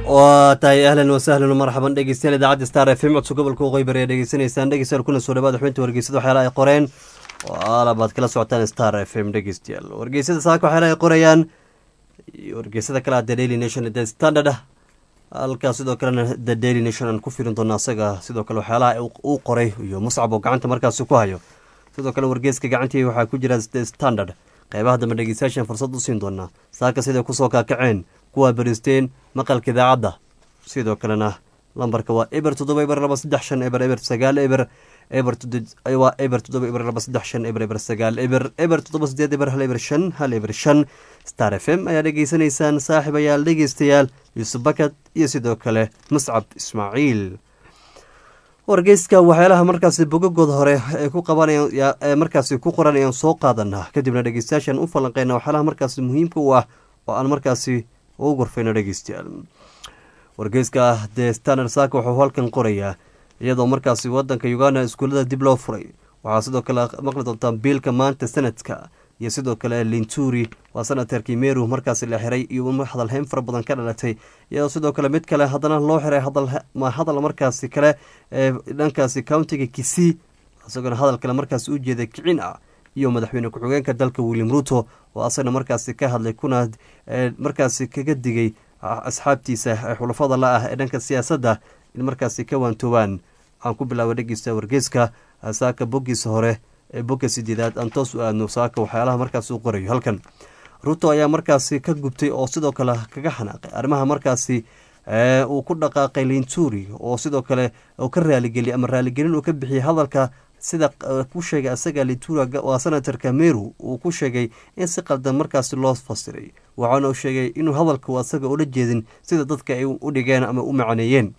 waa tahay ahlan wasahlan marxaban dhegeystayaal idaacadda star f m codso gobolka waqooyi bari ee dhegeysanaysaan dhegeystayaal kuna soo dhawaada xubinta wargeysada waxyaalaha ay qoreen oo aalabaad kala socotaan star f m dhegeystayaal wargeysada saaka waxyaalaha ay qorayaan iyo wargeysada kale ah the daily nation the standard ah halkaas sidoo kalena the daily nation aan ku firin doona asaga sidoo kale waxyaalaha uu qoray iyo muscab oo gacanta markaasi ku hayo sidoo kale wargeyska gacantii waxaa ku jira the standard qeybaha dambe dhegeystayaashan fursad u siin doonaa saaka siday kusoo kaakaceen kuwaa beristeen maqalka idaacadda sidoo kalena lambarka waa eber toddoba eber laba saddex shan eber eber sagaal eber eber waa eber toddoba eber laba saddex shan eber eber sagaal eber eber toddoba sideed eber hal eber shan hal eber shan star f m ayaa dhegeysanaysaan saaxiibayaal dhegeystayaal yuusuf bakad iyo sidoo kale muscab ismaaciil wargeyska waxyaalaha markaasi bogagooda hore ee ku qabanaya ee markaasi ku qoran ayaan soo qaadanaa kadibna dhegeystayaashan u falanqeyna waxyaalaha markaasi muhiimka u ah oo aan markaasi ugu gorfayno dhegeystayaal wargeyska the standard saaka wuxuu halkan qorayaa iyadoo markaasi wadanka uganda iskuullada dib loo furay waxaa sidoo kale maqli doontaa biilka maanta sanadka iyo sidoo kale linturi waa senatarkii meru markaasi la xiray iyo hadalheyn fara badan ka dhalatay iyadoo sidoo kale mid kale haddana loo xiray hadal markaasi kale ee dhankaasi countiga kisii isagoona hadal kale markaasi u jeeday kicin ah iyo madaxweyne ku-xigeenka dalka william ruto oo asagana markaasi ka hadlay kuna markaasi kaga digay asxaabtiisa ee xulafada la ah ee dhanka siyaasadda in markaasi ka waantoobaan aan ku bilaaba dhegeysta wargeyska saaka boggiisa hore ee bogga sideedaad aan toos u aadno saaka waxyaalaha markaasi u qorayo halkan ruto ayaa markaasi ka gubtay oo sidoo kale kaga xanaaqay arrimaha markaasi uu ku dhaqaaqay linturi oo sidoo kale uu ka raaligeliyay ama raaligelin uu ka bixiyey hadalka sida ku sheegay asaga litura waa senatarka meru uu ku sheegay in si qaldan markaasi loo fasiray waxaana uu sheegay inuu hadalku asaga ula jeedin sida dadka ay u dhigeen ama u macneeyeen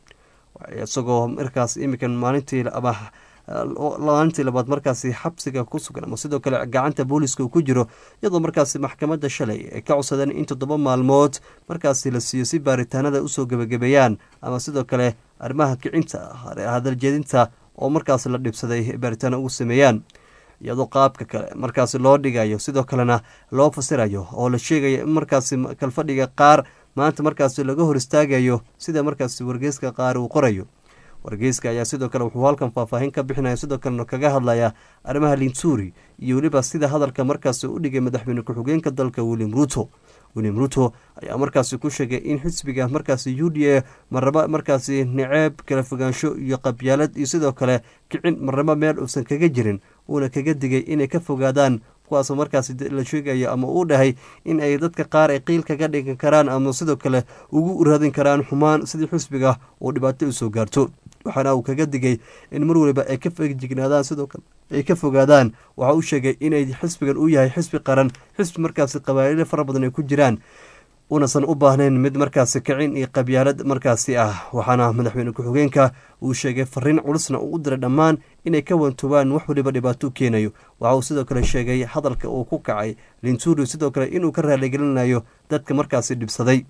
isagoo markaas iminkan maalintii ama maalintii labaad markaasi xabsiga ku sugan ama sidoo kale gacanta booliska uu ku jiro iyadoo markaasi maxkamadda shalay ay ka codsadeen in toddoba maalmood markaasi la siiyo si baaritaanada usoo gebagabeeyaan ama sidoo kale arrimaha kicinta hadaljeedinta oo markaas la dhibsaday baaritaano ugu sameeyaan iyadoo qaabka kale markaasi loo dhigayo sidoo kalena loo fasirayo oo la sheegayo in markaasi kalfadhiga qaar maanta markaasi laga hor istaagayo sida markaasi wargeyska qaar uu qorayo wargeyska ayaa sidoo kale wuxuu halkan faahfaahin ka bixinaya sidoo kalena kaga hadlaya arrimaha linturi iyo weliba sida hadalka markaasi u dhigay madaxweyne ku-xigeenka dalka william ruto william ruto ayaa markaasi ku sheegay in xisbiga markaasi u d a marnaba markaasi naceeb kala fogaansho iyo qabyaalad iyo sidoo kale kicin marnaba meel uusan kaga jirin uuna kaga digay inay ka fogaadaan kuwaasoo markaasi la sheegayo ama uu dhahay in ay dadka qaar ay qiil kaga dhigan karaan ama sidoo kale ugu raadin karaan xumaan sidii xisbiga uu dhibaato usoo gaarto waxaana uu kaga digay in mar waliba ay ka fegjignaadaan sidoo kale ay ka fogaadaan waxa uu sheegay inay xisbigan uu yahay xisbi qaran xisbi markaasi qabaa'ilo fara badan ay ku jiraan unasan u baahnayn mid markaasi kicin iyo qabyaalad markaasi ah waxaana madaxweyne ku-xigeenka uu sheegay fariin culusna uu u diray dhammaan inay ka wantoobaan wax waliba dhibaato u keenayo waxa uu sidoo kale sheegay hadalka uu ku kacay linturi sidoo kale inuu ka raaligelinayo dadka markaasi dhibsaday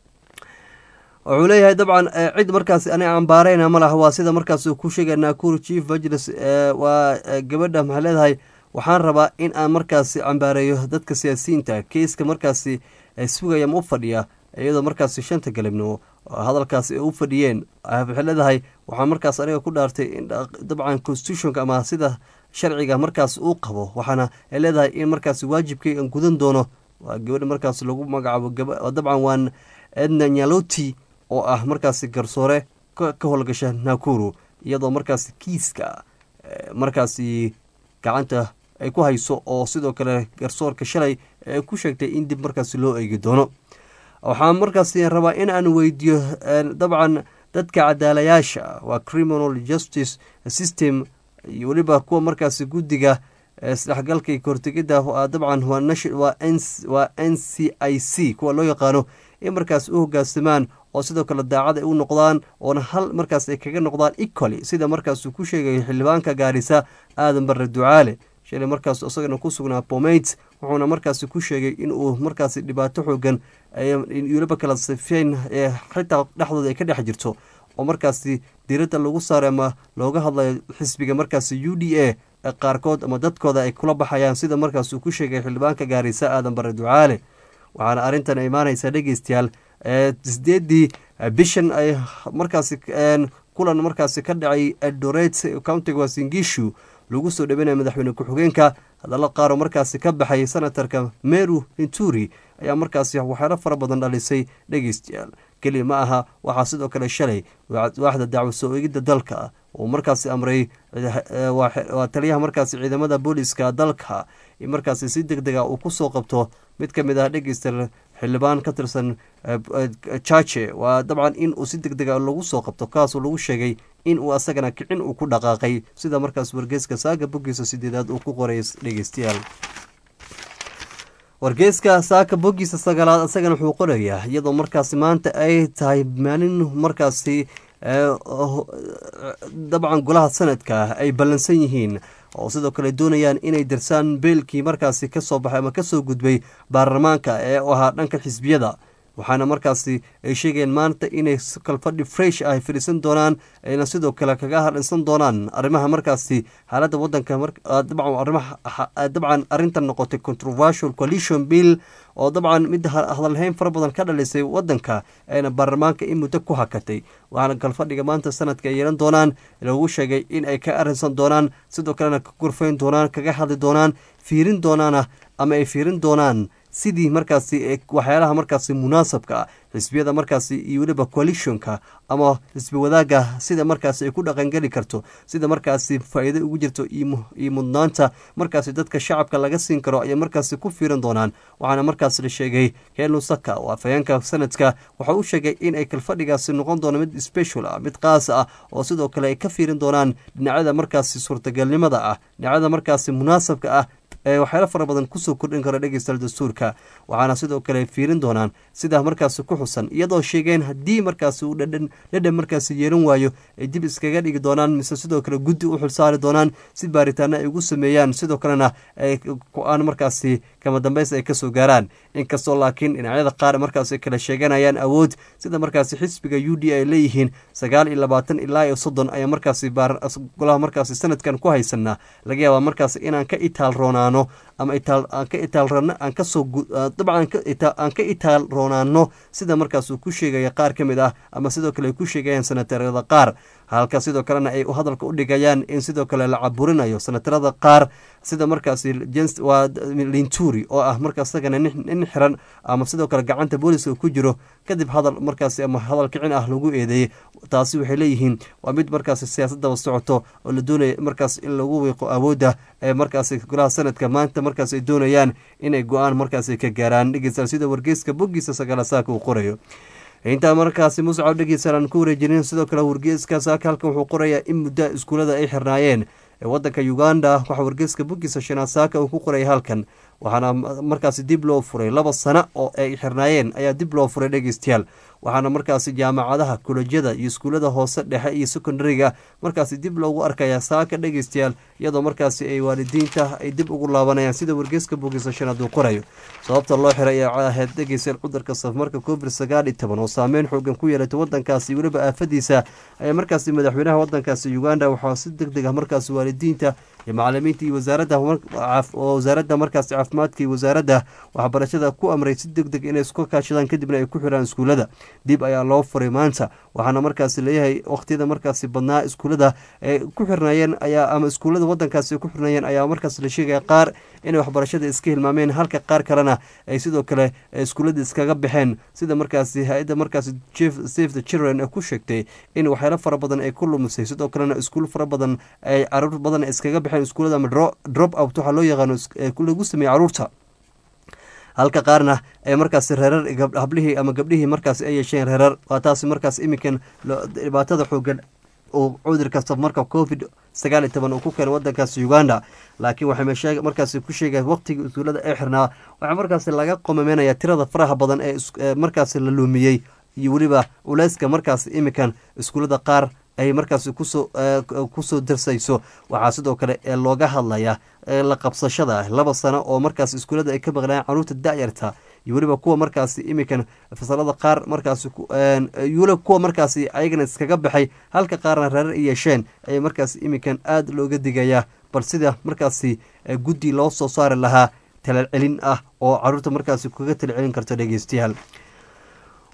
wuxuu leeyahay dabcan cid markaasi ani ambaareyna ma laha waa sida markaas ku sheegay nakuru chief majlis waa gabadha maxay leedahay waxaan rabaa in aan markaasi cambaareeyo dadka siyaasiyiinta keiska markaasi sugaya ma u fadhiya iyadoo markaasi shanta galabnimo hadalkaasi ay u fadhiyeen waxay leedahay waxaa markaas aniga ku dhaartay in dabcan constitutionka ama sida sharciga markaas uu qabo waxaana ay leedahay in markaasi waajibkay aan gudan doono waa gabadha markaas lagu magacaabo dabcan waan edna nyaloti oo ah markaasi garsoore ka howlgasha nakuru iyadoo markaasi kiiska markaasi gacanta ay ku hayso oo sidoo kale garsoorka shalay ay ku sheegtay in dib markaasi loo eegi doono waxaan markaasi rabaa in aan weydiiyo dabcan dadka cadaalayaasha waa criminal justice system iyo weliba kuwa markaasi guddiga isdhexgalka iyo kahortegidda dabcan waa n c i c kuwa loo yaqaano in markaas u hogaansamaan oo sidoo kale daacad ay u noqdaan oona hal markaas ay kaga noqdaan equally sida markaasuu ku sheegayo xildhibaanka gaarisa aadan barre ducaale shalay markaas isagana ku sugnaa pomate wuxuuna markaasi ku sheegay inuu markaasi dhibaato xoogan weliba kala sifeyn xitaa dhexdooda ay ka dhex jirto oo markaasi diiradda lagu saaray ama looga hadlayo xisbiga markaasi u d a qaarkood ama dadkooda ay kula baxayaan sida markaas uu ku sheegay xildhibaanka gaarisa aadan barre ducaale waxaana arrintan imaanaysaa dhegeystayaal sideedii bishan ay markaasi kulan markaasi ka dhacay eldoret countiga wasingishu lagu soo dhaweynaya madaxweyne ku-xigeenka hadallo qaaroo markaasi ka baxay senatarka meru inturi ayaa markaasi waxyaalo fara badan dhalisay dhegeystayaal keliya ma aha waxaa sidoo kale shalay waaxda dacwo soo eegidda dalka uu markaasi amray waa taliyaha markaasi ciidamada booliska dalka in markaasi si deg dega uu kusoo qabto mid ka mid ah dhegeysta xildhibaan ka tirsan jaje waa dabcan in uu si deg dega lagu soo qabto kaasoo lagu sheegay in uu asagana kicin uu ku dhaqaaqay sida markaas wargeyska saaga boggiisa sideedaad uu ku qoray dhegeystayaal wargeyska saaka boggiisa sagaalaad isagana wuxuu qorayaa iyadoo markaasi maanta ay tahay maalin markaasi dabcan golaha sanadka ay ballansan yihiin oo sidoo kale doonayaan inay dirsaan beelkii markaasi kasoo baxay ama kasoo gudbay baarlamaanka ee u ahaa dhanka xisbiyada waxaana markaasi ay sheegayeen maanta inay kalfadhi fresh ah fadhiisan doonaan ayna sidoo kale kaga hadhinsan doonaan arrimaha markaasi xaaladda wadanka dabcan arrintan noqotay controversial coalition bill oo dabcan mid hadalhayn fara badan ka dhalisay wadanka ayna baarlamaanka in muddo ku hakatay waxaana kalfadhiga maanta sanadka ay yeelan doonaan lagu sheegay in ay ka arrinsan doonaan sidoo kalena ka gurfayn doonaan kaga hadli doonaan fiirin doonaana ama ay fiirin doonaan sidii markaasi waxyaalaha markaasi munaasabka ah xisbiyada markaasi iyo weliba coalitionka ama xisbi wadaagga sida markaasi ay ku dhaqangeli karto sida markaasi faa-iido ugu jirto iyo mudnaanta markaasi dadka shacabka laga siin karo ayay markaasi ku fiiran doonaan waxaana markaas la sheegay helu saka oo afhayeenka sanadka waxa uu sheegay in ay kalfadhigaasi noqon doono mid special ah mid qaas ah oo sidoo kale ay ka fiirin doonaan dhinacyada markaasi suurtagalnimada ah dhinacyada markaasi munaasabka ah ee waxyaalo fara badan kusoo kordhin kara dhegeystayaal dastuurka waxaana sidoo kale fiirin doonaan sidaa markaasi ku xusan iyadoo sheegeen haddii markaasi uu dhadhan dhadhan markaasi yeelan waayo ay dib iskaga dhigi doonaan mise sidoo kale guddi u xilsaari doonaan si baaritaano ay ugu sameeyaan sidoo kalena ay go-aan markaasi kama dambeys ay kasoo gaaraan inkastoo laakiin dhinacyada qaar markaasi kala sheeganayaan awood sida markaasi xisbiga u d ay leeyihiin sagaal iyo labaatan ilaa iyo soddon ayaa markaasi golaha markaasi sanadkan ku haysanaa laga yaabaa markaasi inaan ka itaal roonaano ama aan ka itaalrano aan kasoo dabcan aan ka itaal roonaano sida markaas uu ku sheegaya qaar ka mid ah ama sidoo kale ay ku sheegayaan sanatarada qaar halka sidoo kalena ay hadalka u dhigayaan in sidoo kale la caburinayo sanatarada qaar sida markaasi waa linturi oo ah markaa isagana nin xiran ama sidoo kale gacanta booliska ku jiro kadib hadal markaasi ama hadal kicin ah lagu eedeeyey taasi waxay leeyihiin waa mid markaasi siyaasadaba socoto oo la doonaya markaas in lagu wiiqo awoodda ee markaasi golaha sanadka maanta markaas ay doonayaan inay go-aan markaasi ka gaaraan dhegeystayaal sida wargeyska boggiisa sagaala saaka uu qorayo intaa markaasi muscab dhegeystayaal aan ku wareejinin sidoo kale wargeyska saaka halkan wuxuu qorayaa in muddo iskuulada ay xirnaayeen ee wadanka uganda waxaa wargeyska boggiisa shanaad saaka uu ku qoraya halkan waxaana markaasi dib loo furay laba sano oo ay xirnaayeen ayaa dib loo furay dhegeystayaal waxaana markaasi jaamacadaha kolejyada iyo iskuullada hoose dhexe iyo secondariga markaasi dib loogu arkaya saaka dhegeystayaal iyadoo markaasi ay waalidiinta ay dib ugu laabanayaan sida wargeyska bogisa shanaad uu qorayo sababta loo xiray ayaa ahayd dhegeystayaal cudurka safmarka covid sagaal iyo toban oo saameyn xoogan ku yeelatay wadankaasi weliba aafadiisa ayaa markaasi madaxweynaha wadankaasi uganda waxaa si deg deg ah markaasi waalidiinta iyo macalimiinta iyo wasaaradda wasaaradda markaasi caafimaadka iyo wasaaradda waxbarashada ku amray si deg deg inay isku kaashadaan kadibna ay ku xiraan iskuullada dib ayaa loo furay maanta waxaana markaasi leeyahay waqtiyada markaasi badnaa iskuullada ay ku xirnaayeen ayaa ama iskuullada wadankaasi ku xirnaayeen ayaa markaas la sheegaya qaar inay waxbarashada iska hilmaameen halka qaar kalena ay sidoo kale iskuullada iskaga baxeen sida markaasi hay-adda markaasi save the children ku sheegtay in waxyaalo fara badan ay ku lumisay sidoo kalena iskuul fara badan ay caruur badan iskaga baxeen iskuullada ama drop out waxaa loo yaqaano lagu sameeyey caruurta halka qaarna ay markaasi reerar hablihii ama gabdhihii markaasi ay yeesheen reerar waa taasi markaas iminkan dhibaatada xoogan uu cudurka safmarka covid sagaal iyo toban uu ku keenay wadankaasi uganda laakiin waxay markaasi ku sheegeen waqtigii usuulada ee xirnaa waxaa markaasi laga qomameynaya tirada faraha badan ee markaasi la luumiyey iyo weliba uleyska markaasi iminkan iskuullada qaar ay markaasi kusoo kusoo darsayso waxaa sidoo kale ee looga hadlaya la qabsashada laba sano oo markaas iskuullada ay ka maqnayaan caruurta da-yarta iyo weliba kuwa markaasi iminkan fasalada qaar markaasi weliba kuwa markaasi ayagana iskaga baxay halka qaarna reerar ay yeesheen ayay markaasi iminkan aada looga digayaa bal sida markaasi guddi loo soo saari lahaa talacelin ah oo caruurta markaasi kaga talacelin karto dhegeystayaal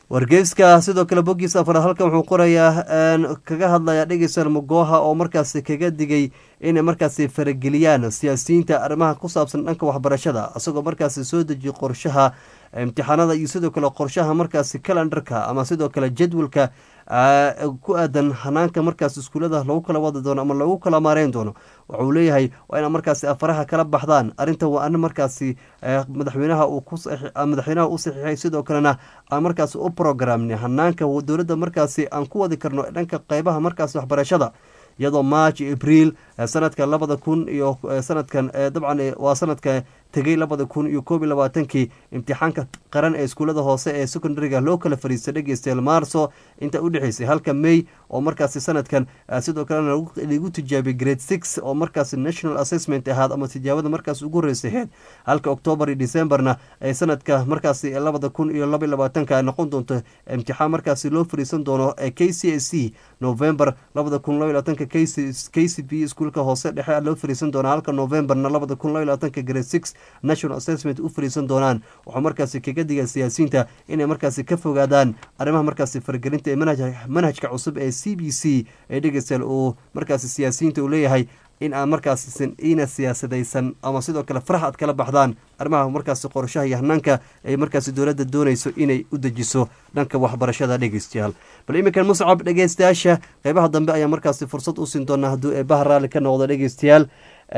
wargeyska sidoo kale boggiisa afaraad halkan wuxuu qorayaa kaga hadlaya dhegeysan mogoha oo markaasi kaga digay inay markaasi farageliyaan siyaasiyiinta arrimaha ku saabsan dhanka waxbarashada isagoo markaasi soo dejiya qorshaha imtixaanada iyo sidoo kale qorshaha markaasi kalendarka ama sidoo kale jadwalka ku aadan hanaanka markaas iskuulada lagu kala wadi doono ama lagu kala maareyn doono waxauu leeyahay waa ina markaasi afaraha kala baxdaan arrinta waa arin markaasi madaxweynaha madaxweynaha u saxiixay sidoo kalena aan markaasi u programnay hanaanka dowladda markaasi aan ku wadi karno dhanka qeybaha markaasi waxbarashada iyadoo march abriil sanadka labada kun iyo sanadkan dabcan waa sanadka tegey labada kun iyo koob iyo labaatankii imtixaanka qaran ee iskuullada hoose ee secondariga loo kala fariistay dhegeystayaal maarso inta u dhexeysay halka may oo markaasi sanadkan sidoo kalena lagu tijaabiyay grade six oo markaasi national assessment ahaad ama tijaabada markaas ugu horreysay aheyd halka octoobar iyo decemberna ay sanadka markaasi labada kun iyo laba iyo labaatanka ay noqon doonto imtixaan markaasi loo fariisan doono ee k c s c november labada kun laba iyo labaatanka k c b iskuulka hoose dhexe loo fariisan doonaa halka novemberna labada kun laba iyo labaatanka grade six national assessment u fariisan doonaan waxuu markaasi kaga diga siyaasiyiinta inay markaasi ka fogaadaan arrimaha markaasi faragelinta ee manhajka cusub ee c b c ee dhegeystayaal uu markaasi siyaasiyiinta uu leeyahay in aan markaasisan iina siyaasadaysan ama sidoo kale farax aad kala baxdaan arrimaha markaasi qorshaha iyo hanaanka ay markaasi dowladda doonayso inay u dejiso dhanka waxbarashada dhegeystayaal bal iminkan muscab dhegeystayaasha qeybaha dambe ayaa markaasi fursad u siin doonaa hadduu eebaha raalli ka noqdo dhegeystayaal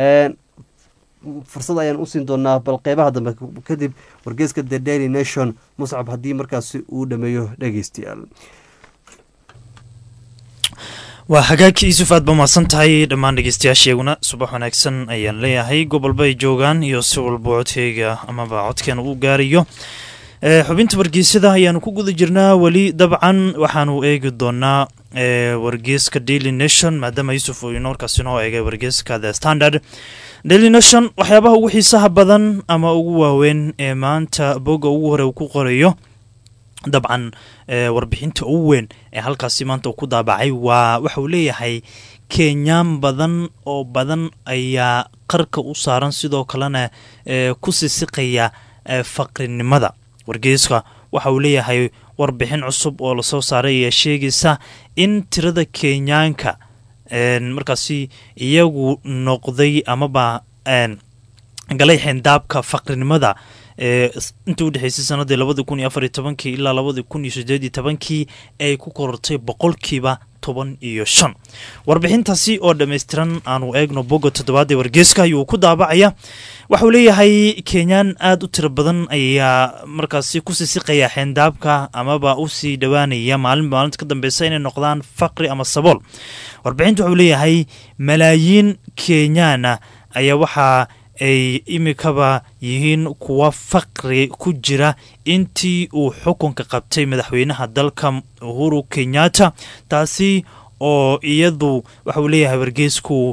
fursad ayaan usiin doonaa bal qeybaha dambe kadib wargeeska the daily nation muscab haddii markaasi uu dhameeyo dhegeystayaal waa hagaagka yuusuf aad ba mahadsan tahay dhammaan dhegeystayaasheeguna subax wanaagsan ayaan leeyahay gobolba ay joogaan iyo si walba codkeyga amaba codkeena uu gaarayo xubinta wargeysada ayaanu ku guda jirnaa weli dabcan waxaanu eegi doonaa wargeeska daily nation maadaama yuusuf uu markaas inoo eegay wargeeska the standard daily nation waxyaabaha ugu xiisaha badan ama ugu waaweyn ee maanta bogga ugu hore uu ku qorayo dabcan warbixinta ugu weyn ee halkaasi maanta uu ku daabacay waa waxa uu leeyahay kenyaan badan oo badan ayaa qarka u saaran sidoo kalena ku sisiqaya faqrinimada wargeyska waxa uu leeyahay warbixin cusub oo lasoo saaray ayaa sheegaysa in tirada kenyaanka markaasi iyagu noqday amaba galay xendaabka faqrinimada inta u dhexeysay sanadii labadii kun iyo afariyo tobankii ilaa labadii kun iyo sideediyo tobankii ay ku korortay boqolkiiba toban iyo shan warbixintaasi oo dhammaystiran aanu eegno bogga toddobaad ee wargeeska ayuu ku daabacaya waxauu leeyahay kenyaan aada u tiro badan ayaa markaasi ku sisiqaya xeendaabka amaba usii dhowaanaya maalinba maalinta ka dambeysa inay noqdaan faqri ama sabool warbixinta waxuu leeyahay malaayiin kenyaana ayaa waxaa ay imikaba yihiin kuwa faqri ku jira intii uu xukunka qabtay madaxweynaha dalka uhuru kenyatta taasi oo iyadu waxauu leeyahay wargeysku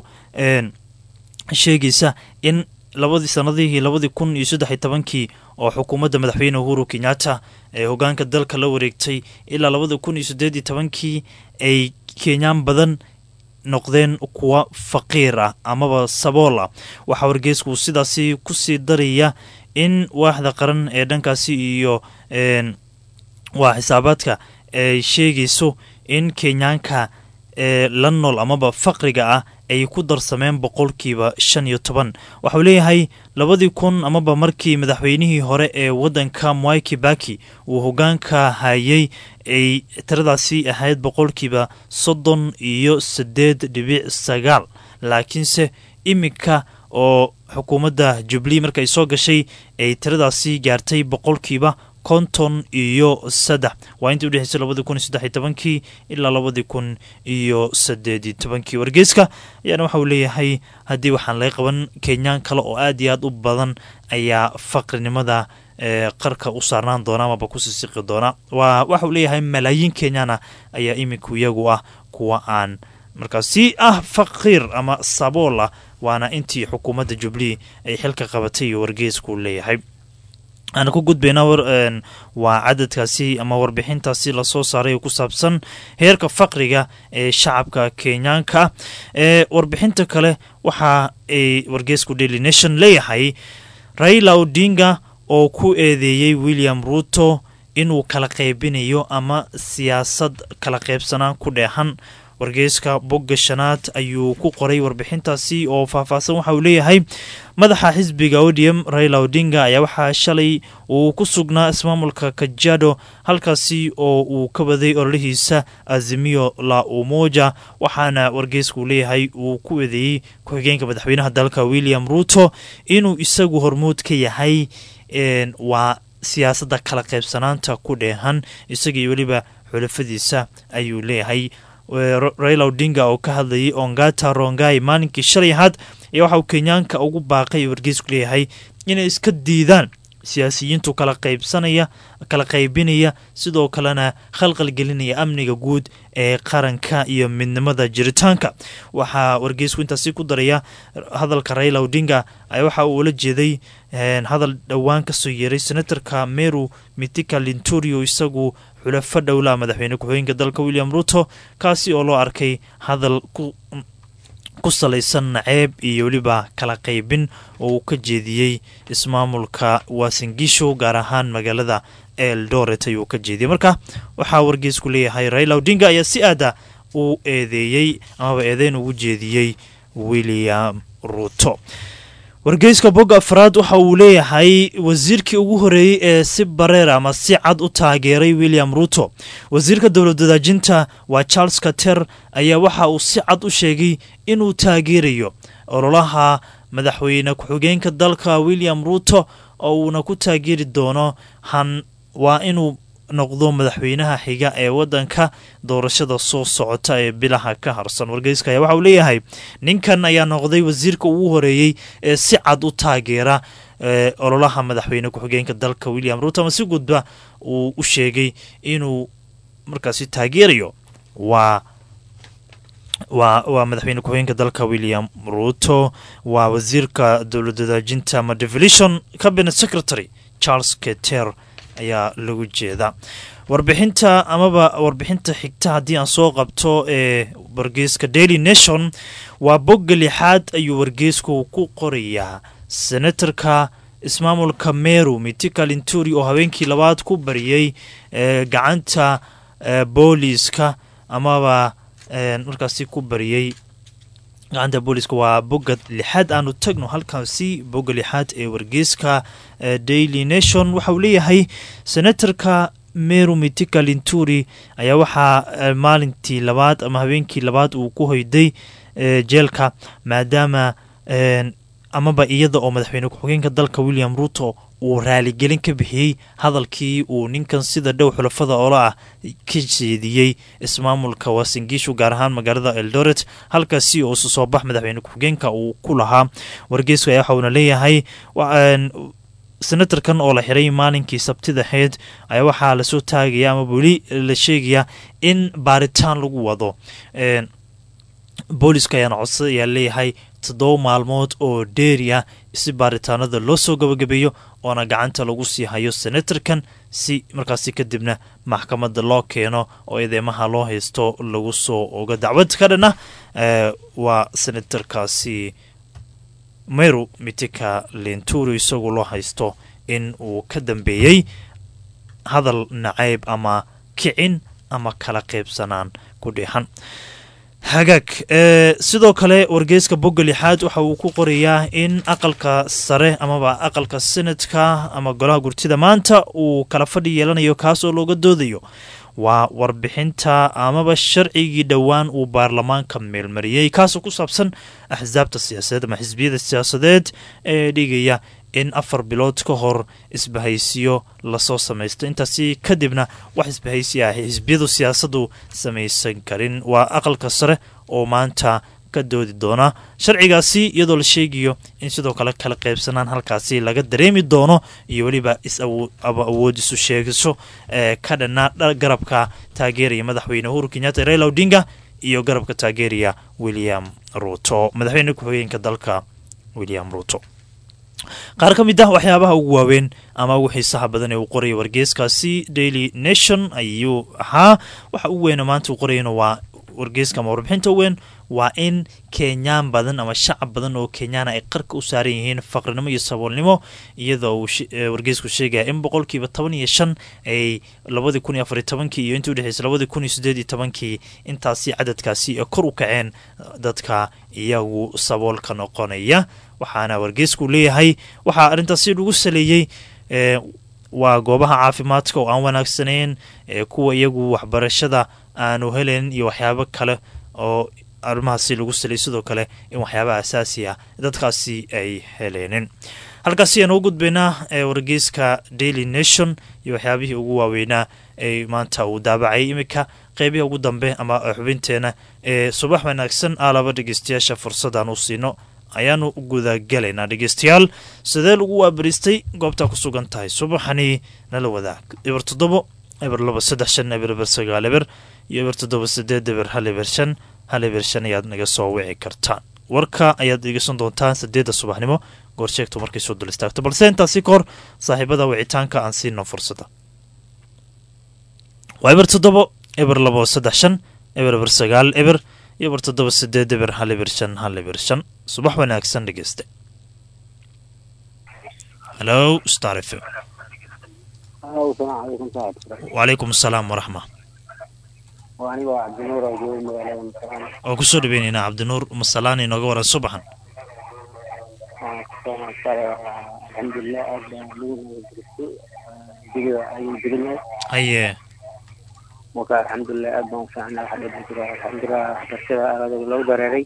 sheegaysa in labadii sanadihii labadii kun iyo saddex iyo tobankii oo xukuumadda madaxweyne uhuru kenyatta ee hogaanka dalka la wareegtay ilaa labadii kun iyo sideed iyo tobankii ay kenyaan badan noqdeen kuwa faqiir ah amaba sabool ah waxaa wargeysku sidaasi kusii daraya in waaxda qaran ee dhankaasi iyo waa xisaabaadka ay sheegayso in kenyaanka ee la nool amaba faqriga ah ay ku darsameen boqolkiiba shan iyo toban waxauu leeyahay labadii kun amaba markii madaxweynihii hore ee waddanka mwai kibaki uu hogaanka hayay ay tiradaasi ahayd boqolkiiba soddon iyo siddeed dhibic sagaal laakiinse iminka oo xukuumadda jubli markaay soo gashay ay tiradaasi gaartay boqolkiiba konton iyo saddex waa intii udhexeysay labadii kun iyo saddex iyo tobankii ilaa labadii kun iyo saddeed iyo tobankii wargeyska ayaana waxa uu leeyahay haddii waxaan laga qaban kenyaan kale oo aad iyo aad u badan ayaa faqrinimada qarka u saarnaan doona amaba ku sisiqi doona waa waxa uu leeyahay malaayiin kenyaana ayaa iminku iyagu ah kuwa aan markaasi ah faqiir ama sabool ah waana intii xukuumadda jubli ay xilka qabatay iyo wargeysku leeyahay aan ku gudbayna waa cadadkaasi ama warbixintaasi lasoo saaray oo ku saabsan heerka faqriga ee shacabka kenyaanka ee warbixinta kale waxa ay wargeysku daily nation leeyahay raila odinga oo ku eedeeyey william ruto inuu kala qaybinayo ama siyaasad kala qaybsanaan ku dheehan wargeyska bogga shanaad ayuu ku qoray warbixintaasi oo faahfaahsan waxa uu leeyahay madaxa xisbiga odium raila odinga ayaa waxaa shalay uu ku sugnaa ismaamulka kajado halkaasi oo uu ka waday ololihiisa azimiyo la umoja waxaana wargeysku leeyahay uu ku eedeeyey ku-xigeenka madaxweynaha dalka william ruuto inuu isagu hormuud ka yahay waa siyaasadda kala qaybsanaanta ku dheehan isagii weliba xulafadiisa ayuu leeyahay raila odinga oo ka hadlayay ongata rongai maalinkii shalay ahaad ayaa waxa uu kenyaanka ugu baaqay wargeysku leeyahay inay iska diidaan siyaasiyiintu kala qaybsanaya kala qaybinaya sidoo kalena khalqal gelinaya amniga guud ee qaranka iyo midnimada jiritaanka waxaa wargeysku intaasi ku daraya hadalka raila odinga waxa uu ula jeeday hadal dhowaan kasoo yeeray senatorka meru mitika linturio isagu xulafo dhowlaha madaxweyne ku-xigeenka dalka william ruto kaasi oo loo arkay hadal ku salaysan naceeb iyo weliba kala qaybin oo uu ka jeediyey ismaamulka wasingisho gaar ahaan magaalada eldoret ayuu ka jeediyey marka waxaa wargeysku leeyahay raila odinga ayaa si aada u eedeeyey amaba eedeyn ugu jeediyey william ruto wargeyska bogga afraad waxa uu leeyahay wasiirkii ugu horeeyey ee si bareer ama si cad u taageeray william ruto wasiirka dowlad wadaajinta waa charles kater ayaa waxa uu si cad u sheegay inuu taageerayo ololaha madaxweyne ku-xigeenka dalka william ruto oo uuna ku taageeri doono han waa inuu noqdo madaxweynaha xiga ee wadanka doorashada soo socota ee bilaha ka harsan wargeyska ayaa waxa uu leeyahay ninkan ayaa noqday wasiirka ugu horeeyey ee si cad u taageera ololaha madaxweyne ku-xigeenka dalka william ruto ama si gudba uu u sheegay inuu markaasi taageerayo waa waa waa madaxweyne ku-xigeenka dalka william ruto waa wasiirka dowlad wadaajinta ama devolution cabinet secretary charles keter ayaa lagu jeeda warbixinta amaba warbixinta xigta haddii aan soo qabto ee wargeyska daily nation waa bogga lixaad ayuu wargeysku ku qorayaa senatarka ismaamulka meru mitika linturi oo habeenkii labaad ku bariyey gacanta booliiska amaba markaasi ku bariyey gacanta booliiska waa bogga lixaad aanu tagno halkaasi bogga lixaad ee wargeyska daily nation waxa uu leeyahay senatarka meru mitika linturi ayaa waxaa maalintii labaad ama habeenkii labaad uu ku hoyday jeelka maadaama amaba iyada oo madaxweyne ku-xigeenka dalka william ruto uu raaligelin ka bixiyey hadalkii uu ninkan sida dhow xulafada oola ah ka jeediyey ismaamulka wasingishu gaar ahaan magaalada eldoret halkaasi oo isu soo bax madaxweyne ku-xigeenka uu ku lahaa wargeyska ayaa waxauna leeyahay senatarkan oo la xiray maalinkii sabtida ahayd ayaa waxaa lasoo taagaya ama weli la sheegaya in baaritaan lagu wado booliska ayaana codsa ayaa leeyahay toddoba maalmood oo dheeri ah si baaritaanada loo soo gabagabeeyo oona gacanta lagu sii hayo senatarkan si markaasi kadibna maxkamadda loo keeno oo eedeymaha loo haysto lagu soo ogo dacwad ka dhan ah waa senatarkaasi meru mitika linturu isagu loo haysto in uu ka dambeeyey hadal nacayb ama kicin ama kala qaybsanaan ku dheexan hagaag sidoo kale wargeyska bogga lixaad waxa uu ku qorayaa in aqalka sare amaba aqalka senadka ama golaha gurtida maanta uu kala fadhi yeelanayo kaasoo looga doodayo waa warbixinta amaba sharcigii dhowaan uu baarlamaanka meelmariyey kaasoo ku saabsan axsaabta siyaasadeed ama xisbiyada siyaasadeed ee dhigaya in afar bilood ka hor isbahaysiyo lasoo samaysto intaasi kadibna wax isbahaysi ah xisbiyadu siyaasadu samaysan karin waa aqalka sare oo maanta ka doodi doona sharcigaasi iyadoo la sheegayo in sidoo kale kala qaybsanaan halkaasi laga dareemi doono iyo weliba is-awood isu sheegiso ee ka dhanaa garabka taageeraya madaxweyne uhuru kenyatta raila odinga iyo garabka taageeraya william ruto madaxweyne ku-xigeenka dalka william ruto qaar ka mid ah waxyaabaha ugu waaweyn ama ugu xiisaha badan ee uu qoraya wargeyskaasi daily nation ayuu ahaa waxa ugu weyna maanta uu qorayana waa wargeyska ama warbixinta weyn waa in kenyaan badan ama shacab badan oo kenyaana ay qarka u saaran yihiin faqrinimo iyo saboolnimo iyadoo uu wargeysku sheegaya in boqolkiiba toban iyo shan ay labadii kun iyo afariy tobankii iyo intii udhexeysa labadii kun iyo sideed iyo tobankii intaasi cadadkaasi ee kor u kaceen dadka iyagu saboolka noqonaya waxaana wargeysku leeyahay waxaa arrintaasi lagu saleeyey waa goobaha caafimaadka oo aan wanaagsanayn ee kuwa iyagu waxbarashada aanu helayn iyo waxyaabo kale oo arrimahaasi lagu saliyay sidoo kale in waxyaaba asaasi ah dadkaasi ay heleenin halkaasi ayaan ugu gudbaynaa ee wargeyska daily nation iyo waxyaabihii ugu waaweynaa ee maanta uu daabacay iminka qeybihii ugu dambe ama xubinteena ee subax wanaagsan aalaba dhegeystayaasha fursadaan u siino ayaanu gudagalaynaa dhegeystayaal sidee lagu waabaristay goobtaa ku sugan tahay subaxani nala wadaag eber toddobo eber laba saddex shan eber eber sagaal eber iyo eber toddoba sideed eber hal eber shan hal eber shan ayaad naga soo wici kartaan warka ayaad dhegeysan doontaan sideedda subaxnimo goorsheegto markay soo dul istaagto balse intaasi ka hor saaxiibada wicitaanka aan siino fursada waa eber toddobo eber labo saddex shan eber eber sagaal eber iyo eber toddoba sideed eber hal eber shan hal eber shan subax wanaagsan dhegeyste halo star f m wacalaykum asalaam waraxma oo kusoo dhaweyneynaa cabdinuur masalaan inooga waran subaxan alxamdulilah aad baa lagu nabadgelisay digida ayuu deganyahay haye marka alxamdulilah aad baan ufiicnaa waxa dhici jira alxamdulilah waxbarashada aadaga lagu dareeray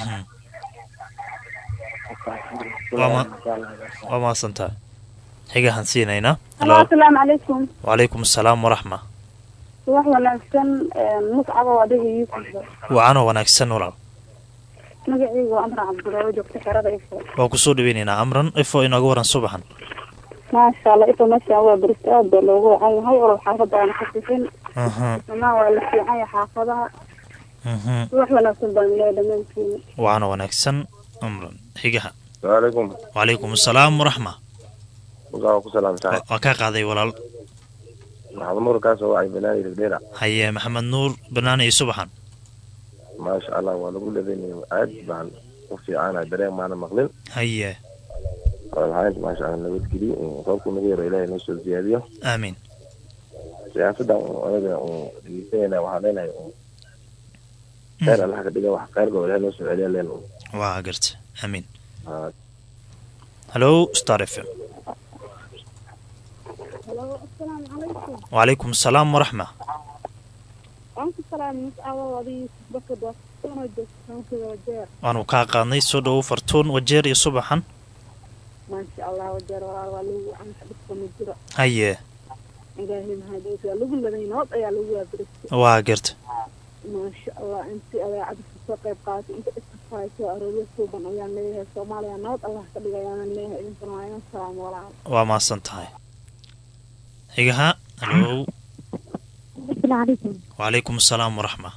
waa mahadsantaha xigahan siinaynaa asalaamu calaykum wacalaykum asalaam waraxma subax wanaagsan muscaba waa adiga yuusufa wacanoo wanaagsan walaal magacaygu waa amran cabdulaawo joogta xerada ifo waa kusoo dhaweyneynaa amran ifo inooga waran subaxan maasha allah ifo meeshaan waa berista aad baa loogu wacan yahay olol xaafadda aana ka sifin dhamaan waa la fiican yahay xaafadaha subax wanaagsan baan leeya dhammaantiina wacanoo wanaagsan amran xigaha alaykum wacalaykum asalaam waraxma ku salaamtahay waa kaa qaaday walaal maxamed nuur kaasoo wacay banaani rigdheera haye maxamed nuur banaana iyo subaxan maasha allah waa lagu dhadanaya aad baan u fiicana dareen maana maqlin haye walhaynta maasha allah nabadgeliyo roobku nagu yaro ilaahay noo soo ziyaadiyo aamin siyaasadda anaga dhegeysanayna waxaan leenahay kheyr allah ka dhiga wax kheyrkoo ilahay noo soo celiya leen waa garta aamin halo star f m asalaamu calaykum wacalaykum asalaam waraxma waanku salaam muscaba adiga yuusuf bakad waa kasoo joogta wajeer waanu kaa qaadnay soo dhowow fartuun wajeer iyo subaxan maasha allah wajeer walaal waa lagu wacanka dhibka ma jiro haye ilaahay mahadiis waa lagu laday nabad ayaa lagu waabaristay waa garta maasha allah intii adeecada kasoo qayb qaatay inta iskafahayso aroorya suuban ayaan leeyahay soomaaliya nabad allah ka dhiga ayaanan leeyahay idinkana waa inan salaam walaal waa mahadsan tahay xigaha halo asalaamu wacalaykum asalaam waraxma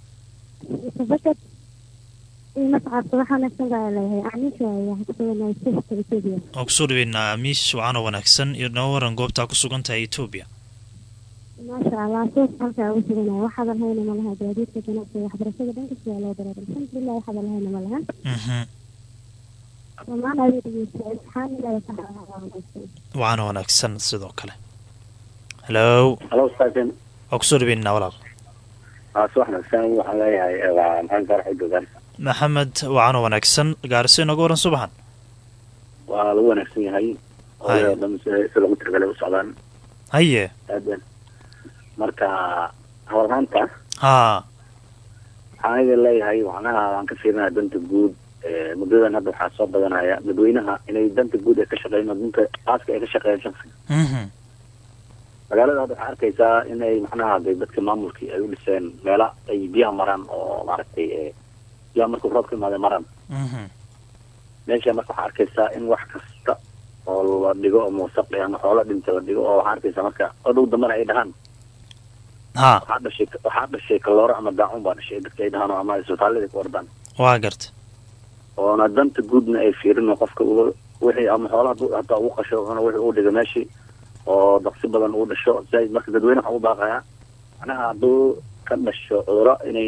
bakad mascad subax wanaagsan baa leeyahay aniga waxaan kusugannahay sixta etoobiya waa kusoo dhaweynaa amiis wacanoo wanaagsan iyo noo waran goobtaa ku sugan tahay etoobiya maasha allah suuq halkaa ugu suganahay waxaadan hayna ma laha gaadiidka ganacsiga waxbarashada dhankasta waa loo dareeray alxamdulilah waxaadan lahayna ma laha dhammaan aday dhegeysta imtixaanilaada saxa wacanoo wanaagsan sidoo kale halo halo staafen waa kusoo dhaweynaa walaal subax wanaagsan waxaan leeyahay waa maxamed faarax udogaan maxamed wacanoo wanaagsan gaariso inooga waran subaxan waa lagu wanaagsan yahay oo dhan si lagu tirgalay u socdaan haye aadan marka hadalhaanta haa waxaan idin leeyahay macnaha waan ka fiirinaya danta guud muddadan hadda waxaa soo badanaya dadweynaha inay danta guud ay ka shaqeyn danta aaska ay ka shaqeeyaan shaksiga magaalada hadda waxaa arkaysaa inay macnaha de dadka maamulkii ay u dhiseen meela ay biyaha maraan oo maaragtay biyaha markuu roob ka imaada maraan meesha marka waxaa arkaysaa in wax kasta oo la dhigo oo muusaqi ama xoolo dhinta la dhigo oo waxaa arkaysaa marka odhow dambana ay dhahaan ha waxaa dhashay waxaa dhashay kalooro ama daacun baa dhashay dadka ay dhahaan oo ama isbitaalada ku ordaan waa garta oona danta guudna ay fiirino qofka uga wixii ama xoolaha hataa ugu qasho ona wixii uu dhigo meeshii oo daqsi badan uu dhasho si marka dadweyne waxaa u baaqayaa macnaha hadduu ka dhasho cuduro inayna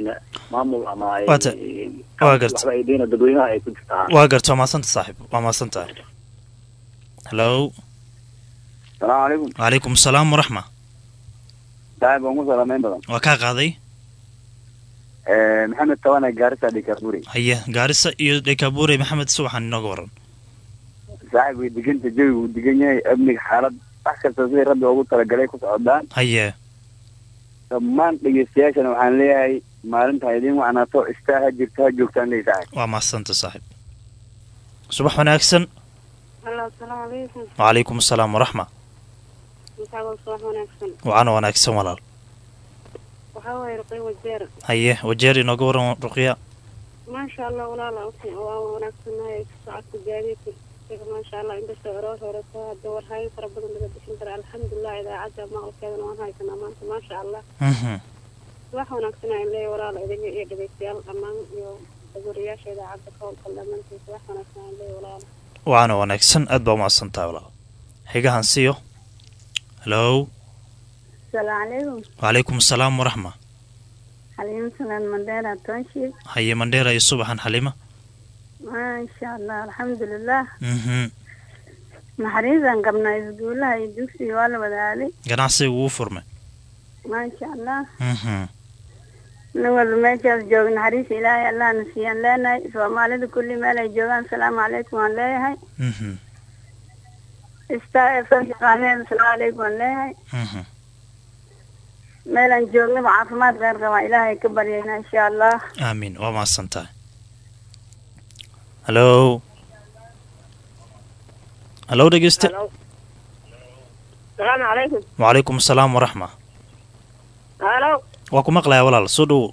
maamul ama ay Waa ta- waa garta. waxba ay deyna dadweynaha ay ku jirtaa waa garta waa mahadsanta saaxiib waa mahadsan tahay hallo salaamu calaykum wacalaykum asalaam waraxma saaxib waan ku salaamayn badan waa kaa qaaday maxamed tawane gaarisa dhikaburi haye gaarisa iyo dhekabuure maxamed subaxan inooga waran saaxib way deganta jawi wuu degan yahay amniga xaalad wax kasta sidii rabbi ugu talagalay ku socdaan haye dhammaan dhegeystayaashana waxaan leeyahay maalinta ha idiin wacnaato istaa ha jirta ha joogtaan leey saaxib waa mahadsanta saaxiib subax wanaagsan halo asalaamu calaykum wacalaykum asalaam waraxma maxaa subax wanaagsan wacana wanaagsan walaal waxaa waaye ruqay wajeer haye wajeer inooga waran ruqya maasha allah walaala waa wanaagsannahay socodka gaadiidka isaga maasha allah inkastoo aroor horeto hadda warhaayo fara badan laga bixin kara alxamdulilah idaacadda maqalkeedana waan haysanaa maanta maasha allah Mhm. wax wanaagsan aan leeyahay walaala idinga iyo dhegeystayaal dhammaan iyo guriyaasha idaacadda ka howlgal dhammaantiisa wax wanaagsan aan leeyahay walaala wacana wanaagsan aad baa umahadsan tahay walaal xigahan siiyo hallo asalaamu calaykum wacalaykum asalaam waraxma xaliimo salaan mandheera toonshiib haye mandheera iyo subaxan xalima maasha allah alxamdulilah Mhm. naxariisaan qabnaa iskuulaha iyo dugsiga waa la wadaaday ganacsiga ugu furmay maasha allah Mhm. nin walba meeshaas jooga naxariis ilaahay allahna siiyaan leenahay soomaalida kulli meel ay joogaan asalaamu calaykum waan leeyahay Mhm. star f m shaqaalaheeda asalaamu calaykum waan leeyahay Mhm. meelaan joognaba caafimaad kheyr qabaa ilaahay ka baryayna insha allah aamiin waa mahadsan tahay hallo hallo dhegeyste salaamu calaykum wacalaykum asalaam waraxma halo waa ku maqlayaa walaal soo dhowow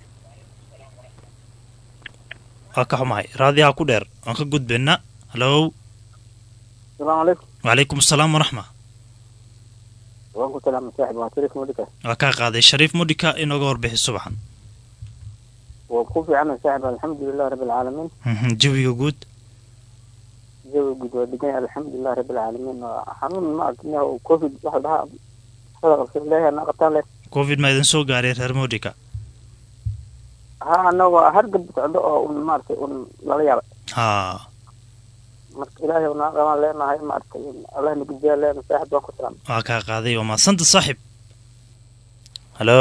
waa ka xumahay raadiyaha ku dheer waan ka gudbaynaa hallo salaamu calaykum wacalaykum asalaam waraxma waan ku salaama saaxib waan sharif mudika waa kaa qaaday shariif mudhika inooga warbixi subaxan waa ku fiicana saaxib alxamdulilah rabbi alcaalamiin Mhm, jawiga guud jawi guud waa degan yahay alxamdulilah rabbi alcaalamiin waa xanuun ma arkin covid waxa la dhahaa sadaqalka leeyahay naqataan leh covid ma idin soo gaaray reer mudhika ha ana waa hargab socdo oo un maaragtay un lala yaabay ha marka ilaahay unaa qabaan leenahay maaragtay allah nagujiyaa leenahay saaxib waan ku salaama waa kaa qaaday waa mahadsanta saaxib hallo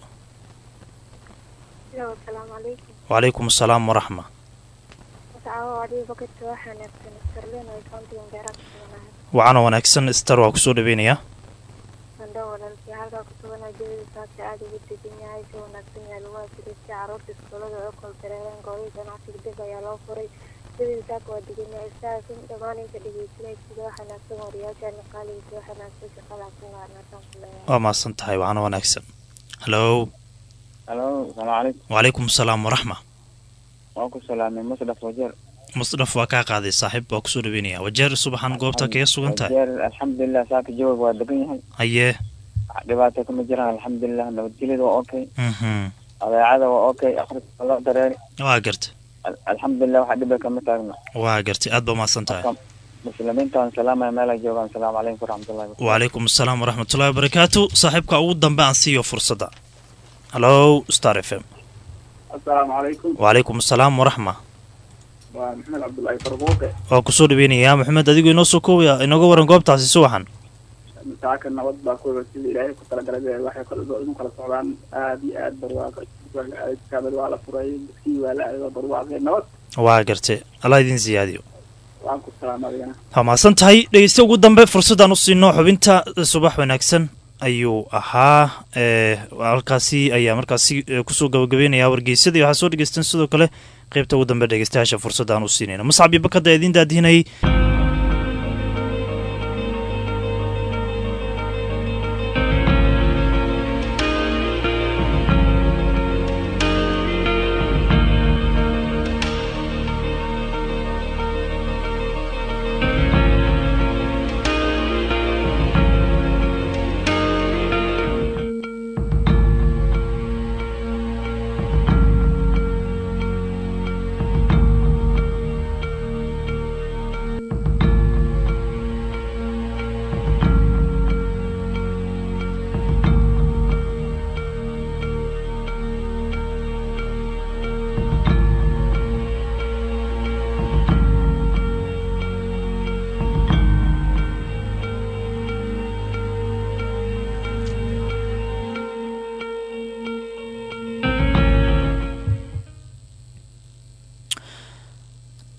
asalaamu calaykum wacalaykum asalaam waraxma wascaawo adiga bakadka wax wanaagsan starlin ay countigan gaaraan ku suganahay wacana wanaagsan star waa kusoo dhaweynayaa sandho walaalkii halkaa ku suganaa jawiga saaka aada ugu degan yahay si wanaagsan yahay lagu ajiristay caruurta iskuulada oo kol dareereen goobii ganacsiga dib ayaa loo furay jawiga saaka waa degan yahay istaasin dhammaan inta dhegeysanaysiga wax wanaagsan wariyaashaana qaaligiisa wax wanaagsan shaqadaas ku waarnaasan ku leeyahay waa mahadsan tahay wacana wanaagsan hallo halo salaamu calaykum wacalaykum asalaam waraxma waan ku salaamay musdaf wajeer musdhaf waa kaa qaaday saaxiib waa kusoo dhaweynaya wajeer subaxan goobta kaga sugan tahay wajeer alxamdulilah saaka jawiga waa degan yahay haye dhibaato kama jiraan alxamdulilah nabadgelyada waa okay mhm adeecada waa okay akhriska loo dareeri waa gartay Al- alxamdulilah waxa dhiba kama taagna waa gartay aad baa mahadsan tahay Marka, muslimiintaan salaamaya meel ay joogaan asalaamu calaykum waraxmatullahi wabarakatu wacalaykum asalaam waraxmatullahi wabarakaatu saaxiibka ugu dambe aan siiyo fursadda hallo star f m asalaamu calaykum wacalaykum asalaam waraxma waa maxamed cabdullaahi farbuuqe waa kusoo dhaweynayaa maxamed adigu inoo soo koobaya inooga waran goobtaasi subaxan masaaka nabad baa ku sida ilaahay ku talagalay waxay kala inu kala socdaan aad iyo aad barwaaqo kaabad waa la furay duskii waa la aado barwaaqe nabad waa gartay allah idin siyaadiyo waan ku salaama adigana waa mahadsan tahay dhegeysta ugu dambe fursaddaan u siino xubinta subax wanaagsan ayuu ahaa ee halkaasi ayaa markaasi eh, kusoo gabagabeynaya wargeysadii waxaa soo dhegeystan sidoo kale qeybta ugu dambe dhegeystayaasha fursaddaan u siinayno muscab iyo bakada idiin daadihinayay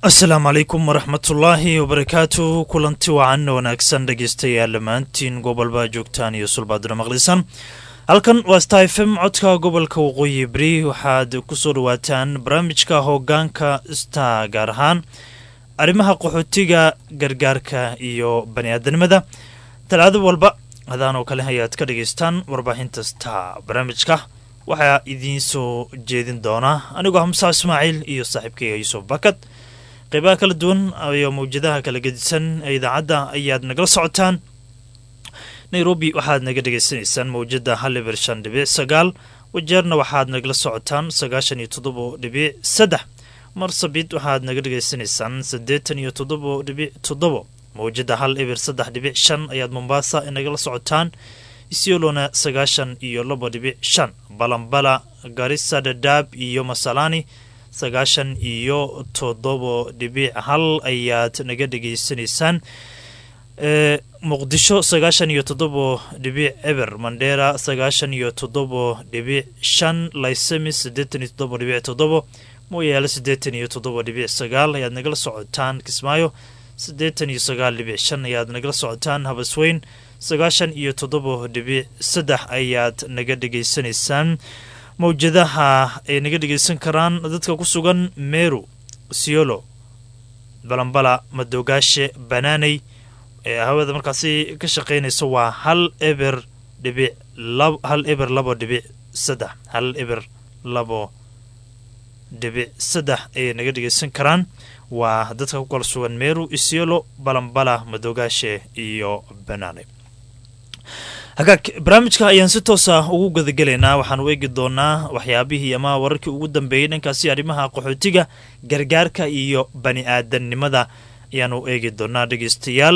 asalaamu calaykum waraxmatullaahi wabarakaatu kulanti wacan wanaagsan dhegeystayaal dhammaantiin gobolbaa joogtaan iyo sulbaaduna maqlisan halkan waa sta f m codka gobolka waqooyi beri waxaad kusoo dhawaataan barnaamijka hoggaanka sta gaar ahaan arrimaha qaxootiga gargaarka iyo bani aadanimada talaado walba hadaan oo kale ayaad ka dhegaystaan warbaahinta sta barnaamijka waxaa idiin soo jeedin doonaa anigoo hamsa ismaaciil iyo saaxiibkayga yuusuf bakad qeybaha kala duwan iyo mawjadaha kala gedisan ee idaacadda ayaad nagala socotaan nairobi waxaad naga dhegaysanaysaan mawjada hal ibir shan dhibic sagaal wajeerna waxaad nagala socotaan sagaashan iyo toddobo dhibic saddex marsabit waxaad naga dhegaysanaysaan siddeetan iyo toddobo dhibic toddobo mawjada hal ibir saddex dhibic shan ayaad mombaasa nagala socotaan isiolona sagaashan iyo labo dhibic shan balambala garisa dhadhaab iyo masalani sagaashan iyo toddobo dhibic hal ayaad naga dhegaysanaysaan e muqdisho sagaashan iyo toddobo dhibic eber mandheera sagaashan iyo toddobo dhibic shan lysemis siddeetan iyo toddobo dhibic toddobo mooyaale siddeetan iyo toddobo dhibic sagaal ayaad nagala socotaan kismaayo siddeetan iyo sagaal dhibic shan ayaad nagala socotaan habasweyn sagaashan iyo toddobo dhibic saddex ayaad naga dhegaysanaysaan mawjadaha ay naga dhegeysan karaan dadka ku sugan meru siolo balambala madoogaashe banaaney ee hawada markaasi ka shaqeynaysa waa hal eber dhibic hal eber labo dhibic saddex hal eber labo dhibic saddex ayay naga dhegeysan karaan waa dadka ku kala sugan meru isiolo balambala madoogaashe iyo banaaney hagaag barnaamijka ayaan si toosa ugu gadagelaynaa waxaanu eegi doonaa waxyaabihii ama wararkii ugu dambeeyey dhankaasi arrimaha qaxootiga gargaarka iyo bani aadannimada ayaanu eegi doonaa dhegeystayaal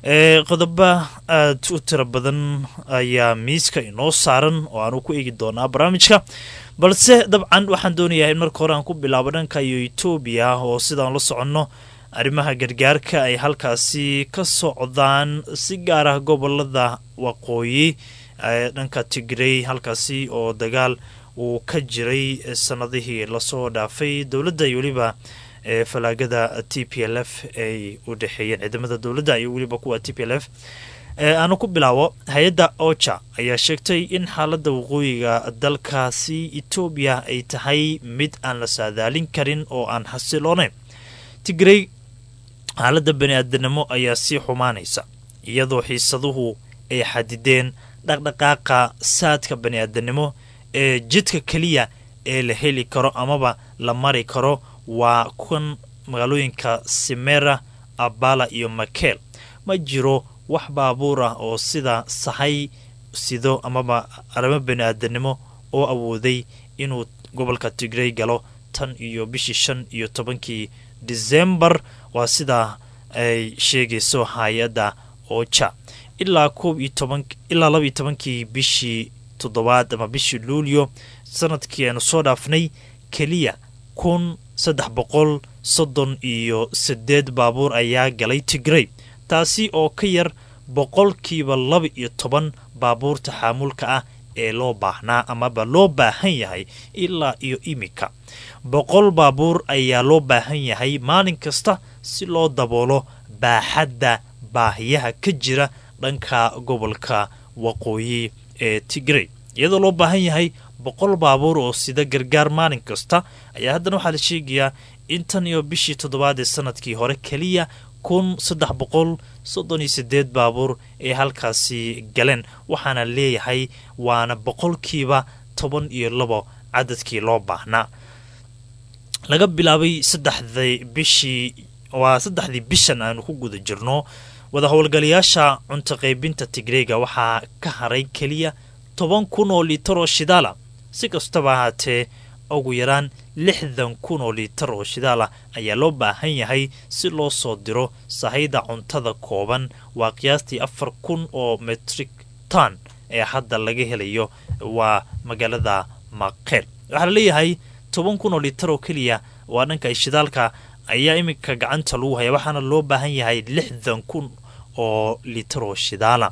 qodoba aad u tiro badan ayaa miiska inoo saaran oo aanu ku eegi doonaa barnaamijka balse dabcan waxaan doonayaa in marka hore aan ku bilaabo dhanka iyo etoobiya oo sidaan la soconno arrimaha gargaarka ay halkaasi ka socdaan si gaar ah gobolada waqooyi dhanka tigrey halkaasi oo dagaal uu ka jiray sanadihii lasoo dhaafay dowladda iyo weliba falaagada t p l f ay u dhexeeyeen ciidamada dowladda iyo weliba kuwa t p l f aanu ku bilaabo hay-adda oja ayaa sheegtay in xaaladda waqooyiga dalkaasi etoobiya ay tahay mid aan la saadaalin karin oo aan xasiloonayn tigrey xaaladda bani aadanimo ayaa sii xumaanaysa iyadoo xiisaduhu ay xadideen dhaqdhaqaaqa saadka bani aadanimo ee jidka keliya ee la heli karo amaba la mari karo waa kan magaalooyinka simera abala iyo makeel ma jiro wax baabuur ah oo sida sahay sido amaba arrimo bani aadanimo oo awooday inuu gobolka tigrey galo tan iyo bishii shan iyo tobankii decembar waa sidaa ay sheegayso hay-adda oja ilaa koob iyo toban ilaa laba iyo tobankii bishii toddobaad ama bishii luulyo sanadkii aanu soo dhaafnay keliya kun saddex boqol soddon iyo sideed baabuur ayaa galay tigrey taasi oo ka yar boqolkiiba laba iyo toban baabuurta xaamulka ah ee loo baahnaa amaba loo baahan yahay ilaa iyo iminka boqol baabuur ayaa loo baahan yahay maalin kasta si loo daboolo baaxadda baahiyaha ka jira dhanka gobolka waqooyi ee tigrey iyadoo loo baahan yahay boqol baabuur oo sida gargaar maalin kasta ayaa haddana waxaa la sheegayaa intan iyo bishii toddobaad ee sanadkii hore keliya kun saddex boqol soddon iyo sideed baabuur ee halkaasi galeen waxaana leeyahay waana boqolkiiba toban iyo labo cadadkii loo baahnaa laga bilaabay saddexdii bishii waa saddexdii bishan aanu ku guda jirno wada howlgalayaasha cunto qaybinta tigreega waxaa ka haray keliya toban kun oo liitar oo shidaala si kastaba ahaatee ugu yaraan lixdan kun oo liitar oo shidaal ah ayaa loo baahan yahay si loo soo diro sahayda cuntada kooban waa qiyaastii afar kun oo metrik ton ee hadda laga helayo waa magaalada maqeel waxaa laleeyahay toban kun oo liitar oo keliya waa dhanka shidaalka ayaa iminka gacanta lagu haya waxaana loo baahan yahay lixdan kun oo liitar oo shidaala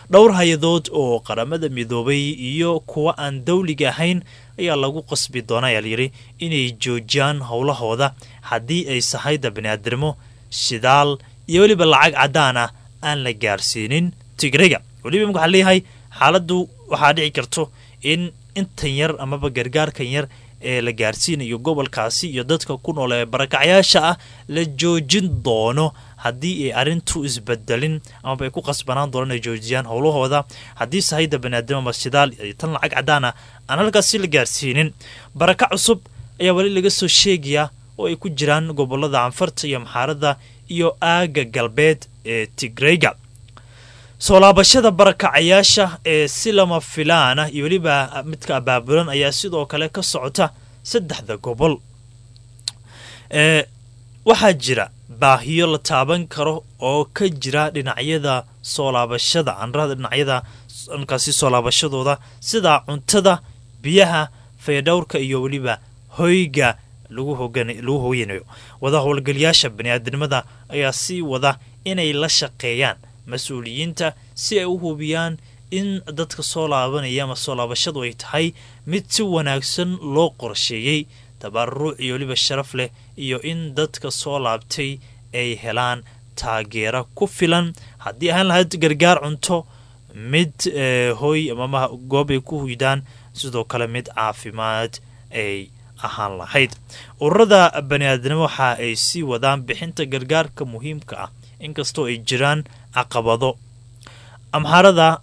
dhowr hay-adood oo qaramada midoobay iyo kuwa aan dawliga ahayn ayaa lagu qasbi doona ayaa layidhi inay joojiyaan howlahooda haddii ay sahayda baniaadirmo shidaal iyo weliba lacag caddaan ah aan la gaarsiinin tigrega weliba imika waxaa leeyahay xaaladdu waxaa dhici karto in intan yar amaba gargaarkan yar ee la gaarsiinayo gobolkaasi iyo dadka ku nool ee barakacyaasha ah la joojin doono haddii ay arrintu isbedelin amaba ay ku qasbanaan doonaan inay joojiyaan howlahooda haddii sahayda baniaadam ama shidaal iyo tan lacag caddaan ah aan halkaasi la gaarsiinin baraka cusub ayaa weli laga soo sheegayaa oo ay ku jiraan gobolada canfarta iyo maxaaradda iyo aaga galbeed ee tigreyga soo laabashada barakacayaasha ee si lama filaan ah iyo weliba midka abaabulan ayaa sidoo kale ka socota saddexda gobol ee waxaa jira baahiyo la taaban karo oo ka jira dhinacyada soo laabashada anrada dhinacyada dhankaasi soo laabashadooda sida cuntada biyaha fayadhowrka iyo weliba hoyga lagu lagu hooyanayo wada howlgalayaasha baniaadamada ayaa sii wada inay la shaqeeyaan mas-uuliyiinta si ay u hubiyaan in dadka soo laabanaya ama soo laabashadu ay tahay mid si wanaagsan loo qorsheeyey tabaruruc iyo weliba sharaf leh iyo in dadka soo laabtay ay helaan taageero ku filan haddii ahaan lahayd gargaar cunto mid hooy amama goob ay ku huydaan sidoo kale mid caafimaad ay ahaan lahayd ururada baniaadnimo waxa ay sii wadaan bixinta gargaarka muhiimka ah inkastoo ay jiraan caqabado amxarada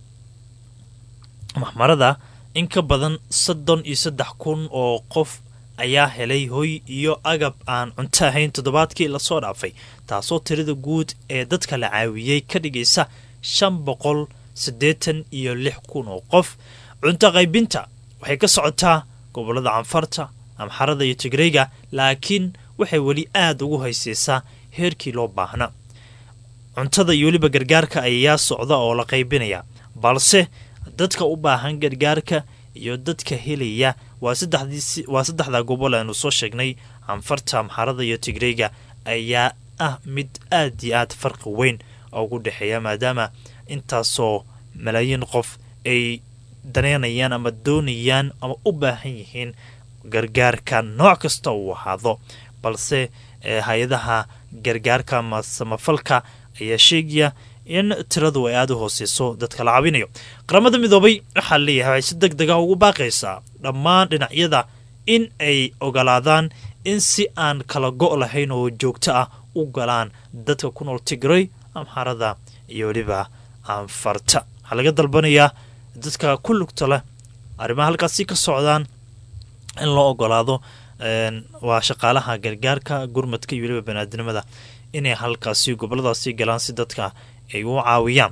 maxmarada in ka badan soddon iyo saddex kun oo qof ayaa helay hoy iyo agab aan cunto ahayn toddobaadkii lasoo dhaafay taasoo tirada guud ee dadka la caawiyey ka dhigaysa shan boqol siddeetan iyo lix kun oo qof cunto qaybinta waxay ka socotaa gobolada canfarta amxarada iyo tigreyga laakiin waxay weli aada ugu hayseysaa heerkii loo baahna cuntada iyo weliba gargaarka ayaa socda oo la qaybinaya balse dadka u baahan gargaarka iyo dadka helaya waa saddexda gobol aanu soo sheegnay canfarta amxarada iyo tigreyga ayaa ah mid aad iyo aad farqi weyn ugu dhexeeya maadaama intaasoo malaayiin qof ay daneynayaan ama doonayaan ama u baahan yihiin gargaarka nooc kasta uu ahaado balse hay-adaha gargaarka ama samafalka ayaa sheegaya in tiradu ay aada u hooseyso dadka la caawinayo qaramada midoobay waxaa leeyahay waxay si deg deg ah ugu baaqaysaa dhammaan dhinacyada in ay ogolaadaan in si aan kala go' lahayn oo joogto ah u galaan dadka ku nool tigrey amxarada iyo weliba anfarta waxaa laga dalbanayaa dadka ku lugta leh arrimaha halkaasi ka socdaan in loo ogolaado waa shaqaalaha gargaarka gurmadka iyo weliba banaadinimada inay halkaasi goboladaasi galaan si dadka ay u caawiyaan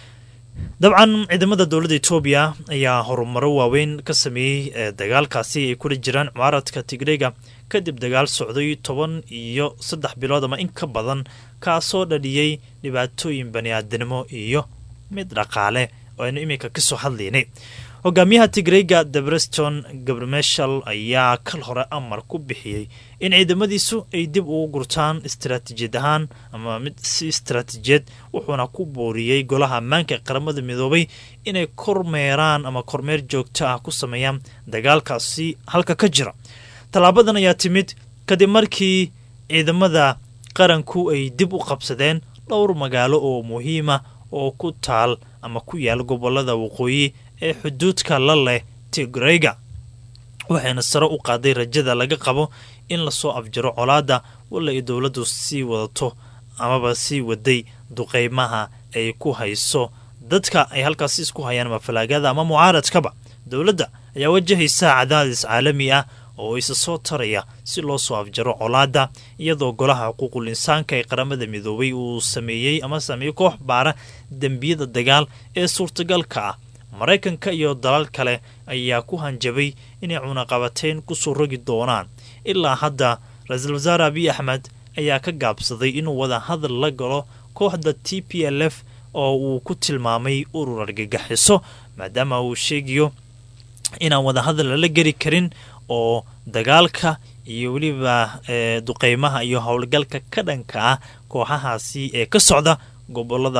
dabcan ciidamada dowladda etoobiya ayaa horumaro waaweyn ka sameeyey dagaalkaasi ay kula jiraan mucaaradka tigreyga kadib dagaal socday toban iyo saddex bilood ama in ka badan kaasoo dhaliyey dhibaatooyin baniaadanimo iyo mid dhaqaale oo aynu iminka kasoo hadlaynay hogaamiyaha tigreyga debreston gabrmeshal ayaa kal hore amar ku bixiyey in ciidamadiisu ay dib ugu gurtaan istaraatiijiyad ahaan ama mid si istaraatiijiyad wuxuuna ku booriyey golaha ammaanka ee qaramada midoobay inay kormeeraan ama kormeer joogto ah ku sameeyaan dagaalkaasi halka ka jira tallaabadan ayaa timid kadib markii ciidamada qaranku ay dib u qabsadeen dhowr magaalo oo muhiima oo ku taal ama ku yaal gobolada waqooyi ee xuduudka la leh tigreyga waxayna sare u qaaday rajada laga qabo in lasoo afjaro colaadda walla ay dowladdu sii wadato amaba sii waday duqeymaha ay ku hayso dadka ay halkaasi isku hayaan ama falaagada ama mucaaradkaba dowladda ayaa wajahaysa cadaadis caalami ah oo isa soo taraya si loo soo afjaro colaadda iyadoo golaha xuquuqul insaanka ee qaramada midoobay uu sameeyey ama sameeyey koox baara dembiyada dagaal ee suurtagalka ah maraykanka iyo dalal kale ayaa ku hanjabay inay cunaqabateyn kusoo rogi doonaan ilaa hadda ra-iisul wasaare abiy axmed ayaa ka gaabsaday inuu wada hadal la galo kooxda t p l f oo uu ku tilmaamay urur argagaxiso maadaama uu sheegayo inaan wada hadal lala geli karin oo dagaalka iyo weliba duqeymaha iyo howlgalka ka dhanka ah kooxahaasi ee ka socda gobolada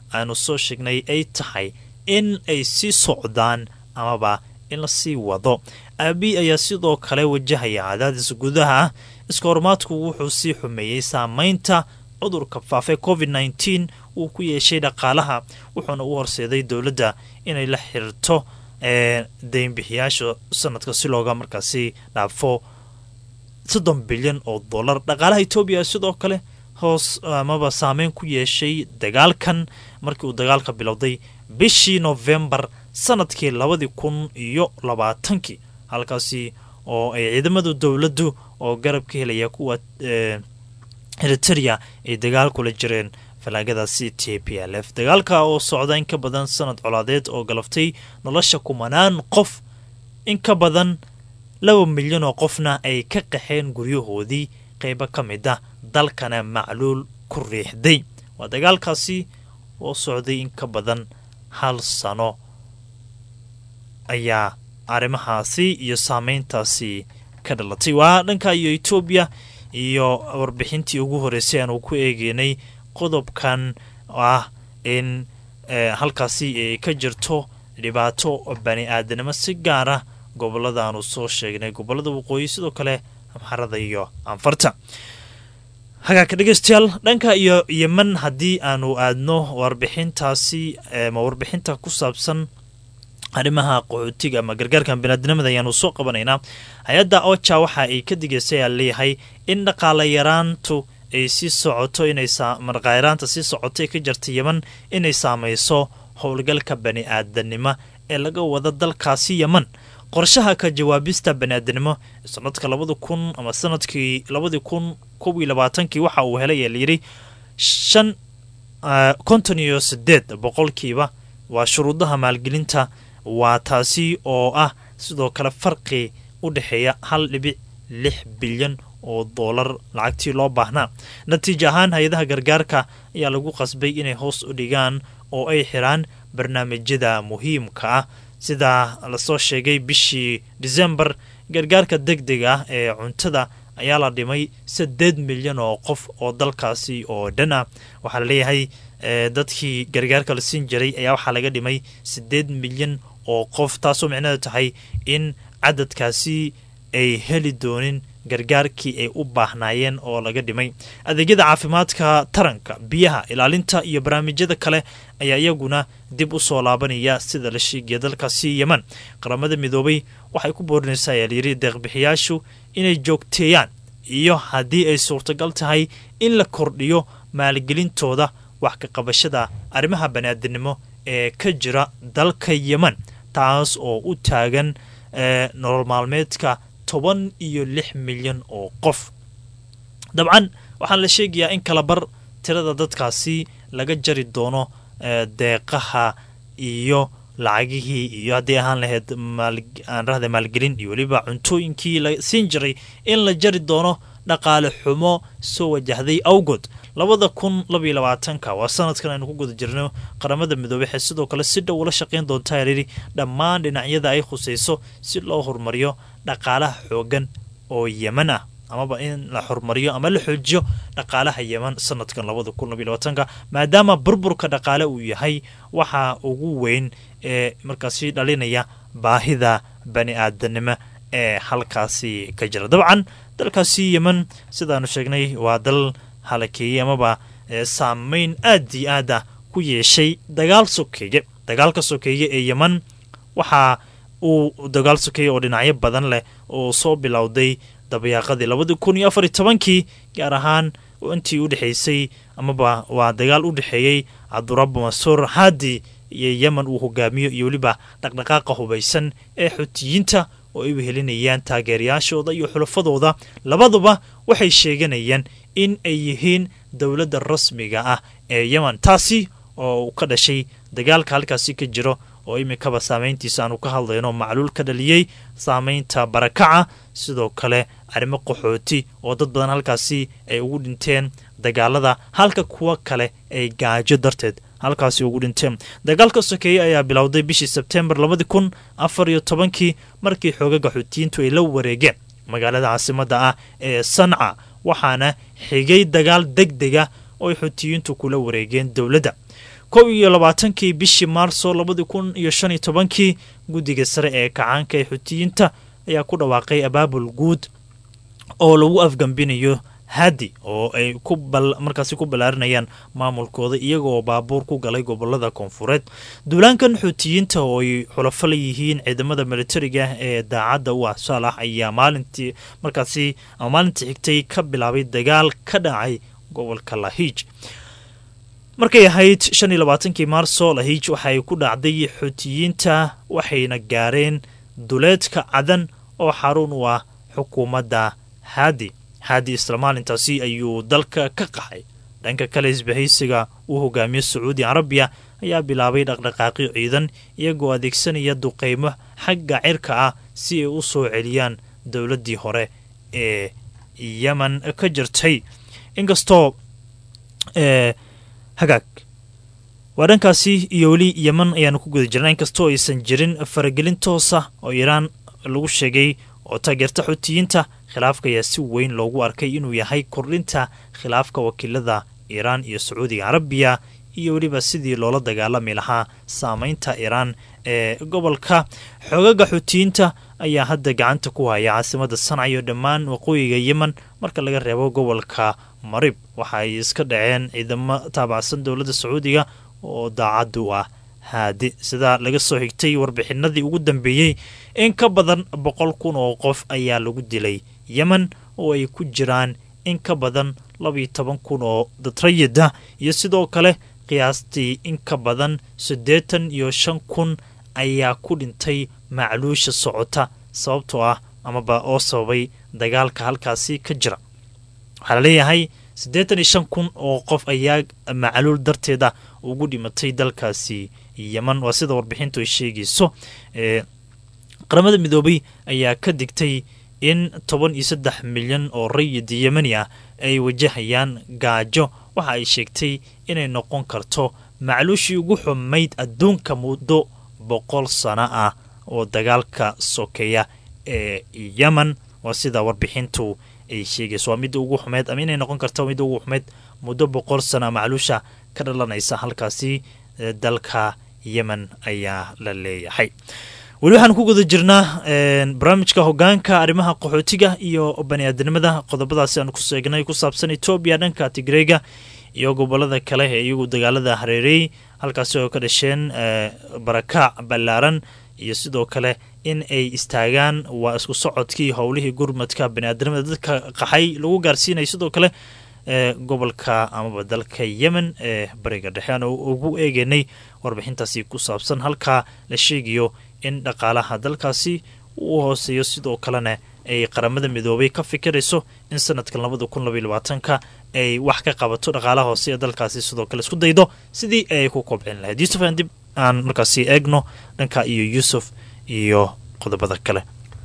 aanu soo sheegnay ay tahay in ay sii socdaan amaba in lasii wado aabi ayaa sidoo kale wajahaya cadaadis gudaha ah iska hormaadku wuxuu sii xumeeyey saameynta cudurka faafay covid nteen uu ku yeeshay dhaqaalaha wuxuuna u horseeday dowladda inay la xirto deynbixiyaasha sanadka si looga markaasi dhaafo soddon bilyan oo dollar dhaqaalaha etoobiya sidoo kale hoos amaba saameyn ku yeeshay dagaalkan markii uu dagaalka bilowday bishii novembar sanadkii labadii kun iyo labaatankii halkaasi oo ay ciidamada dowladdu oo garab ka helaya kuwa eriteria ay dagaal kula jireen falaagadaasi t p l f dagaalka oo socda in ka badan sanad colaadeed oo galaftay nolosha kumanaan qof in ka badan laba milyan oo qofna ay ka qaxeen guryahoodii qeybo ka mid ah dalkana macluul ku riixday waa dagaalkaasi oo socday in ka badan hal sano ayaa arrimahaasi iyo saameyntaasi ka dhalatay waa dhanka iyo etoobiya iyo warbixintii ugu horreysay aanu ku eegeynay qodobkan ah in halkaasi ay ka jirto dhibaato bani aadanimo si gaar ah gobolada aanu soo sheegnay gobolada waqooyi sidoo kale amxarada iyo anfarta hagaagka dhegeystayaal dhanka iyo yeman haddii aanu aadno warbixintaasi ma warbixinta ku saabsan arrimaha qaxootiga ama gargaarkan biniaadinimada ayaanu soo qabanaynaa hay-adda oja waxa ay ka digaysay aa leeyahay in dhaqaala yaraantu ay sii socoto inaymarqayraanta sii socotay ka jirta yeman inay saameyso howlgalka bani aadanimo ee laga wada dalkaasi yeman qorshaha ka jawaabista baniaadanimo sanadka labada kun ama sanadkii labadii kun kob iyo labaatankii waxa uu helay ee layidhi shan konton iyo sideed boqolkiiba waa shuruudaha maalgelinta waa taasi oo ah sidoo kale farqi u dhexeeya hal dhibic lix bilyan oo doolar lacagtii loo baahnaa natiijo ahaan hay-adaha gargaarka ayaa lagu qasbay inay hoos u dhigaan oo ay xiraan barnaamijyada muhiimka ah sidaa lasoo sheegay bishii disembar gargaarka deg deg ah ee cuntada ayaa la dhimay saddeed milyan oo qof oo dalkaasi oo dhan ah waxaa laleeyahay dadkii gargaarka la siin jiray ayaa waxaa laga dhimay siddeed milyan oo qof taasoo micnaheedu tahay in cadadkaasi ay heli doonin gargaarkii ay u baahnaayeen oo laga dhimay adeegyada caafimaadka taranka biyaha ilaalinta iyo barnaamijyada kale ayaa iyaguna dib u soo laabanaya sida la sheegaya dalkaasi yeman qaramada midoobay waxay ku boorinaysaa ayaa layidhi deeqbixiyaashu inay joogteeyaan iyo haddii ay suurtagal tahay in la kordhiyo maalgelintooda wax ka qabashada arrimaha baniaadinimo ee ka jira dalka yeman taas oo u taagan nolol maalmeedka toban iyo lix milyan oo qof dabcan waxaan la sheegayaa in kala bar tirada dadkaasi laga jari doono deeqaha iyo lacagihii iyo haddii ahaan lahayd aan rahda maalgelin iyo weliba cuntooyinkii la siin jiray in la jari doono dhaqaale xumo soo wajahday awgood labada kun labaiyo labaatanka waa sanadkan aynu ku guda jirno qaramada midoobey waxay sidoo kale si dhow ula shaqayn doontaa yidhi dhammaan dhinacyada ay khusayso si loo horumariyo dhaqaalaha xoogan oo yeman ah amaba in la horumariyo ama la xoojiyo dhaqaalaha yeman sanadkan labada kun labaiyo labaatanka maadaama burburka dhaqaale uu yahay waxa ugu weyn ee markaasi dhalinaya baahida bani aadanimo ee halkaasi ka jira dabcan dalkaasi yeman sidaanu sheegnay waa dal halakeeyey amaba saameyn aad iyo aad ah ku yeeshay dagaal sokeeye dagaalka sokeeye ee yeman waxa uu dagaal sokeeye oo dhinacyo badan leh oo soo bilowday dabayaaqadii labadii kun iyo afar iyo tobankii gaar ahaan intii u dhexaysay amaba waa dagaal u dhexeeyey cabdurabu mansuur haadi iyo yemen uu hogaamiyo iyo weliba dhaqdhaqaaqa hubaysan ee xutiyiinta oo ay wehelinayaan taageerayaashooda iyo xulafadooda labaduba waxay sheeganayaan in ay yihiin dowladda rasmiga ah ee yemen taasi oo ka dhashay dagaalka halkaasi ka jiro oo iminkaba saameyntiisa aanu ka hadlayno macluul ka dhaliyey saameynta barakaca sidoo kale arrimo qaxooti oo dad badan halkaasi ay ugu dhinteen dagaalada halka kuwa kale ay gaajo darteed halkaasi ugu dhinteen dagaalka sokeeye ayaa bilowday bishii sebtembar labadii kun afar iyo tobankii markii xoogaga xuutiyiintu ay la wareegeen magaalada caasimadda ah ee sanca waxaana xigay dagaal deg dega oo ay xutiyiintu kula wareegeen dowladda kow iyo labaatankii bishii maarso labadi kun iyo shan iyo tobankii guddiga sare ee kacaanka ee xutiyiinta ayaa ku dhawaaqay abaabul guud oo lagu afgambinayo hadi oo ay ku markaasi ku ballaarinayaan maamulkooda iyagoo baabuur ku galay gobolada koonfureed duulaankan xuutiyiinta oo ay xulafo la yihiin ciidamada militariga ee daacadda u ah saalax ayaa maalintii markaasi ama maalintii xigtay ka bilaabay dagaal ka dhacay gobolka lahiij markay ahayd shan iyo labaatankii maarso lahiij waxay ku dhacday xuutiyiinta waxayna gaareen duleedka cadan oo xarun u ah xukuumadda haadi haadi isla maalintaasi ayuu dalka ka qaxay dhanka kale isbahaysiga uu hogaamiyo sacuudi carabiya ayaa bilaabay dhaqdhaqaaqyo ciidan iyagoo adeegsanaya duqeymo xagga cirka ah si ay u soo celiyaan dowladdii hore ee yemen ka jirtay inkastoo hagaag waa dhankaasi iyo weli yemen ayaanu ku guda jirnaa inkastoo aysan jirin faragelin toosa oo iiraan lagu sheegay oo taageerta xutiyiinta khilaafka ayaa si weyn loogu arkay inuu yahay kordhinta khilaafka wakiilada iiraan iyo sacuudiga carabiya iyo weliba sidii loola dagaalami lahaa saameynta iiraan ee gobolka xoogaga xutiyiinta ayaa hadda gacanta ku haya caasimada sanca iyo dhammaan waqooyiga yemen marka laga reebo gobolka marib waxa ay iska dhaceen ciidamo taabacsan dowladda sacuudiga oo daacaddu ah haadi sidaa laga soo xigtay warbixinadii ugu dambeeyey in ka badan boqol kun oo qof ayaa lagu dilay yemen oo ay ku jiraan in ka badan labiyo toban kun oo dadrayida iyo sidoo kale qiyaastii in ka badan siddeetan iyo shan kun ayaa ku dhintay macluusha socota sababtoo ah amaba oo sababay dagaalka halkaasi ka jira waxaa la leeyahay siddeetan iyo shan kun oo qof ayaa macluul darteeda ugu dhimatay dalkaasi yemen waa sida warbixintu ay sheegayso qaramada midoobay ayaa ka digtay in toban iyo saddex milyan oo rayid yemeni ah ay wajahayaan gaajo waxa ay sheegtay inay noqon karto macluushii ugu xumayd adduunka muddo boqol sano ah oo dagaalka sokeeya ee yemen waa sida warbixintu ay sheegayso waa midda ugu xumeyd ama inay noqon karto midda ugu xumeyd muddo boqol sano macluusha ka dhalanaysa halkaasi dalka yemen ayaa la leeyahay weli waxaan ku guda jirnaa barnaamijka hogaanka arrimaha qaxootiga iyo bani-aadamada qodobadaasi aan ku seegnay ku saabsan etoobiya dhanka tigreega iyo gobolada kale ee iyagu dagaalada hareerey halkaasi oo ka dhasheen barakaac ballaaran iyo sidoo kale in ay istaagaan waa isku socodkii howlihii gurmadka bani-aadamada dadka qaxay lagu gaarsiinayo sidoo kale ee gobolka amaba dalka yemen ee bariga dhexe aan ugu eegeynay warbixintaasi ku saabsan halkaa la sheegayo in dhaqaalaha dalkaasi uu hooseeyo sidoo kalena ay qaramada midoobay ka fikirayso in sanadkan labada kun labaiy labaatanka ay wax ka qabato dhaqaalaha hoose ee dalkaasi sidoo kale isku daydo sidii ay ku kobcin lahayd yuusuf aan dib aan markaasi eegno dhanka iyo yuusuf iyo qodobada kale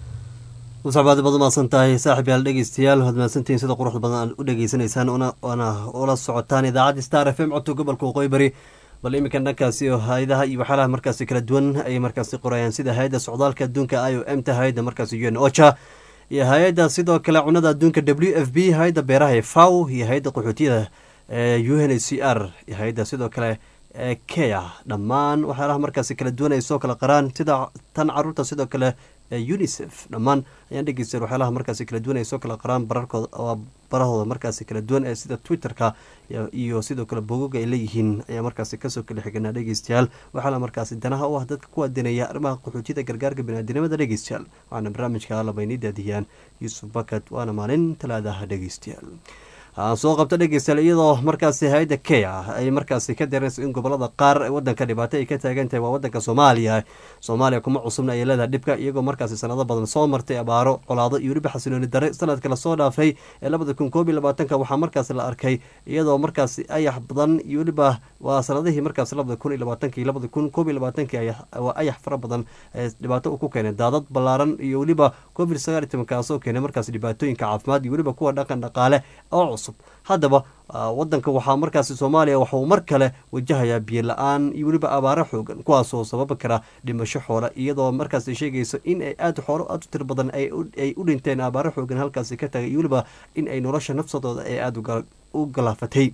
musacbaadi baad umahadsan tahay saaxib yaal dhegeystayaal waad mahadsantihiin sida quruxda badan aad u dhegeysanaysaan waana ula socotaan idaacadda star f m codka gobolka waqooyi bari bal iminkan dhankaasi oo hay-adaha iyo waxyaalaha markaasi kala duwan ayay markaasi qorayaan sida hay-adda socdaalka adduunka i o m ta hay-adda markaasi u n ocha iyo hay-adda sidoo kale cunada adduunka w f b hay-adda beeraha ee faw iyo hay-adda qaxootiyada ee u n h c r iyo hay-adda sidoo kale ee kea dhammaan waxyaalaha markaasi kala duwan ay soo kala qaraan sida tan caruurta sidoo kale unicef dhammaan ayaan dhegeysta waxyaalaha markaasi kala duwan ay soo kala qaraan bararkooda barahooda markaasi kala duwan ee sida twitterka iyo sidoo kale bogoga ay leeyihiin ayaa markaasi kasoo kala xiganaa dhegeystayaal waxaala markaasi danaha u ah dadka ku adeynaya arrimaha qaxootiyada gargaarka biniaadinimada dhegeystayaal waxaana barnaamijka alabaynii daadiyaan yuusuf bakat waana maalin talaadaha dhegeystayaal aan soo qabto dhegeystayaal iyadoo markaasi hay-adda kea ay markaasi ka dareynayso in gobolada qaar wadanka dhibaato ay ka taagan tahay waa wadanka soomaaliya soomaaliya kuma cusubna ayay leedahay dhibka iyagoo markaasi sanado badan soo martay abaaro colaado iyo weliba xasilooni dare sanadka lasoo dhaafay ee labada kun koob iyo labaatanka waxaa markaasi la arkay iyadoo markaasi ayax badan iyo weliba waa sanadihii markaasi labada kun iyo labaatanka iyo labada kun koob iyo labaatanki waa ayax fara badan ee dhibaato ku keenay daadad ballaaran iyo weliba covid sagaal iyo toban kaasoo keenay markaasi dhibaatooyinka caafimaad iyo weliba kuwa dhaqan dhaqaale oo cusub haddaba wadanka waxaa markaasi soomaaliya waxauu mar kale wajahayaa biyo la-aan iyo weliba abaaro xoogan kuwaasoo sababi kara dhimasho xoole iyadoo markaas sheegayso in ay aada xoolo aada u tir badan ay u dhinteen abaaro xoogan halkaasi ka tagay iyo weliba in ay nolosha nafsadooda ay aada u galaafatay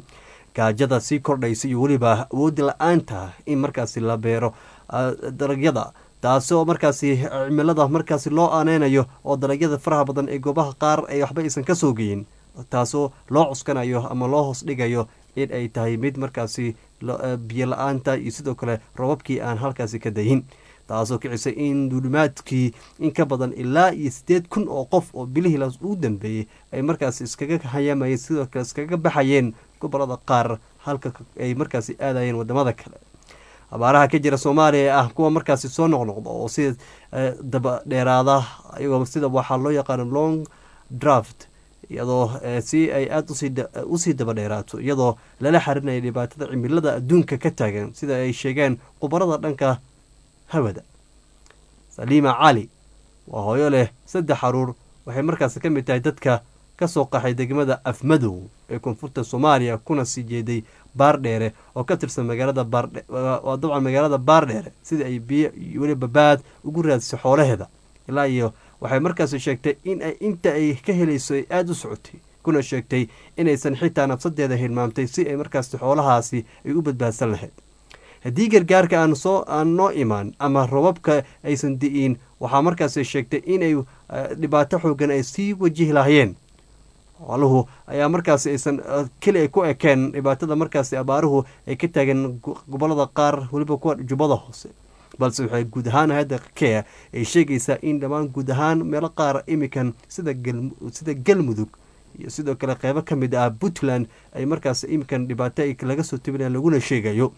gaajada sii kordhaysa iyo weliba awoodi la-aanta in markaasi la beero dalagyada taasoo markaasi cimilada markaasi loo aaneynayo oo dalagyada faraha badan ee goobaha qaar ay waxba aysan ka soo geyin taasoo loo cuskanayo ama loo hoos dhigayo in ay tahay mid markaasi biyo la-aanta iyo sidoo kale robabkii aan halkaasi ka dayin taasoo kicisay in duulimaadkii in ka badan ilaa iyo siddeed kun oo qof oo bilihii ugu dambeeyey ay markaasi iskaga hayaamayeen sidoo kale iskaga baxayeen gobolada qaar halka ay markaasi aadayeen wadamada kale abaaraha ka jira soomaaliya ee ah kuwa markaasi soo noqnoqda oo sida daba dheeraada iyagoo sida waxaa loo yaqaano long draft iyadoo si ay aada usii daba dheeraato iyadoo lala xarinaya dhibaatada cimilada adduunka ka taagan sida ay sheegeen khubarada dhanka hawada saliima cali waa hooyo leh saddex xaruur waxay markaasi ka mid tahay dadka kasoo qaxay degmada afmadow ee koonfurta soomaaliya kuna sii jeeday baardheere oo ka tirsan magaalada baardhwaa dabcan magaalada baardheere sidai ay biyo weli babaad ugu raadisay xoolaheeda ilaa iyo waxay markaasi sheegtay in ay inta ay ka helayso ay aada u socotay kuna sheegtay inaysan xitaa nafsadeeda hilmaamtay si ay markaasi xoolahaasi ay u badbaadsan lahayd haddii gargaarka aan soo aan noo imaan ama robabka aysan di'iin waxaa markaasi sheegtay inay dhibaato xoogan ay sii wajihi lahaayeen xooluhu ayaa markaasi aysan keli ay ku ekeen dhibaatada markaasi abaaruhu ay ka taageen gobolada qaar weliba kuwa jubbada hoose balse waxay guud ahaan hayadda kea ay sheegaysaa in dhammaan guud ahaan meelo qaar imikan sida sida galmudug iyo sidoo kale qeybo ka mid ah puntland ay markaas imikan dhibaato laga soo tebinaya laguna sheegayo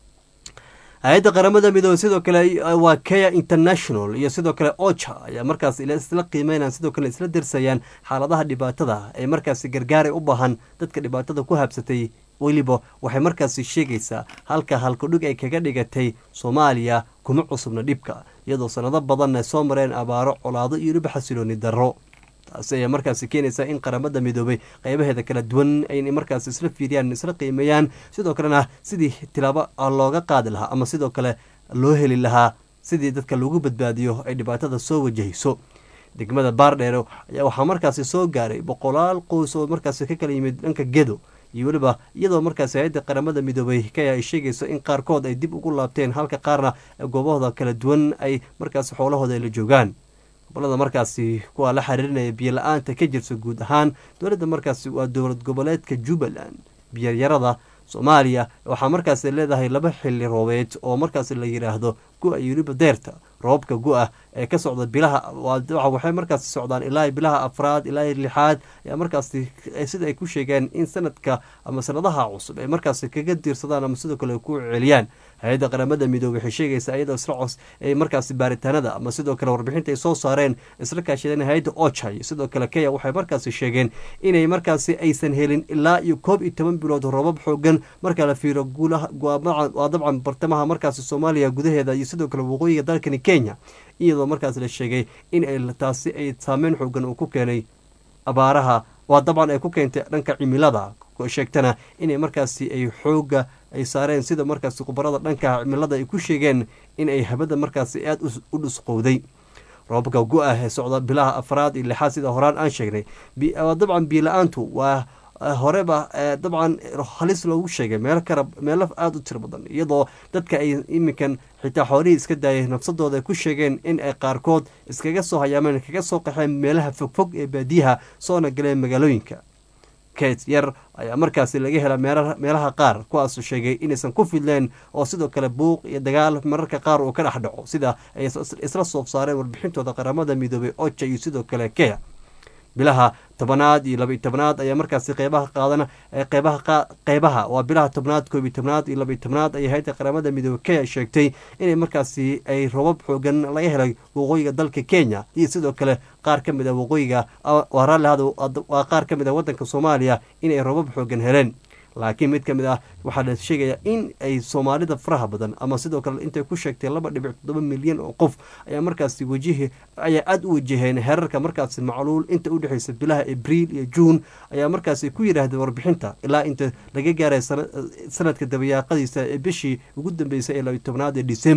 hay-adda qaramada midoobey sidoo kale waa kea international iyo sidoo kale ocha ayaa markaas isla qiimeynaan sidoo kale isla dirsayaan xaaladaha dhibaatada ee markaasi gargaaray u baahan dadka dhibaatada ku habsatay weliba waxay markaasi sheegaysaa halka halkudhig ay kaga dhigatay soomaaliya kuma cusubna dhibka iyadoo sanado badanna soo mareen abaaro colaado iyo weliba xasilooni darro taasi ayaa markaasi keenaysaa in qaramada midoobay qeybaheeda kala duwan ay markaas isla fiiriyaan isla qiimeeyaan sidoo kalena sidii tilaabo looga qaadi lahaa ama sidoo kale loo heli lahaa sidii dadka lagu badbaadiyo ay dhibaatada soo wajahayso degmada baardheere ayaa waxaa markaasi soo gaaray boqolaal qoys oo markaasi ka kala yimid dhanka gedo iyo weliba iyadoo markaasi hay-adda qaramada midoobay kaya ay sheegayso in qaarkood ay dib ugu laabteen halka qaarna goobahooda kala duwan ay markaasi xoolahooda ay la joogaan gobolada markaasi kuwaa la xiriirinaya biyo la-aanta ka jirta guud ahaan dowladda markaasi waa dowlad goboleedka jubbaland biyoyarada soomaaliya waxaa markaasi leedahay laba xili roobeed oo markaasi la yidhaahdo gu-a iyo weliba deerta roobka gu-a ee ka socda bilaha waxay markaasi socdaan ilaa bilaha afraad ilaa lixaad ayaa markaasi sida ay ku sheegeen in sanadka ama sanadaha cusub ay markaasi kaga diirsadaan ama sidoo kale ku celiyaan hay-adda qaramada midoobey waxay sheegaysaa iyadoo isla cos ay markaasi baaritaanada ama sidoo kale warbixinta ay soo saareen isla kaashadeen hay-adda ocha iyo sidoo kale kenya waxay markaasi sheegeen inay markaasi aysan helin ilaa iyo koob iyo toban bilood robab xoogan marka la fiiro waa dabcan bartamaha markaasi soomaaliya gudaheeda iyo sidoo kale waqooyiga dalkani kenya iyadoo markaas la sheegay in ay taasi ay saameyn xoogan uu ku keenay abaaraha waa dabcan ay ku keentay dhanka cimilada sheegtana inay markaasi ay xooga ay saareen sida markaasi khubarada dhanka cimilada ay ku sheegeen in ay habada markaasi aada u dhusqowday roobka gu-ah ee socda bilaha afraad iyo lixaad sida horaan aan sheegnay dabcan biila-aantu waa horeba dabcan halis loogu sheegay meel kara meelo aada u tiro badan iyadoo dadka ay iminkan xitaa xoolihii iska daayay nafsadooda ay ku sheegeen in ay qaarkood iskaga soo hayaameen kaga soo qaxeen meelaha fogfog ee baadiyaha soona galeen magaalooyinka ket yar ayaa markaasi laga hela meelaha qaar kuwaasu sheegay inaysan ku fidleen oo sidoo kale buuq iyo dagaal mararka qaar uu ka dhex dhaco sida ay isla soof saareen warbixintooda qaramada midoobay oja iyo sidoo kale kea bilaha tobanaad iyo laba iyo tobnaad ayaa markaasi qeybaha qaadana qeybaha qeybaha waa bilaha tobnaad koob iyo tobnaad iyo laba iyo tobnaad ayay hay-adda qaramada midoobey kenya sheegtay inay markaasi ay robab xoogan laga helay waqooyiga dalka kenya iyo sidoo kale qaar ka mid a waqooyiga waa raallihada waa qaar ka mid a waddanka soomaaliya inay robab xoogan heleen laakiin mid ka mid ah waxaa la sheegayaa in ay soomaalida faraha badan ama sidoo kale intay ku sheegtay laba dhibic toddoba milyan oo qof ayaa markaasi wajihi ayaa aada u wajaheen herarka markaasi macluul inta u dhexeysa bilaha abriil iyo juun ayaa markaasi ku yidhaahdeen warbixinta ilaa inta laga gaaray sanadka dabayaaqadiisa ee bishii ugu dambeysay ee labiyo tobnaad ee december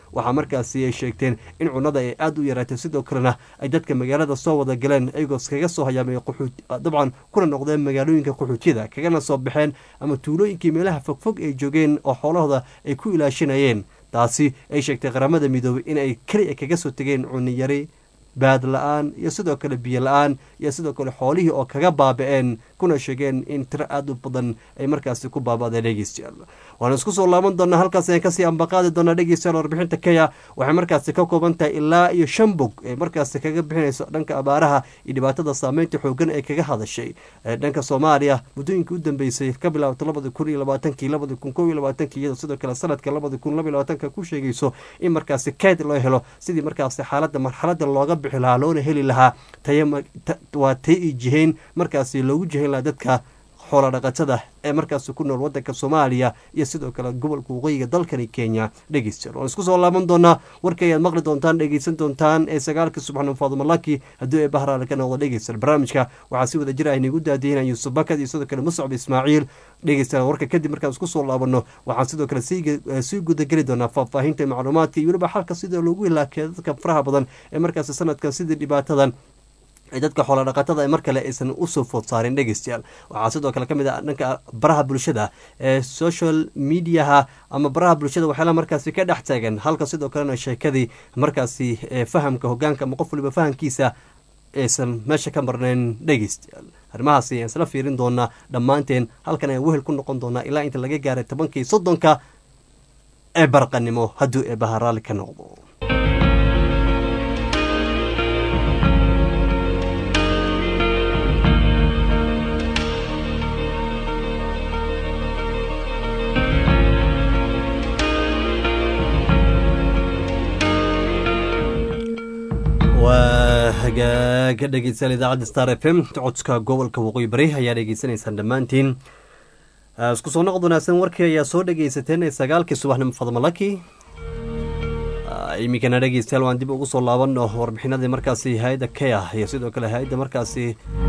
waxaa markaasi ay sheegteen in cunada ay aada u yaraatay sidoo kalena ay dadka magaalada soo wada galeen iyagoo kaga soo hayaamay dabcan kuna noqdeen magaalooyinka qaxootiyada kagana soo baxeen ama tuulooyinkii meelaha fogfog ay joogeen oo xoolahooda ay ku ilaashanayeen taasi ay sheegtay qaramada midoobay in ay keli kaga soo tegeen cuniyari baad la-aan iyo sidoo kale biyo la-aan iyo sidoo kale xoolihii oo kaga baaba-een kuna sheegeen in tiro aada u badan ay markaasi ku baaba'deen dhegeystayaal waana isku soo laaban doonaa halkaas ayaan kasii ambaqaadi doonaa dhegeystayaal warbixinta kenya waxay markaasi ka kooban tahay ilaa iyo shan bog ee markaasi kaga bixinayso dhanka abaaraha iyo dhibaatada saameynta xoogan ee kaga hadashay dhanka soomaaliya muddooyinkii u dambeysay ka bilaabta labadi kun iyo labaatankii labadi kun kow iyo labaatankii iyadoo sidoo kale sanadka labadi kun laba iyo labaatanka ku sheegayso in markaasi keyd loo helo sidii markaasi xaaladda marxaladda looga bixi lahaa loona heli lahaa waa tay i jihayn markaasi loogu jihayn lahaa dadka xoola dhaqatada ee markaasi ku nool wadanka soomaaliya iyo sidoo kale gobolka waqooyiga dalkani kenya dhegeystayaal waan isku soo laaban doonaa warka ayaad maqli doontaan dhegeysan doontaan ee sagaalka subaxnimo faadumalaki haddii ay bahraale ka noqdo dhegeystayaal barnaamijka waxaa si wada jir ah inigu daadihinaya yuusuf bakad iyo sidoo kale muscab ismaaciil dhegeystayaal warka kadib markaan isku soo laabano waxaan sidoo kale sii gudageli doonaa faahfaahinta macluumaadka iyo weliba xalka sida loogu hilaakeeyo dadka faraha badan ee markaasi sanadkan sidii dhibaatadan dadka xoola dhaqatada ee mar kale aysan usoo food saarin dhegeystayaal waxaa sidoo kale ka mid ah dhanka baraha bulshada ee social mediaha ama baraha bulshada waxyaala markaasi ka dhex taagan halka sidoo kalena sheekadii markaasi fahamka hogaanka ama qof waliba fahamkiisa aysan meesha ka marnayn dhegeystayaal arrimahaasi ayaan isla fiirin doonaa dhammaanteen halkan ayaan wehel ku noqon doonaa ilaa inta laga gaaray tobankii soddonka ee barqanimo hadduu ee baharaali ka noqdo waa hagaaga dhegeystayaal idaacadda star f m codka gobolka waqooyi bari ayaa dhegeysanaysaan dhammaantiin isku soo noqod wanaagsan warkii ayaa soo dhegeysateen ee sagaalkii subaxnimo fadmalaki iminkana dhegeystayaal waan dib ugu soo laabano warbixinadii markaasi hay-adda kea iyo sidoo kale hay-adda markaasi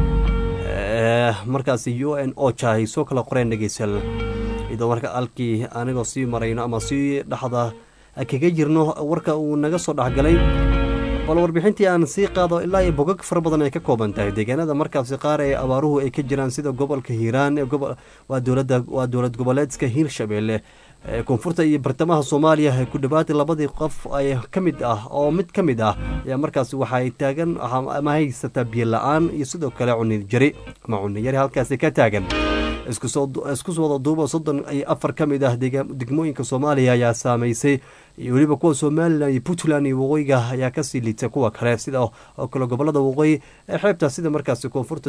markaasi u n oja ay soo kala qoreen dhegeystayaal iyadoo marka alkii anigoo sii marayno ama sii dhexda kaga jirno warka uu naga soo dhexgalay bal warbixintii aan sii qaado ilaa iyo bogag fara badan ay ka kooban tahay deegaanada markaasi qaar ee abaaruhu ay ka jiraan sida gobolka hiiraan waa dowlada waa dowlad goboleedka hiirshabeelle koonfurta iyo bartamaha soomaaliya ku dhawaad labadii qof ay ka mid ah oo mid ka mid ah ayaa markaasi waxaay taagan ama haysataa biyo la-aan iyo sidoo kale cunijari ama cuniyari halkaasi ka taagan isku wada duuba soddon iyo afar ka mid ah degmooyinka soomaaliya ayaa saameysay iyo weliba kuwa somalilan iyo puntland iyo waqooyiga ayaa kasii liita kuwa kale sida oo kale gobolada waqooyi ee xeebta sida markaasi koonfurta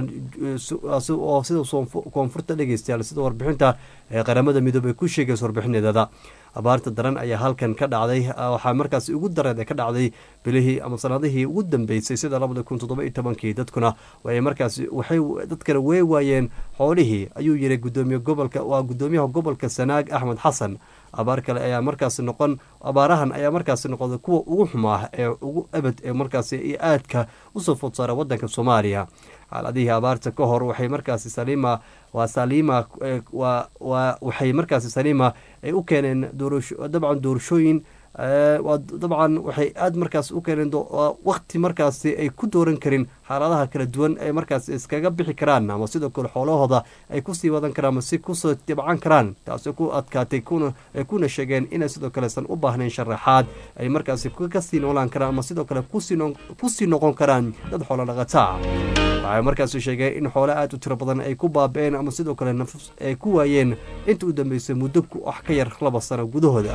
oo sida koonfurta dhegeystayaal sida warbixinta qaramada midoobey ku sheegaysa warbixinadeeda abaarta daran ayaa halkan ka dhacday waxaa markaasi ugu dareed ka dhacday bilihii ama sanadihii ugu dambeysay sida labada kun toddoba iyo tobankii dadkuna way markaasi waxay dadkana wey waayeen xoolihii ayuu yiri gudoomiye gobolka waa gudoomiyaha gobolka sanaag axmed xasan abaar kale ayaa markaasi noqon abaarahan ayaa markaasi noqday kuwa ugu xumaa ee ugu abad ee markaasi iyo aadka usoo food saara wadanka soomaaliya xaaladihii abaarta ka hor waxay markaasi saliima waa saliima waa waa waxay markaasi saliima ay u keeneen doorasho dabcan doorashooyin dabcan waxay aada markaas u keeneen wakti markaasi ay ku dooran karin xaaladaha kala duwan ay markaas iskaga bixi karaan ama sidoo kale xoolahooda ay kusii wadan karaan ama si kusoo dibcan karaan taasi ku adkaatay ay kuna sheegeen inay sidoo kalesan u baahnayn sharaxaad ay markaasi kasii noolaan karaan ama sidoo kale kusii noqon karaan dad xoolo dhaqataa waxay markaasi sheegeen in xoole aada u tiro badan ay ku baaba-een ama sidoo kale nafs ay ku waayeen inta u dambeysay muddo wax ka yar laba sano gudahooda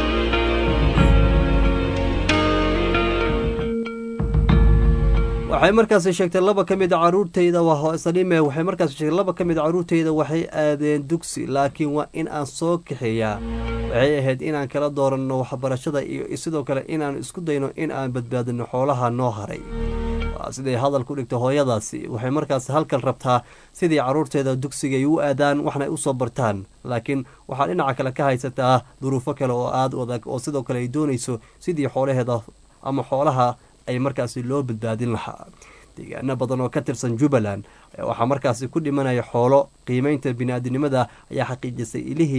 waxay markaasi sheegtay laba ka mid a caruurtayda saliime waxay markaasi sheegtay laba ka mid a caruurtayda waxay aadeen dugsi laakiin waa in aan soo kaxeeyaa waxay ahayd inaan kala dooranno waxbarashada iyo sidoo kale inaan isku dayno in aan badbaadino xoolaha noo haray siday hadal ku dhigta hooyadaasi waxay markaasi halkan rabtaa sidii caruurteeda dugsiga ay u aadaan waxna ay usoo bartaan laakiin waxaa dhinaca kale ka haysataa duruufo kale oo aada u adag oo sidoo kale ay doonayso sidii xoolaheeda ama xoolaha ay markaasi loo badbaadin lahaa deegaano badan oo ka tirsan jubbaland waxaa markaasi ku dhimanaya xoolo qiimeynta bini-aadinimada ayaa xaqiijisay ilihii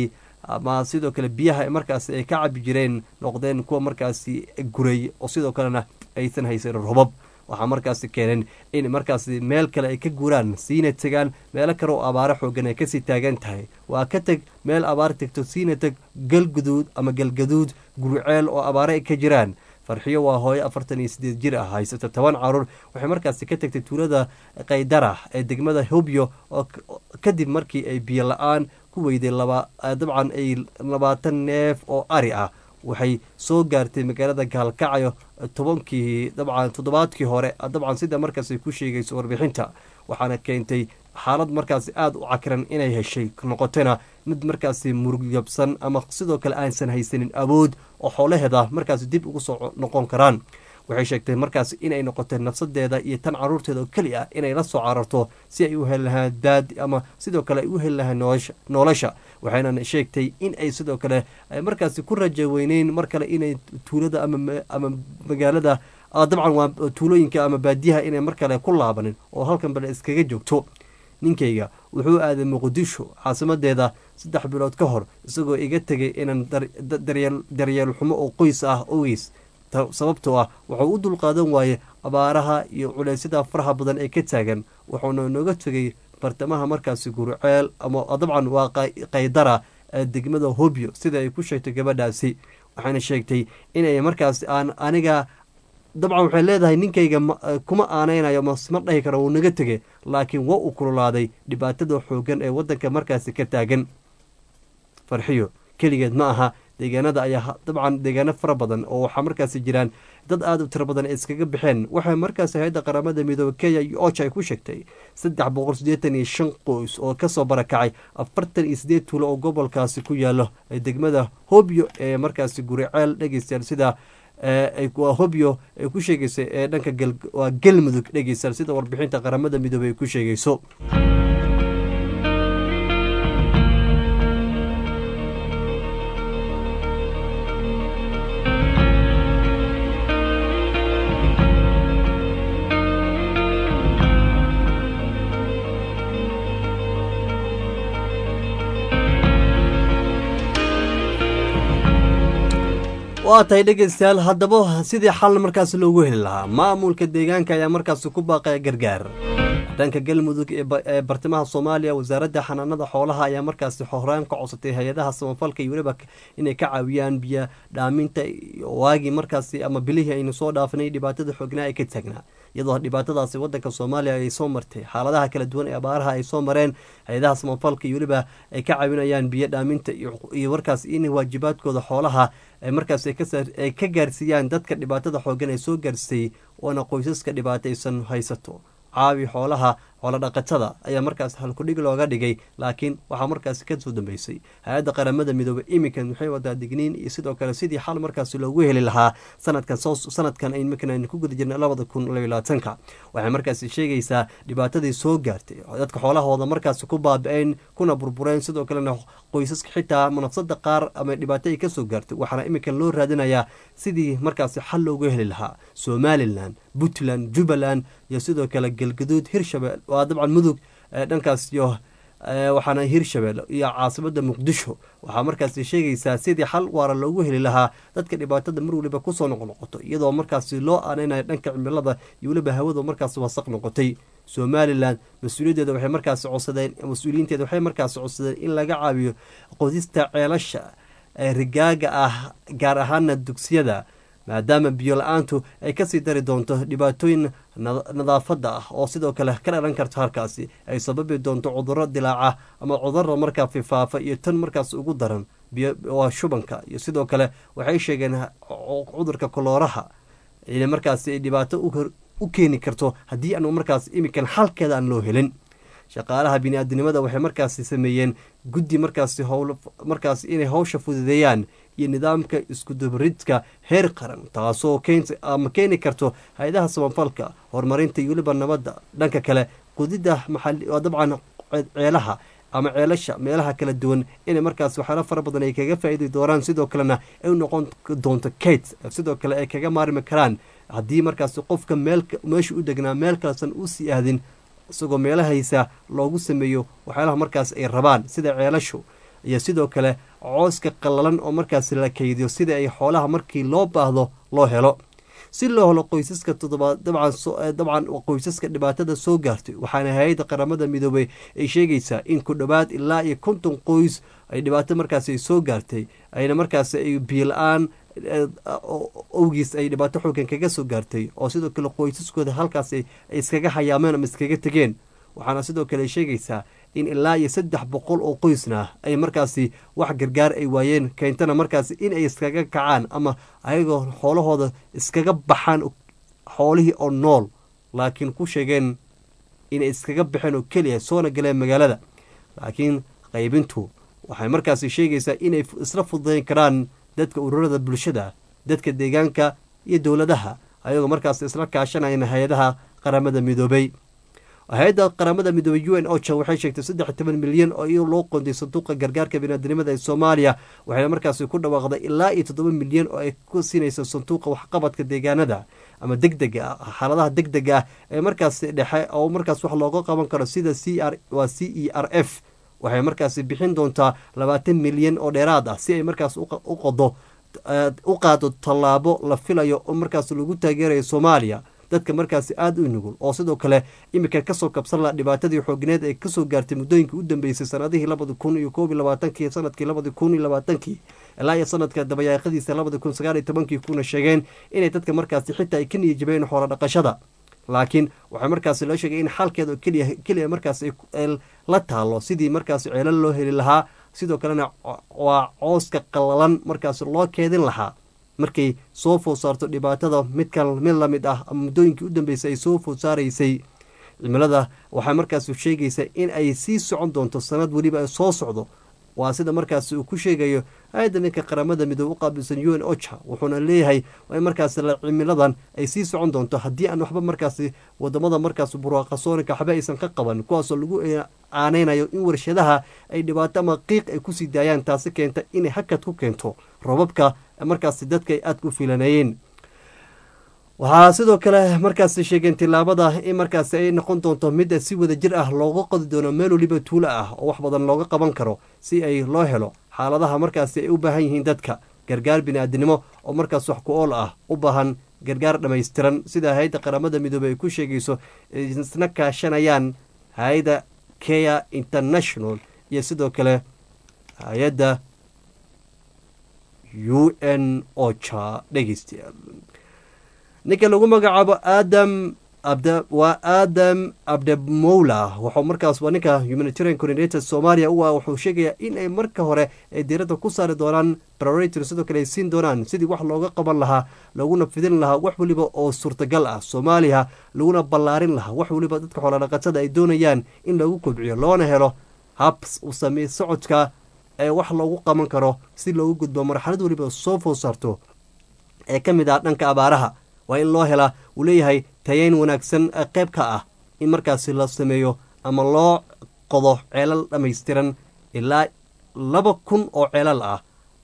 ama sidoo kale biyaha markaasi ay ka cabi jireen noqdeen kuwa markaasi guray oo sidoo kalena aysan haysan robab waxaa markaasi keeneen in markaasi meel kale ay ka guuraan siina tegaan meelo kale oo abaaro xoogan ay kasii taagan tahay waa ka teg meel abaar tegto siina teg galguduud ama galgaduud guriceel oo abaaro ay ka jiraan farxiyo waa hooyo afartan iyo sideed jir ah haysata toban caruur waxay markaasi ka tagtay tuulada kaydara ee degmada hobyo oo kadib markii ay biyo la-aan ku weyday laba dabcan ay labaatan neef oo ari ah waxay soo gaartay magaalada gaalkacyo tobankii dabcan toddobaadkii hore dabcan sida markaasi ku sheegayso warbixinta waxaana keentay xaalad markaasi aada u cakiran inay heshay noqotona mid markaasi murugyabsan ama sidoo kale aansan haysanin awood oo xoolaheeda markaasi dib ugu soo noqon karaan waxay sheegtay markaas inay noqotay nafsadeeda iyo tan caruurteeda oo keli ah inay la soo cararto si ay u heli lahaan daad ama sidoo kale ay u heli lahaan nolosha waxayna sheegtay in ay sidoo kale markaasi ku raja weyneyn mar kale inay tuulada ama magaalada dabcan waa tuulooyinka ama baadiyaha inay mar kale ku laabanin oo halkan bale iskaga joogto ninkayga wuxuu aaday muqdisho caasimadeeda saddex bilood ka hor isagoo iga tegay inaan daryeel xumo oo qoys ah ogeys sababtoo ah wuxuu u dulqaadan waayey abaaraha iyo culeysyada faraha badan ee ka taagan wuxuuna nooga tegay bartamaha markaasi guruceel ama dabcan waa kaydara ee degmada hobyo sida ay ku sheegtay gabadhaasi waxayna sheegtay inay markaas aan aniga dabcan waxay leedahay ninkayga kuma aaneynayo ma dhahi karo wuu naga tegay laakiin waa uu kululaaday dhibaatada xoogan ee wadanka markaasi ka taagan farxiyo keligeed ma aha deegaanada ayaa dabcan deegaano fara badan oo waxaa markaasi jiraan dad aada u tiro badan ay iskaga baxeen waxay markaasi hay-adda qaramada midoobe kenya iyo oja ay ku sheegtay saddex boqol siddeetan iyo shan qoys oo kasoo barakacay afartan iyo sideed tuulo oo gobolkaasi ku yaalo ee degmada hobyo ee markaasi guriceel dhegeystayaal sida waa hobyo ay ku sheegaysa ee dhanka waa galmudug dhegeystayaal sida warbixinta qaramada midoobe ay ku sheegayso waa tahay dhegeystayaal haddaba sidii xal markaas loogu heli lahaa maamulka deegaanka ayaa markaasi ku baaqaya gargaar dhanka galmudug ee bartamaha soomaaliya wasaaradda xanaanada xoolaha ayaa markaasi horaan ka codsatay hay-adaha samafalka iyo weliba inay ka caawiyaan biyo dhaaminta waagii markaasi ama bilihii aynu soo dhaafinay dhibaatada xoognaa ee ka taagnaa iyadoo dhibaatadaasi wadanka soomaaliya ay soo martay xaaladaha kala duwan ee abaaraha ay soo mareen hay-adaha samafalka iyo weliba ay ka caawinayaan biyo dhaaminta iyo markaas in waajibaadkooda xoolaha markaas ay ka gaarsiiyaan dadka dhibaatada xoogan ee soo gaarsay oona qoysaska dhibaataysan haysato caawi xoolaha xoolodhaqatada ayaa markaas halkudhig looga dhigay laakiin waxaa markaasi kasoo dambeysay hay-adda qaramada midoobe iminkan waxay wadaa digniin iyo sidoo kale sidii xal markaasi loogu heli lahaa sanadkan sanadkan iminkan aynu ku guda jirna labada kun labylaatanka waxay markaasi sheegaysaa dhibaatadii soo gaartay dadka xoolahooda markaasi ku baabi-een kuna burbureen sidoo kalena qoysaska xitaa nafsada qaar ama dhibaato ay kasoo gaartay waxaana iminkan loo raadinayaa sidii markaasi xal loogu heli lahaa somalilan puntland jubbaland iyo sidoo kale galgaduud hirshabeel waa dabcan mudug dhankaas iyo waxaana hirshabelle iyo caasimada muqdisho waxaa markaasi sheegaysaa sidii xal waara loogu heli lahaa dadka dhibaatada mar waliba kusoo noqnoqoto iyadoo markaasi loo aaneynayo dhanka cimilada iyo weliba hawada markaasi wasaq noqotay somalilan mas-uuliyaddeeda waxay markaasi codsadeen mas-uuliyiinteeda waxay markaasi codsadeen in laga caawiyo qodista ceelasha rigaaga ah gaar ahaana dugsiyada maadaama biyo la-aantu ay kasii dari doonto dhibaatooyin nadaafada ah oo sidoo kale ka dhalan karto halkaasi ay sababi doonto cuduro dilaaca ama cuduro markaa fifaafa iyo tan markaas ugu daran waa shubanka iyo sidoo kale waxay sheegeen cudurka kolooraha inay markaasi dhibaato u keeni karto haddii aanu markaas iminkan xalkeeda aan loo helin shaqaalaha bini-aadinimada waxay markaasi sameeyeen guddi markaasi howl markaasi inay howsha fududeeyaan iyo nidaamka iskudubaridka heer qaran taasoo ama keeni karto hay-adaha samafalka horumarinta iyo weliba nabadda dhanka kale qudidda maxali dabcan ceelaha ama ceelasha meelaha kala duwan inay markaas waxyaala fara badan ay kaga faa-iidi doonaan sidoo kalena ay u noqon doonto kate sidoo kale ay kaga maarmi karaan haddii markaas qofka meel meesha u degnaa meel kalesan usii aadin isagoo meelahaysa loogu sameeyo waxyaalaha markaas ay rabaan sida ceelashu iyo sidoo kale cooska qallalan oo markaasi la keydiyo sida ay xoolaha markii loo baahdo loo helo si loo helo qoysaska toddobaad dabcan qoysaska dhibaatada soo gaartay waxaana hay-adda qaramada midoobey ay sheegaysaa in ku dhowaad ilaa iyo konton qoys ay dhibaato markaasi ay soo gaartay ayna markaasi ay biila-aan owgiis ay dhibaato xoogan kaga soo gaartay oo sidoo kale qoysaskooda halkaas ay iskaga hayaameen ama iskaga tegeen waxaana sidoo kale sheegaysaa in ilaa iyo saddex boqol oo qoysna ay markaasi wax gargaar ay waayeen keentana markaasi in ay iskaga kacaan ama ayagoo xoolahooda iskaga baxaan xoolihii oo nool laakiin ku sheegeen inay iskaga baxeen oo keliya soona galeen magaalada laakiin qaybintu waxay markaasi sheegaysaa inay isla fududayn karaan dadka ururada bulshada dadka deegaanka iyo dowladaha ayagoo markaas isla kaashanayna hay-adaha qaramada midoobay hay-adda qaramada midoobey u n ocha waxay sheegtay saddex toban milyan oo iyo loo qoonday sanduuqa gargaarka biniaadinimada ee soomaaliya waxayna markaasi ku dhawaaqday ilaa iyo toddoba milyan oo ay ku siinayso sanduuqa waxqabadka deegaanada ama deg dega ah xaaladaha deg dega ah ee markaasi dhexe oo markaas wax looga qaban karo sida c r waa c e r f waxay markaasi bixin doontaa labaatan milyan oo dheeraad ah si ay markaas u qodo u qaado tallaabo la filayo oo markaas lagu taageerayo soomaaliya dadka markaasi aada u nugul oo sidoo kale iminka kasoo kabsan laha dhibaatadii xoogneed ee kasoo gaartay muddooyinkii u dambeysay sanadihii labadi kun iyo koob iyo labaatankii sanadkii labadi kun iyo labaatankii ilaa iyo sanadka dabayaaqadiisa labadi kun sagaal iyo tobankii kuna sheegeen inay dadka markaasi xitaa ay ka niyajabeen xoolo dhaqashada laakiin waxaa markaasi loo sheegay in xalkeeda oo keliya keliya markaas la taalo sidii markaasi ceelal loo heli lahaa sidoo kalena waa cooska qallalan markaasi loo keedin lahaa markay soo food saarto dhibaatada midkan mid lamid ah ama muddooyinkii u dambeysay ay soo food saaraysay cimilada waxaa markaasi sheegaysaa in ay sii socon doonto sanad weliba ay soo socdo waa sida markaasi uu ku sheegayo hay-adda ninka qaramada midoobe u qaabilsan u n ocha wuxuuna leeyahay in markaasi cimiladan ay sii socon doonto haddii aan waxba markaasi wadamada markaas burwaaqasoonika waxba aysan ka qaban kuwaasoo lagu aaneynayo in warshadaha ay dhibaato ama qiiq ay kusii daayaan taasi keenta inay hakad ku keento robabka markaasi dadka ay aada ku filaneeyeen waxaa sidoo kale markaasi sheegeen tilaabada in markaasi ay noqon doonto mid si wada jir ah looga qodi doono meel waliba tuulo ah oo wax badan looga qaban karo si ay loo helo xaaladaha markaasi ay u baahan yihiin dadka gargaar bini-aadinimo oo markaas wax ku ool ah u baahan gargaar dhammaystiran sida hay-adda qaramada midoobey ay ku sheegayso isna kaashanayaan hay-adda kea international iyo sidoo kale hay-adda u n ocha dhegeystayaal ninka lagu magacaabo aadam abda waa aadam abdemowla wuxuu markaas waa ninka humanitarian coordinator soomaaliya u ah wuxuu sheegayaa in ay marka hore ay diiradda ku saari doonaan priority sidoo kale ay siin doonaan sidii wax looga qaban lahaa looguna fidin lahaa wax weliba oo suurtagal ah soomaaliya laguna ballaarin lahaa wax weliba dadka xoolodhaqatada ay doonayaan in lagu kobciyo loona helo hab samey socodka ee wax loogu qaban karo si loogu gudbo marxalad weliba soo food saarto ee ka mid ah dhanka abaaraha waa in loo helaa uu leeyahay tayeyn wanaagsan qayb ka ah in markaasi la sameeyo ama loo qodo ceelal dhammaystiran ilaa laba kun oo ceelal ah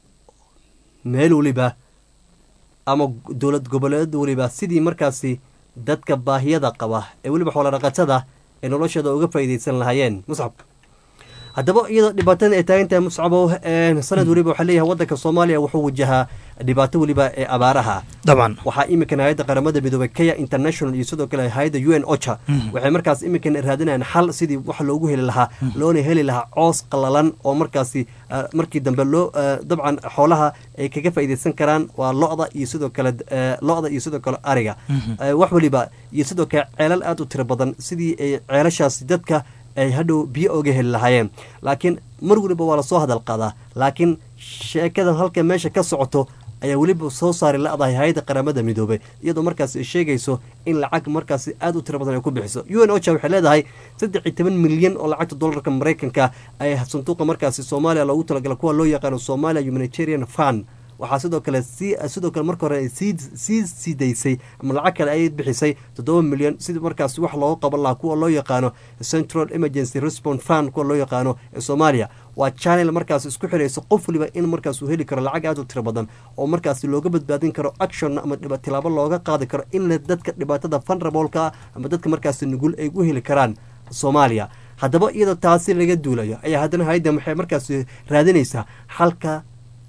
meel weliba ama dowlad goboleed weliba sidii markaasi dadka baahiyada qaba ee weliba xoolodhaqatada ee noloshooda uga faa'iidaysan lahaayeen muscab haddaba iyadoo dhibaatada ay taagan tahay muscabow sanad weliba waxaa leeyahay waddanka soomaaliya wuxuu wajahaa dhibaato weliba ee abaaraha dabcan waxaa iminkan hay-adda qaramada midoobey kenya international iyo sidoo kale hay-adda u n ocha waxay markaas iminkan raadinayaan xal sidii wax loogu heli lahaa loona heli lahaa coos qallalan oo markaasi markii dambe loo dabcan xoolaha ay kaga faa'iidaysan karaan waa lo-da iyo sidoo kale lo-da iyo sidoo kale ariga wax weliba iyo sidoo kale ceelal aada u tiro badan sidii ay ceelashaasi dadka ay hadhow biyo oga heli lahaayeen laakiin mar weliba waa lasoo hadal qaadaa laakiin sheekadan halka meesha ka socoto ayaa weliba soo saari la-dahay hay-adda qaramada midoobey iyadoo markaas ay sheegayso in lacag markaasi aada u tiro badan ay ku bixiso u n ocha waxay leedahay saddex iyo toban milyan oo lacagta dollarka maraykanka ay sanduuqa markaasi soomaaliya loogu talagala kuwa loo yaqaano somalia humanitarian fund waxaa sidoo kale si sidoo kale marka hore sii sii sii daysay ama lacag kale ay bixisay toddoba milyan sida markaas wax looga qaban lahaa kuwa loo yaqaano central emergency response fund kuwa loo yaqaano ee soomaaliya waa channel markaas isku xirayso qof waliba in markaas uu heli karo lacag aada u tiro badan oo markaas looga badbaadin karo action ama tilaabo looga qaadi karo in dadka dhibaatada funrabolka ama dadka markaas nugul ay u heli karaan soomaaliya haddaba iyadoo taasi laga duulayo ayaa haddana hay-addan waxay markaas raadinaysaa xalka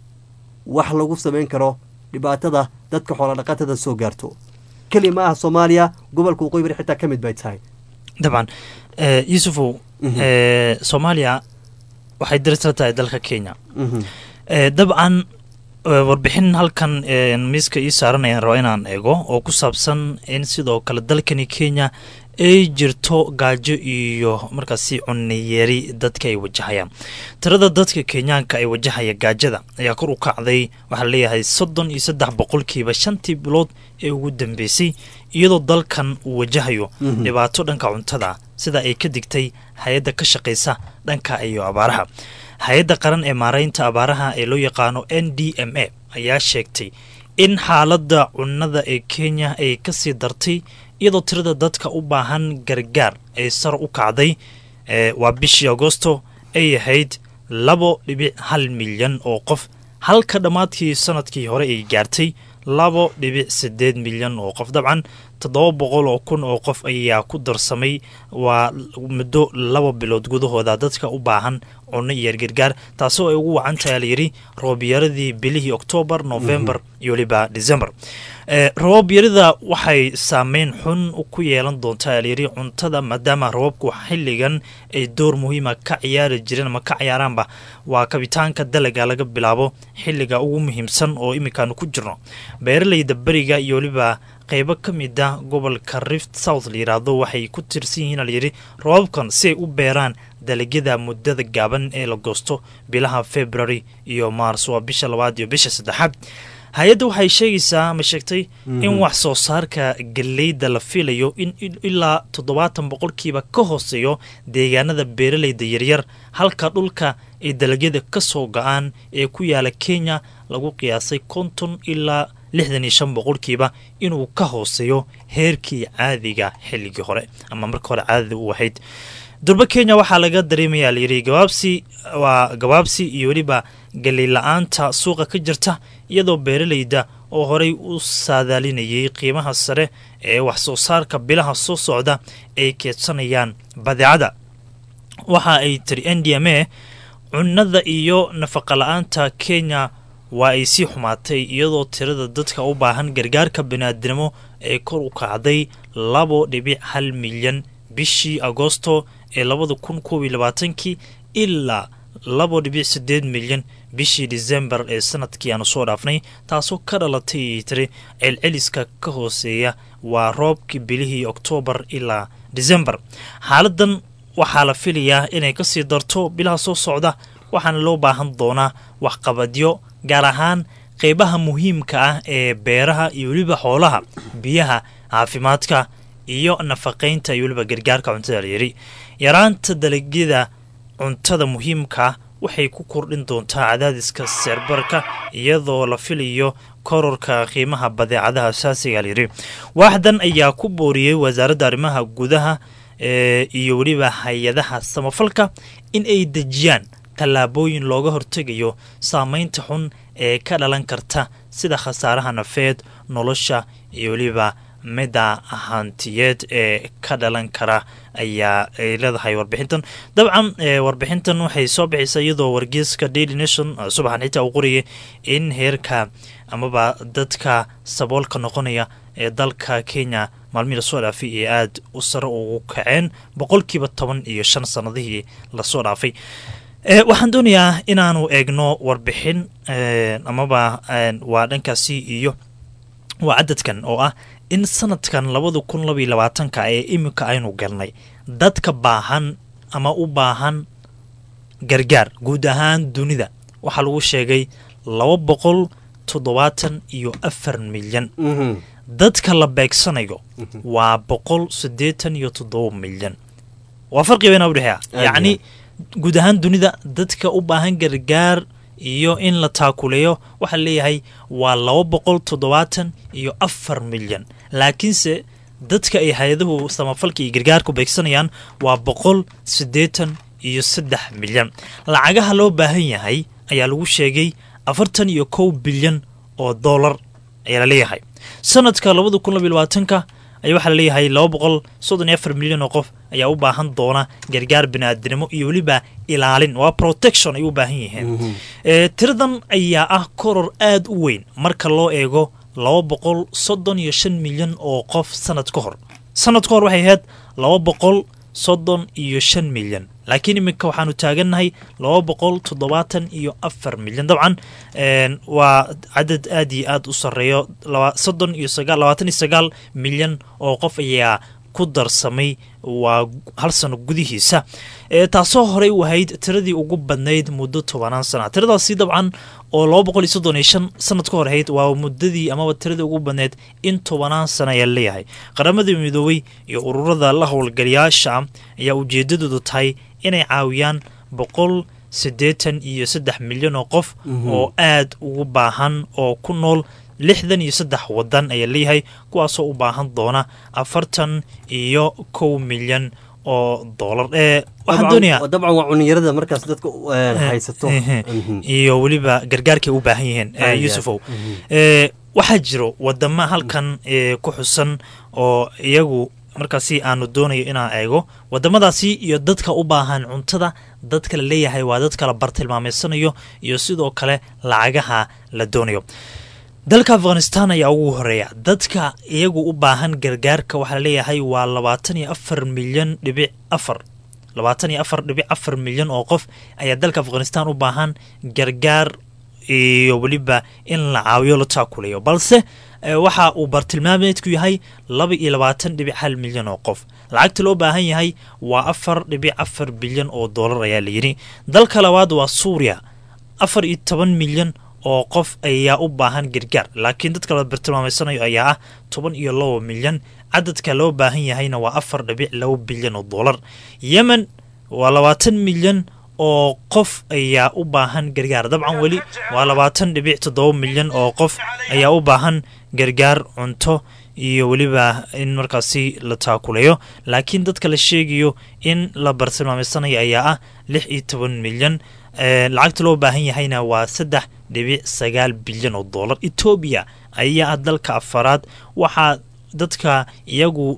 wax lagu samayn karo dhibaatada dadka xoolodhaqatada soo gaarto keli ma aha soomaaliya gobolka waqooyi bari xitaa ka mid bay tahay dabcan yuusufow soomaaliya waxay dirisla tahay dalka kenya dabcan warbixin halkan miiska ii saaranayaan raba inaan eego oo ku saabsan in sidoo kale dalkani kenya ay jirto gaajo iyo markaasi cunniyeeri dadka ay wajahayaan tirada dadka kenyaanka ay wajahaya gaajada ayaa kor u kacday waxaa leeyahay soddon iyo saddex boqolkiiba shantii bilood ee ugu dambeysay iyadoo dalkan uu wajahayo dhibaato dhanka cuntada sida ay ka digtay hay-adda ka shaqaysa dhanka iyo abaaraha hay-adda qaran ee maaraynta abaaraha ee loo yaqaano n d m a ayaa sheegtay in xaaladda cunnada ee kenya ay kasii dartay iyadoo tirada dadka u baahan gargaar ay sar u kacday waa bishii agosto ay ahayd labo dhibic hal milyan oo qof halka dhammaadkii sanadkii hore ay gaartay labo dhibic siddeed milyan oo qof dabcan toddoba boqol oo kun oo qof ayaa ku darsamay waa muddo laba bilood gudahooda dadka u baahan cunno iyo gargaar taasoo ay ugu wacan tahay layidhi roobyaradii bilihii oktoobar novembar iyo weliba december roboobyarida waxay saameyn xun ku yeelan doontaa layidhi cuntada maadaama roobabku xilligan ay door muhiima ka ciyaari jireen ama ka ciyaaraanba waa kabitaanka dalaga laga bilaabo xilliga ugu muhiimsan oo iminkaanu ku jirno beeraleyda beriga iyo weliba qeybo ka mid ah gobolka rift south la yidhaahdo waxay ku tirsan yihiin layidhi roobabkan si ay u beeraan dalagyada muddada gaaban ee la goosto bilaha february iyo mars waa bisha labaad iyo bisha saddexaad hay-adda waxay sheegaysaa ama sheegtay in wax soo saarka galeyda la filayo in ilaa toddobaatan boqolkiiba ka hooseeyo deegaanada beeraleyda yaryar halka dhulka ay dalagyada ka soo go-aan ee ku yaala kenya lagu qiyaasay konton ilaa lixdan iyo shan boqolkiiba inuu ka hooseeyo heerkii caadiga xilligii hore ama marka hore caadada u ahayd durba kenya waxaa laga dareemayaa layidhi gabaabsi waa gabaabsi iyo weliba galey la-aanta suuqa ka jirta iyadoo beeraleyda oo horey u saadaalinayay qiimaha sare ee wax soo saarka bilaha soo socda ay keedsanayaan badeecada waxa ay tiri n d m a cunnada iyo nafaqa la-aanta kenya waa ay sii xumaatay iyadoo tirada dadka u baahan gargaarka baniaadnimo ee kor u kacday labo dhibic hal milyan bishii agoosto ee labada kun koob iyo labaatankii ilaa labo dhibic siddeed milyan bishii disembar ee sanadkii aanu soo dhaafnay taasoo ka dhalatay tiri celceliska ka hooseeya waa roobkii bilihii oktoobar ilaa disembar xaaladan waxaa la filayaa inay kasii darto bilaha soo socda waxaana loo baahan doonaa waxqabadyo gaar ahaan qeybaha muhiimka ah ee beeraha iyo weliba xoolaha biyaha caafimaadka iyo nafaqaynta iyo weliba gargaarka cuntada layidhi yaraanta dalagyada cuntada muhiimka waxay ku kordhin doontaa cadaadiska seerbarka iyadoo la filayo kororka qiimaha badeecadaha asaasiga layidhi waaxdan ayaa ku booriyey wasaaradda arrimaha gudaha iyo weliba hay-adaha samafalka in ay dejiyaan tallaabooyin looga hortegayo saameynta xun ee ka dhalan karta sida khasaaraha nafeed nolosha iyo weliba midda hantiyeed ee ka dhalan kara ayaa ay leedahay warbixintan dabcan warbixintan waxay soo bixisa iyadoo wargeyska daily nation subaxan xitaa uu qorayay in heerka amaba dadka saboolka noqonaya ee dalka kenya maalmihii lasoo dhaafay ee aada u sare ugu kaceen boqolkiiba toban iyo shan sanadihii lasoo dhaafay waxaan doonayaa inaanu eegno warbixin amaba waa dhankaasi iyo waa cadadkan oo ah in sanadkan labada kun labaiyo labaatanka ee iminka aynu galnay dadka baahan ama u baahan gargaar guud ahaan dunida waxaa lagu sheegay laba boqol toddobaatan iyo afar milyan dadka la beegsanayo waa boqol siddeetan iyo toddoba milyan waa farqi weynaa udhexeeya yacni guud ahaan dunida dadka u baahan gargaar iyo in la taakuleeyo waxaa leeyahay waa laba boqol toddobaatan iyo afar milyan laakiinse dadka ay hay-aduhu samafalka iyo gargaarku beegsanayaan waa boqol siddeetan iyo saddex milyan lacagaha loo baahan yahay ayaa lagu sheegay afartan iyo kow bilyan oo dollar ayaa la leeyahay sanadka labada kun labaiy labaatanka ayaa waxaa laleeyahay laba boqol soddon iyo afar milyan oo qof ayaa u baahan doona gargaar biniaadinimo iyo weliba ilaalin waa protection ay u baahan yihiin tiradan ayaa ah koror aada u weyn marka loo eego laba boqol soddon iyo shan milyan oo qof sanad ka hor sanad ka hor waxay ahayd laba boqol soddon iyo shan milyan laakiin iminka waxaanu taagannahay laba boqol toddobaatan iyo afar milyan dabcan waa cadad aad iyo aad u sarreeyo soddon iyo sagaal labaatan iyo sagaal milyan oo qof ayaa ku darsamay waa hal sano gudihiisa taasoo horey u ahayd tiradii ugu badnayd muddo tobanaan sana tiradaasi dabcan oo laba boqol iyo soddon iyo shan sanad ka hor ahayd waa muddadii amaba tiradii ugu badnayd in tobanaan sana ayaa leeyahay qaramadii midoobey iyo ururada la howlgalayaasha ayaa ujeedadoodu tahay inay caawiyaan boqol siddeetan iyo saddex milyan oo qof oo aad ugu baahan oo ku nool lixdan iyo saddex wadan ayaa leeyahay kuwaasoo u baahan doona afartan iyo kow milyan oo doolar ee waxaan doonayaa dabcan waa culinyarada markaas dadka haysato iyo weliba gargaarkay u baahan yihiin yuusufow waxaa jiro wadama halkan ku xusan oo iyagu markaasi aanu doonayo inaan eego wadamadaasi iyo dadka u baahan cuntada dadka la leeyahay waa dadka la bartilmaameysanayo iyo sidoo kale lacagaha la doonayo dalka afghanistan ayaa ugu horeeya dadka iyagu u baahan gargaarka waxaa laleeyahay waa labaatan iyo afar milyan dhibic afar labaatan iyo afar dhibic afar milyan oo qof ayaa dalka afghanistan u baahan gargaar iyo weliba in la caawiyo la taakulayo balse waxa uu bartilmaameedku yahay laba iyo labaatan dhibic hal milyan oo qof lacagta loo baahan yahay waa afar dhibic afar bilyan oo doolar ayaa layidhi dalka labaad waa suuriya afar iyo toban milyan oo qof ayaa u baahan gargaar laakiin dadka la bartilmaameysanayo ayaa ah toban iyo laba milyan cadadka loo baahan yahayna waa afar dhibic laba bilyan oo doolar yemen waa labaatan milyan oo qof ayaa u baahan gargaar dabcan weli waa labaatan dhibic toddoba milyan oo qof ayaa u baahan gargaar cunto iyo weliba in markaasi la taakulayo laakiin dadka la sheegayo in la bartilmaameysanayo ayaa ah lix iyo toban milyan lacagta loo baahan yahayna waa saddex dhibic sagaal bilyan oo doolar etoobiya ayaa ah dalka afaraad waxaa dadka iyagu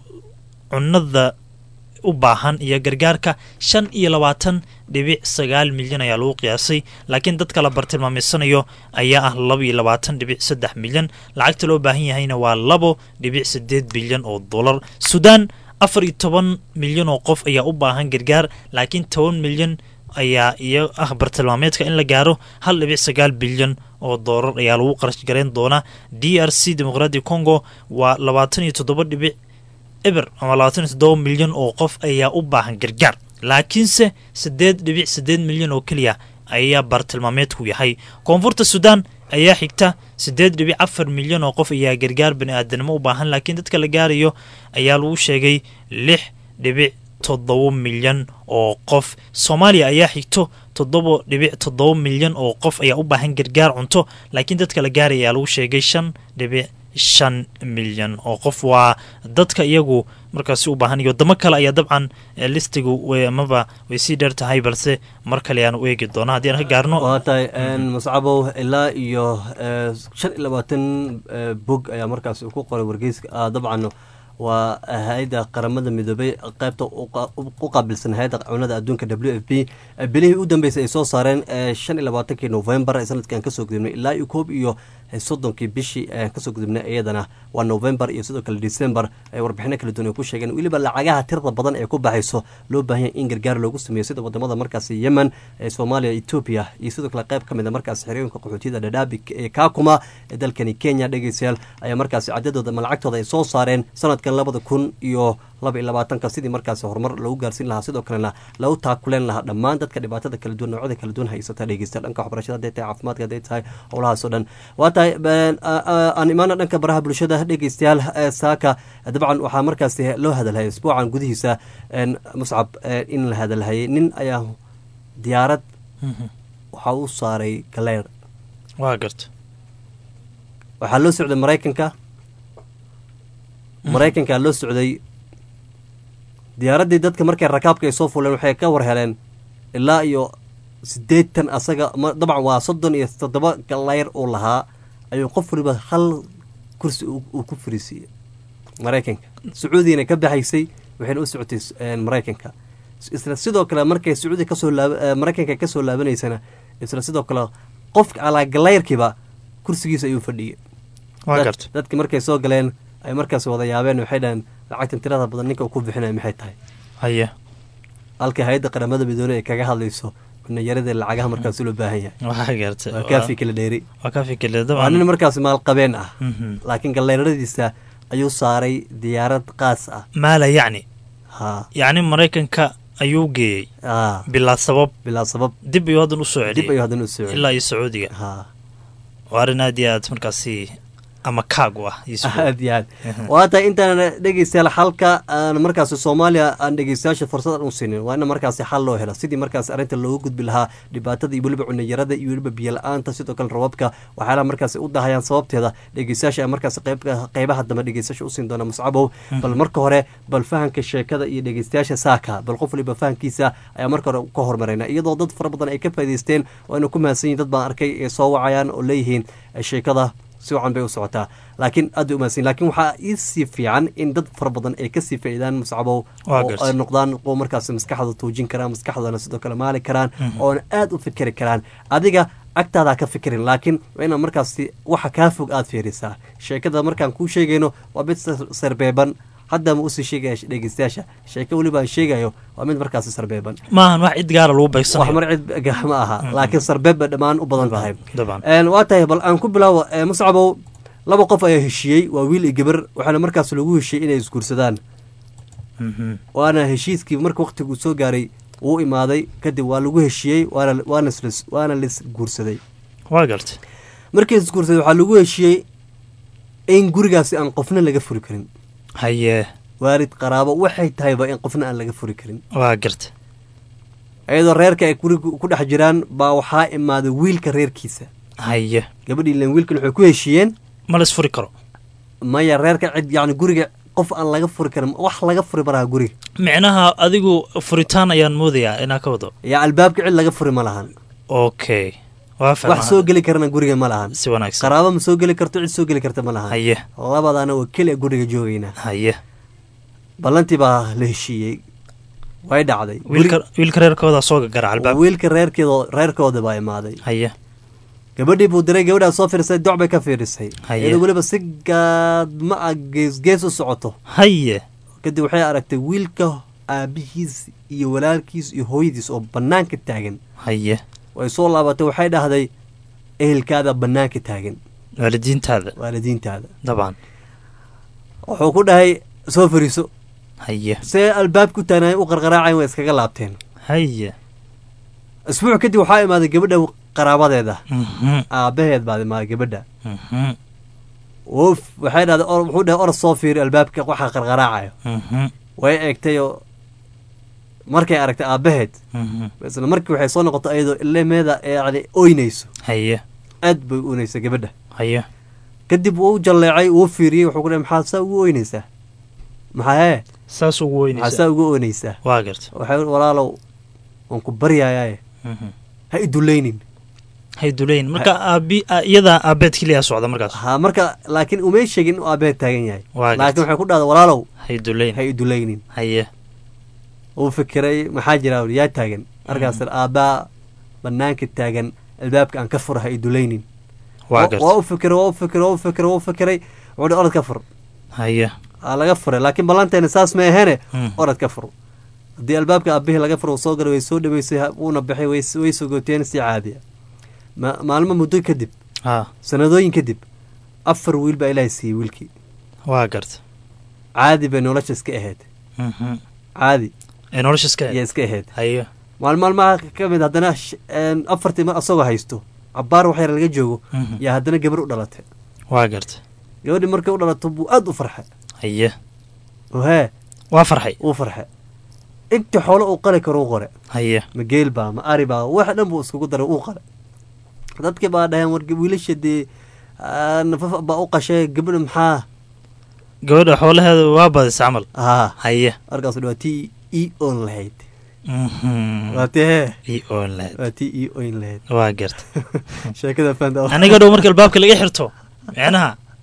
cunada u baahan iyo gargaarka shan iyo labaatan dhibic sagaal milyan ayaa lagu qiyaasay laakiin dadka la bartilmaameysanayo ayaa ah laba iyo labaatan dhibic saddex milyan lacagta loo baahan yahayna waa labo dhibic sideed bilyan oo dollar suudaan afar iyo toban milyan oo qof ayaa u baahan gargaar laakiin toban milyan ayaa iyo ah bartilmaameedka in la gaaro hal dhibic sagaal bilyan oo doolar ayaa lagu qarash garayn doonaa d r c dimuqraadi congo waa labaatan iyo toddoba dhibic eber ama labaatan iyo toddoba milyan oo qof ayaa u baahan gargaar laakiinse siddeed dhibic siddeed milyan oo keliya ayaa bartilmaameedku yahay koonfurta suudaan ayaa xigta siddeed dhibic afar milyan oo qof ayaa gargaar bani aadanimo u baahan laakiin dadka la gaarayo ayaa lagu sheegay lix dhibic toddoba milyan oo qof soomaaliya ayaa xigto toddoba dhibic toddoba milyan oo qof ayaa u baahan gargaar cunto laakiin dadka la gaaraya ayaa lagu sheegay shan dhibic shan milyan oo qof waa dadka iyagu markaasi u baahan iyo wadamo kale ayaa dabcan listigu amaba way sii dheer tahay balse mar kale ayaan u eegi doonaa haddii aan ka gaarno waa tahay muscabow ilaa iyo shan iyo labaatan bog ayaa markaas ku qoray wargeyska dabcan waa hay-adda qaramada midoobay qaybta u qaabilsan hay-adda cunada adduunka w f p bilihii u dambeysay ay soo saareen shan iyo labaatankii novembar sanadkan kasoo gudubnay ilaa iyo koob iyo soddonkii bishii kasoo gudubnay iyadana waa novembar iyo sidoo kale december ay warbixino kala duwan ay ku sheegeen weliba lacagaha tirada badan ee ku baxayso loo baahanya in gargaar loogu sameeyo sida wadamada markaasi yemen soomaaliya etoobiya iyo sidoo kale qayb ka mid a markaasi xerooyinka qaxootiyada dhadhaabi ee kaakuma ee dalkani kenya dhegeystayaal ayaa markaasi cadadooda ama lacagtooda ay soo saareen sanadkan labada kun iyo laba iyo labaatanka sidii markaasi horumar lagu gaarsiin lahaa sidoo kalena lagu taakuleen lahaa dhammaan dadka dhibaatada kala duwan noocyada kala duwan haysata dhegeysta dhanka waxbarashada haday tahay caafimaadka haday tahay howlahaasoo dhan waa tahay aan imaana dhanka baraha bulshada dhegeystayaal saaka dabcan waxaa markaasi loo hadalhayay isbuucan gudihiisa muscab in la hadalhayay nin ayaa diyaarad waxaa u saaray galeer waa garta waxaa loo socday maraykanka maraykankaa loo socday diyaaraddii dadka markay rakaabka ay soo fuleen waxay ka war heleen ilaa iyo siddeetan asaga dabcan waa soddon iyo toddoba galeyr uu lahaa ayuu qof waliba hal kursi uu ku fariisiiyey maraykanka sacuudiyana ka baxaysay waxayna u socotay s- een, maraykanka isla sidoo kale markay sacuudi kasoo laab maraykanka kasoo laabanaysana isla sidoo kale qofka alaagalayrkiiba kursigiisa ayuu fadhiyey waa Dad- garta dadki markay soo galeen ay markaas wada yaabeen waxay dhaheen lacagtan tirada badan ninka uu ku bixinaya maxay tahay haye halka hay-adda qaramada midoobey ay kaga hadlayso kunayarada lacagaha markaas loo baahan yahay waa garta waa kaafi kala dheeri waa ka fikirle waa nin dabcan markaas maalqabeen ah Mhm. laakiin galleyradiisa ayuu saaray diyaarad qaas ah maala yacni ha yacni maraykanka ayuu geeyey ha bilaa sabab bilaa sabab dib ayuu haddan usoo dib celiyey ayuu haddana u soo ilaa iyo sacuudiga ha waa arrin aad iyo aad markaasi ama kaag u ah Yusuf. aad iyo aad waa tahay intaan dhegeystayaal xalka aan markaasi soomaaliya aan dhegeystayaasha fursad aan u siinin waa in markaasi xal loo helo sidii markaasi arrinta loogu gudbi lahaa dhibaatada iyo weliba cunayarada iyo weliba biyo-la-aanta sidoo kale rababka waxyaalaha markaasi u dahayaan sababteeda dhegeystayaasha aan markaasi qeyb- qeybaha dambe dhegeystayaasha usiin doona muscabow bal marka hore bal fahanka sheekada iyo dhegeystayaasha saaka bal qof waliba fahankiisa ayaa marka hore ka hormarayna iyadoo dad fara badan ay ka faa'iideysteen oo aynu ku mahadsan yihin dad baan arkay ee soo wacayaan oo leeyihiin eh, sheekada si wacan bay u socotaa laakiin aad bay umahadsan laakiin waxaa iisii fiican in dad fara badan ay kasii faa'iidaan muscabow Waa oo gartay. ay noqdaan kuwo markaas maskaxda tuujin karaan maskaxdana sidoo kale maali karaan oona aad u fikeri karaan adiga agtaada ha ka fikirin laakiin waa inaad markaasi waxa kaa fog aad fiirisaa sheekada markaan kuu sheegayno waa mid sar- sarbeeban hadda ma usii sheegaya dhegeystayaasha sheeko weliba aan sheegayo waa mid markaasi sarbeeban maahan wax cid gaara lagu wax beegsanayo mar cid ga- ma aha laakiin sarbeeb bay dhammaan u badan tahay dabcan Een, waa tahay bal aan ku bilaawo ee, muscabow laba qof ayaa heshiiyey waa wiil iyo gabar waxaana markaas lagu heshiiyey inay isguursadaan Mhm. waana heshiiskii marka waqtiguu soo gaaray wuu imaaday kadib waa lagu heshiiyey waana waana isla- waana lis guursaday waa garta markii isguursaday waxaa lagu heshiiyey in gurigaasi aan qofna laga furi karin haye waalid qaraabo waxay tahayba in qofna aan laga furi karin waa garta iyadoo reerka ay guriga ku dhex jiraan baa waxaa imaaday wiilka reerkiisa haye gabadhii ilan wiilkan waxay ku heshiiyeen ma la isfuri karo maya reerka cid yacni guriga qof aan laga furi karin wax laga furi maraha guriga micnaha adigu furitaan ayaan moodayaa inaa ka wado yaa albaabka cid laga furi ma lahan okay waa wax soo fahma geli karana guriga ma lahan si wanaagsan qaraabo ma soo geli karto cid soo geli karta ma lahan haye labadaana waa keliya guriga joogaynaa haye ballantii baa la heshiiyey way dhacday wiilka wiilka reerkooda soo gagara Guri- albaab wiilka reerkeedo reerkooda baa imaaday haye gabadhii buu diray gabadhaa soo fiirisay doc bay ka fiirisay Haye. iyadoo weliba si gaadma ah gees gees u socoto haye kadib waxay aragtay wiilka aabihiis iyo walaalkiis iyo hooyadiis oo bannaanka taagan haye way soo laabatay waxay dhahday ehelkaada bannaanka taagan waalidiintaada waalidiintaada dabcan wuxuu ku dhahay soo fariiso haye see albaab ku taagnaay u qarqaraacayn way iskaga laabteen haye isbuuc kadib waxaa imaaday gabadha qaraabadeeda Mhm. aabaheed baad imaaday gabadha Mhm. woof waxay dhahday or- wuxuu dhahay orod soo fiiri albaabka waxa qarqaraacayo Mhm. way eegtay oo markay aragtay aabaheed Mhm. isla markii waxay soo noqotay iyadoo ilemeeda yani oynayso haye aad bay u oynaysa gabadha haye kadib wuu jalleecay wuu fiiriyey wuxuu ku dhahay maxaa saa ugu oynaysaa maxaa hee saas ugu maxaa weynaysa saa ugu oynaysaa waa garta waxay walaalow waan ku baryayaaye Mhm. ha iduleynin hay duleyn marka aabi a- iyadaa aabeed keliya socda markaas ha marka laakiin umay sheegin inuu aabeed taagan yahay Waa gartay. laakiin waxay ku dhahday walaalow hay duleyn ha iduleynin haye uu fikiray maxaa jira uu yaa taagan markaas aabbaa banaanka taagan albaabka aan ka fura ha iduleynin waa waa garta u fikiray waa u fikiray waa u fikiray waa u fikiray wuxuu dhi orod ka fur haye aa laga furay laakiin ballanteena saas ma aheene Mm. orod ka fur haddii albaabka aabihii laga furo uu soo galay way soo dhaweysay ha- wuuna baxay way way sogoteen si caadiya ma- maalmo muddo kadib ha sanadooyin kadib afar wiil baa ilaahay siiyey wiilkii waa garta caadi bay nolosha iska ahayd Mhm. caadi ee nolosha iska ayaa iska ahayd haye maalin maalmaha ka mid haddana sh- een, afartii mar asagoo haysto cabaar wax yar laga joogo Mhm. yaa haddana gabar u dhalatay waa garta gabadhii markay u dhalato buu aad u farxay haye oo hee waa farxay uu farxay inta xoolo uu qari karo u qore haye ma geel baa ma ari baa wax dhan buu iskugu daray uu qare dadkii baa dhaheen war wiilasha dee ah, nafaf baa u qashay gabadha maxaa gabadha xoolaheeda waa badisa camal haa haye markaas waa tii ii oon lahayd Mhm. waa tii hee ii oon lahayd waa tii ii oyn lahayd waa garta sheekada fanta aniga dhow marka albaabka laga xirto micnaha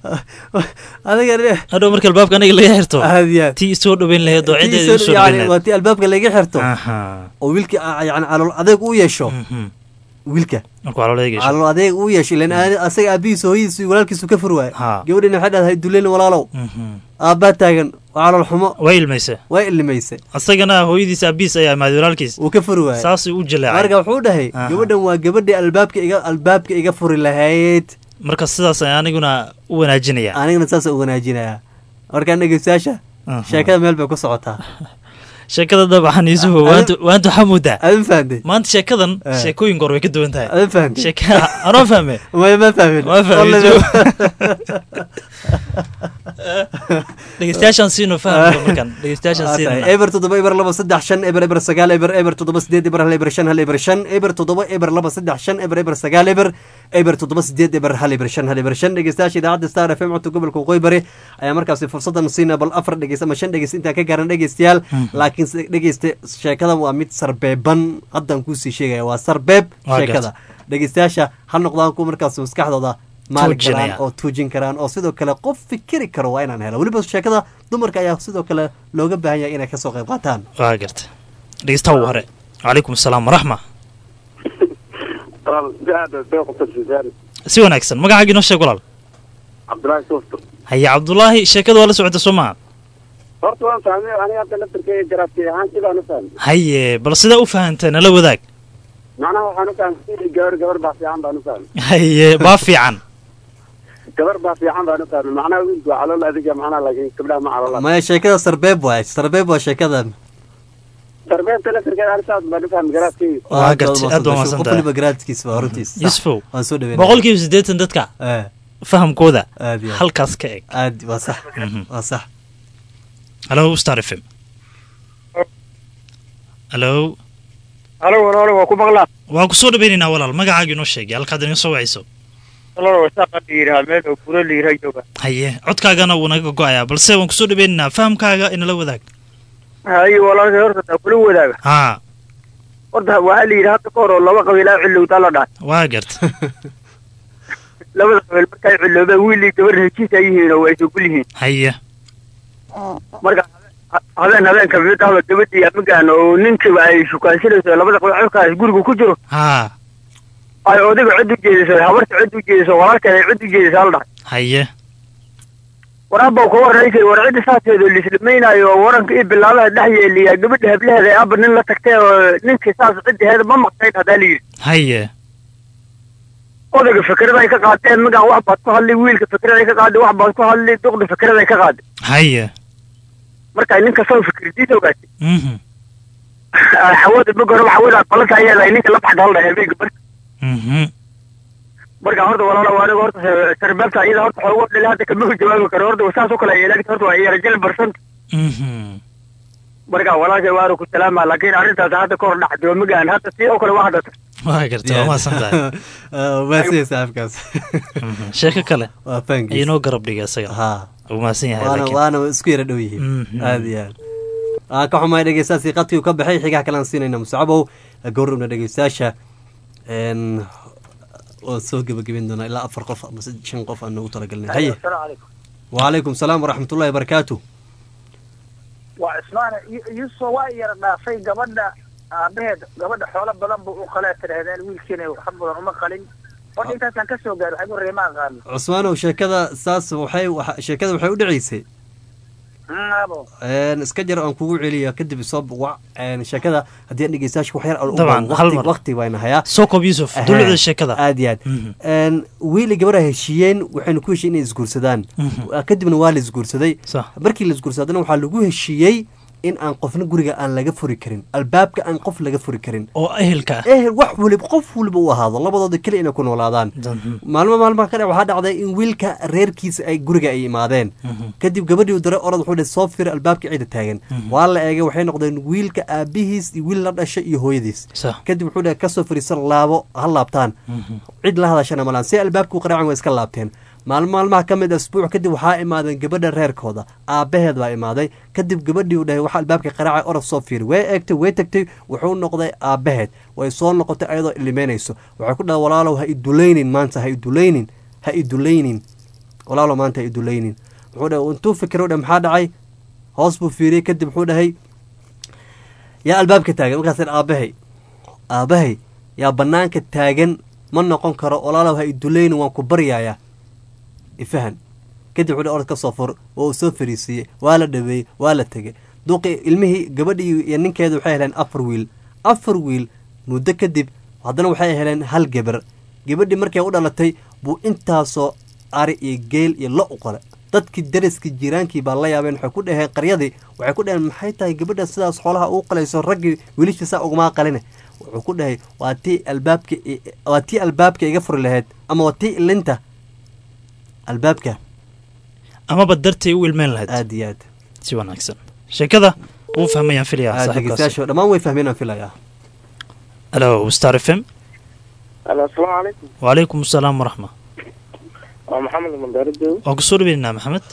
adiga hadhow marka albaabka aniga laga xirto aad iyo aad tii isoo dhaweyn lahayd oo ciddeeda Tii isoo soo- dhaweyn yani lahayd waa tii albaabka laga xirto aha oo wiilka ah, yani calool adeeg u yeesho Mhm. wiilka marka waa loola eegaysa calool adeeg u yeesho ilan aad- asaga aabihiisa hooyadiisa iyo walaalkiisu ka fur waaye Ha. gabadhina waxay dhahday duleyn walaalow Mhm. aabbaa taagan waa calool xumo waa ilmaysa waa illimaysay asagana hooyadiis aabiis ayaa imaaday walaalkiis wuu ka furi waaye saasuu u jaleecay marka wuxuu dhahay Aha. gabadhan waa gabadhii albaabka iga albaabka iga furi lahayd marka sidaas ayaan aniguna u wanaajinaya anigana saasa u wanaajinayaa markaan dhegeystayaasha Aha. sheekada meel bay ku socotaa sheekada dabcan yuusufu waantu waantu xamuuda adin fahamtay maanta sheekadan Eh. sheekooyin goor way ka duwan tahay adin fahamtay sheeka anoo fahme maya ma fahmin Ma fahmin, Wallahi Joe. ma- dhegeystayaashaan siino fahamka markan dhegeystayaashaan Waa tahay. siino eber toddoba eber laba saddex shan eber eber sagaal eber eber toddoba sideed eber hal eber shan hal eber shan eber toddoba eber laba saddex shan eber eber sagaal eber eber toddoba sideed eber hal eber shan hal eber shan dhegeystayaasha idaacadda star f m codka gobolka waqooyi bari ayaa markaasi fursadan siina bal afar dhegeys ama shan dhegeys intaan ka gaaran dhegeystayaal laakiin se- dhegeyste sheekadan waa mid sarbeeban haddaan kuusii sheegaya waa sarbeeb Waa sheekada dhegeystayaasha ha noqdaan kuwa markaas maskaxdooda maali Tuujinaya. karaan oo tuujin karaan oo sidoo kale qof fikiri karo waa inaan helo weliba sheekada dumarka ayaa sidoo kale looga baahan yahay inay kasoo qayb qaataan waa garta dhegeystaha ugu hore calaykum asalaam waraxma si wanaagsan magacaaga inoo sheeg walaal cabdillaahi suufto haye cabdulaahi sheekada waa la socota soo maa horta waan fahmay aniga hadda laftarkeyga garaadkay ahaan sidaan u fahmay haye bal sidaa u fahanteen nala wadaag macnaha waxaan u fahmay sidii gabar gabar baa fiican baan u fahmay haye baa fiican gabar baa fiican baan u fahmay macnaha wiilku waa calool adiga macnaha laakiin gabdhaha ma calool maya sheekada sarbeeb waay sarbeeb waa sheekadan darbeebta laftarkeeda ani saas baan u fahmay garaadkeyga Waa gartay, aad baa mahadsan qof tahay. waliba garaadkiisa waa runtiis Sax. yusufow waan soo dhaweynaya boqolkiiba siddeetan dadka Eh, fahamkooda aad iyo aad. halkaas ka eg aad waa sax Mhm. waa sax halo star f m halo alo walaalo waa ku maqlaa waa kusoo dhaweynaynaa walaal magacaaga inoo sheegay halkaad inaga soo wacayso walaalo wasaaqa la yidhaha meel oo furo la yidhaha jooga haye codkaagana wuu naga go-ayaa balse waan kusoo dhaweynaynaa fahamkaaga inala wadaag haye walaalkay horta taa kula wadaaga haa horta waxaa la yidhi hadda ka hor oo laba qabiil aa cilowtaa la dhahay waa garta labada qabiil markay ciloobeen wiil iyo gabar heshiis ay yihiin oo way isugul yihiin haye marka ha- habeen habeen kamid ahba gabadhii amigaan oo ninkiiba ay shukaansanayso labada qabiil xilkaas guriga ku jiro haa ay odayga cid u jeediso habarta cid u jeediso walaalkeeda ay cid u jeedisaa la dhahay haye waraabba ka warraysay war cidda saateedo liisdhamaynaayo oo waranka iyo bilaabaha dhex yeeliya gabadha hablaheeda ee abba nin la tagtay oo ninkii saas ciddaheeda ma maqnayn haddaa la yidhi haye odayga fikrada ay ka qaadeen magaan wax baad ku hadlay wiilka fikrada ay ka qaaday wax baad ku hadlay duqda fikrada ay ka qaaday haye marka nin kastoo fikradiisa ogaatay mhm hawada bog hore hawada balanta ayaa lahay ninka la baxda hal dhahay habeenka marka mhm marka horta walaalo waa aniga horta sarbaabta iyada horta xoogo dhali hadda kama jawaabi karo horta saas oo kale ay ilaagta horta waa yarajal barsanta mhm marka walaalkay waanu ku salaama laakiin arrintaas hadda ka hor dhacday oo magaan hadda si oo kale waa hadda waa garta waa mahadsan tahay maasiya saaxibkaas Mhm. sheeko kale waa fahankiis inoo garab dhigay isaga ha wuu mahadsan yahay waana laakiin waana isku yara dhow yihiin Mhm. aad iyo aad aan ka xumahay dhegeystayaasii qadkii uu ka baxay xigaha kale aan siinayna musacabow gowrabna dhegeystayaasha n waan soo gebagabeyn doonaa ilaa afar qof ama sid- shan qof aan noogu talagelinay haye wacalaykum salaam waraxmatullahi wabarakaatu waa cismaan yuusuf waa yara dhaafay gabadha aabaheed gabadha xoolo badan buu u qalee tidhahdeen wiilkiina wax badan uma qalin horta intaasaan ka soo gaaro waxay reema aqaano cusmaanow sheekada saas waxay waxa- sheekada waxay u dhaceysay abo n iska jar aan kugu celiya kadib soo wac n sheekada haddii aan dhegeystayaasha wax yar aan u Dabcan, waqti- hal mar. waqti bayna hayaa soo koob yuusuf Ahaa. dulucda sheekada aad iyo aad Mhm. n wiili gabadha heshiiyeen waxayna ku heshiyen inay isguursadaan Mhm. kadibna waa la isguursaday sax markii la isguursadana waxaa lagu heshiiyey in aan qofna guriga aan laga furi karin albaabka aan qof laga furi karin oo ehelka ah ehel wax waliba qof waliba u ahaado labadooda keli inay ku noolaadaan Dan- maalmo maalmaha ka dha waxaa dhacday in wiilka reerkiisa ay guriga ay imaadeen Mhm. kadib gabadhii u diray orod wuxuu dhihi soo fir albaabka cida taagan waa la eegay waxay noqdeen wiilka aabihiis iyo wiil la dhashay iyo hooyadiis sax kadib wuxuu dhahay kasoo fariisan laabo ha laabtaan Mhm. cid la hadashana malaan si albaabka u qaraacan way iska laabteen maalmo maalmaha ka mid a asbuuc kadib waxaa imaadeen gabadha reerkooda aabbaheed baa imaaday kadib gabadhii uu dhahay waxaa albaabka qaraacay orod soo fiiri way eegtay way tagtay wuxuu noqday aabbaheed way soo noqotay ayadoo ilimeynayso waxay ku dhahay walaalow ha idulaynin maanta ha idulaynin ha idulaynin walaalo maanta ay dulaynin wuxuu dhahay intuu fikiro dhe maxaa dhacay hoos buu fiiriyey kadib wuxuu dhahay yaa albaabka taagan markaas aabahay aabahay yaa banaanka taagan ma noqon karo walaalow ha idulaynin waan ku baryayaa ifahan kadib wuxuu orod ka soo fur oo uu soo fariisiiyey waa la dhaweeyey waa la tegey duqi ilmihii gabadhii iyo ninkeeda waxay heleen afar wiil afar wiil muddo kadib haddana waxay heleen hal gebar gabadhii markay u dhalatay buu intaasoo ari iyo geel iyo lo u qole dadkii dariskii jiiraankii baa la yaabeen waxay ku dhaheen qaryadii waxay ku dhaheen maxay tahay gabadha sidaas xoolaha uu qalayso raggii wiilishiisa ugumaa qaline wuxuu ku dhahay waa tii albaabka waa tii albaabka iga furi lahayd ama waa tii ilinta albaabka amaba dartay u ilmeyn lahayd aad iyo aad si wanaagsan sheekada wuu fahmayaan filayaa saaxiibkaas dhegeystayaasha dhammaan way fahmeen aan filayaa alo star f m alo asalaamu calaykum wacalaykum asalaam waraxma waa maxamed mandaaradoow waan kusoo dhaweynaa maxamed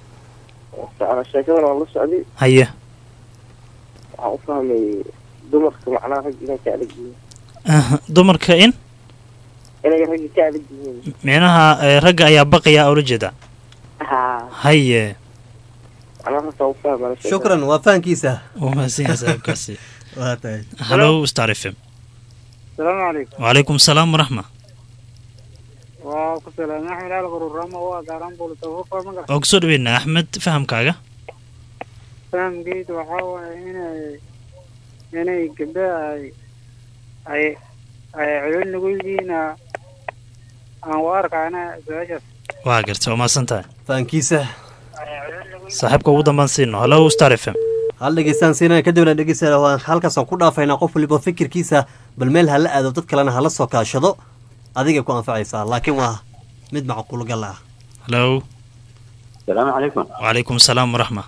ana sheekadan waan la socday haye waxaan u fahmay dumarka macnaha rag inay ka adag yihiin Aha, dumarka in inay ragga ka adag yihiin micnaha eh, ragga ayaa baqaya oo la jeeda ha haye macnaha saasa u fahmana sheekada. shukran waa fahankiisa wuu mahadsan yahay saaxiibkaasi waa tahay hallo star f m asalaamu calaykum wacalaykum asalaam waraxma waa ku salaamay axmed ali qarurama waa gaaraan buulitafuufa magac waan kusoo dhaweynaa axmed fahamkaaga fahamkeyda waxaa waaye inay inay gabdhaha ay ay ay celin nagu yihiina aan u arkaana su-aashaas waa garta waa mahadsan tahay fahankiisa saaxiibka ugu dambaan siino hallo star f m hal dhegeystaan siinaya kadibna dhegeysta waan halkaasaan ku dhaafaynaa qof waliba fikirkiisa bal meel hala aado dad kalena hala soo kaashado adigay ku anfacaysaa laakiin waa mid macquul gal ah hallo salaamu calaykum wacalaykum asalaam waraxma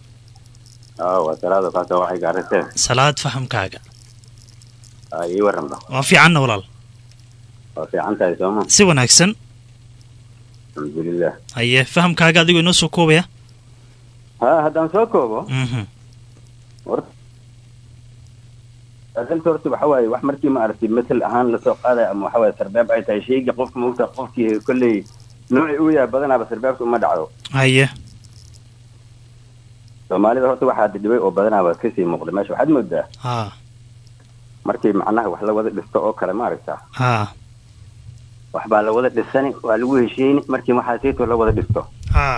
aa waa salaada kaasa waxay gaariseen salaad fahamkaaga aa ii waranba waa fiicanna walaal waa fiican tahay sooma si wanaagsan alxamdulilah haye fahamkaaga adigoo inoo soo koobaya ha haddaan soo koobo mhm horta arinta horta waxa waaye wax markii ma aragtay matal ahaan lasoo qaadaya ama waxa waaye sarbaab ay tahay shayga qofka maogta qofkii kolley noocii uu yahay badanaaba sarbaabta uma dhacdo haye soomaalida horta waxaa dhibay oo badanaaba kasii muuqda meesha waxaad moodaa ha markii macnaha wax la wada dhisto oo kale ma aragtaa ha wax baa la wada dhisani waa lagu heshiini markii waxaa siito la wada dhisto ha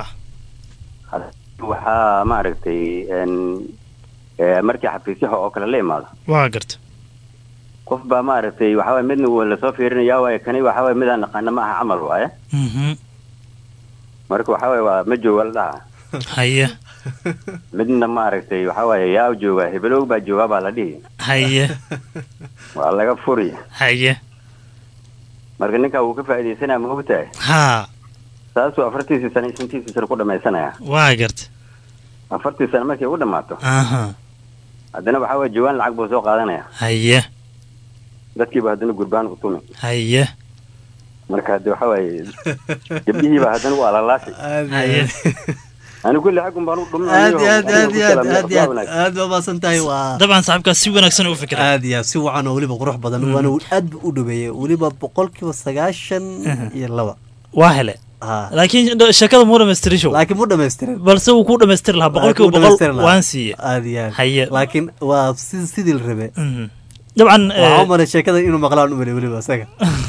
waxaa ma aragtay n eh, markii xafiisyaha oo kale la imaado waa garta qof baa ma aragtay waxa waaye midna waa lasoo fiirinaya waaye kani waxa waaye midaan naqaana ma aha camal waaye mhm marka waxa waaye waa ma jooga la dhaha haye midna ma aragtay waxa waaye yaa jooga hebelow baa joogaa baa la dhihi haye waa laga furi haye marka ninkaa wuu ka faa'iidaysanaya ma ogtahay ha saasuu afartiisii sano iyo shantiisii sano ku dhamaysanaya waa garta afartii sano markay u dhammaato aha haddana waxa waaye jawaan lacag buu soo qaadanaya haye dadkiiba haddana gurbaan u tumi haye marka hadde waxa waaye gabdhihiiba haddana waa lalaashay haye ani kulli xaggun baan u aad iyo aad aad iyo aad aad iyo aad aad baa maasan tahay waa dabcan saaxiibkaas si wanaagsan u fikra aad iyo aad si wacan oo weliba qurux badan waana aad bu u dhaweeyey weliba boqolkiiba sagaashan iyo laba waa hele ha laakiin sheekada muu dhamaystirin show laakiin mu dhamaystirin balse wuu ku dhamaystiri lahaa boqolkiiba boqol waan siiye aad iyo aad haye laakiin waa si sidii la rabe Mhm. dabcan waxaa u malay sheekada inuu maqlaan u malay weliba isaga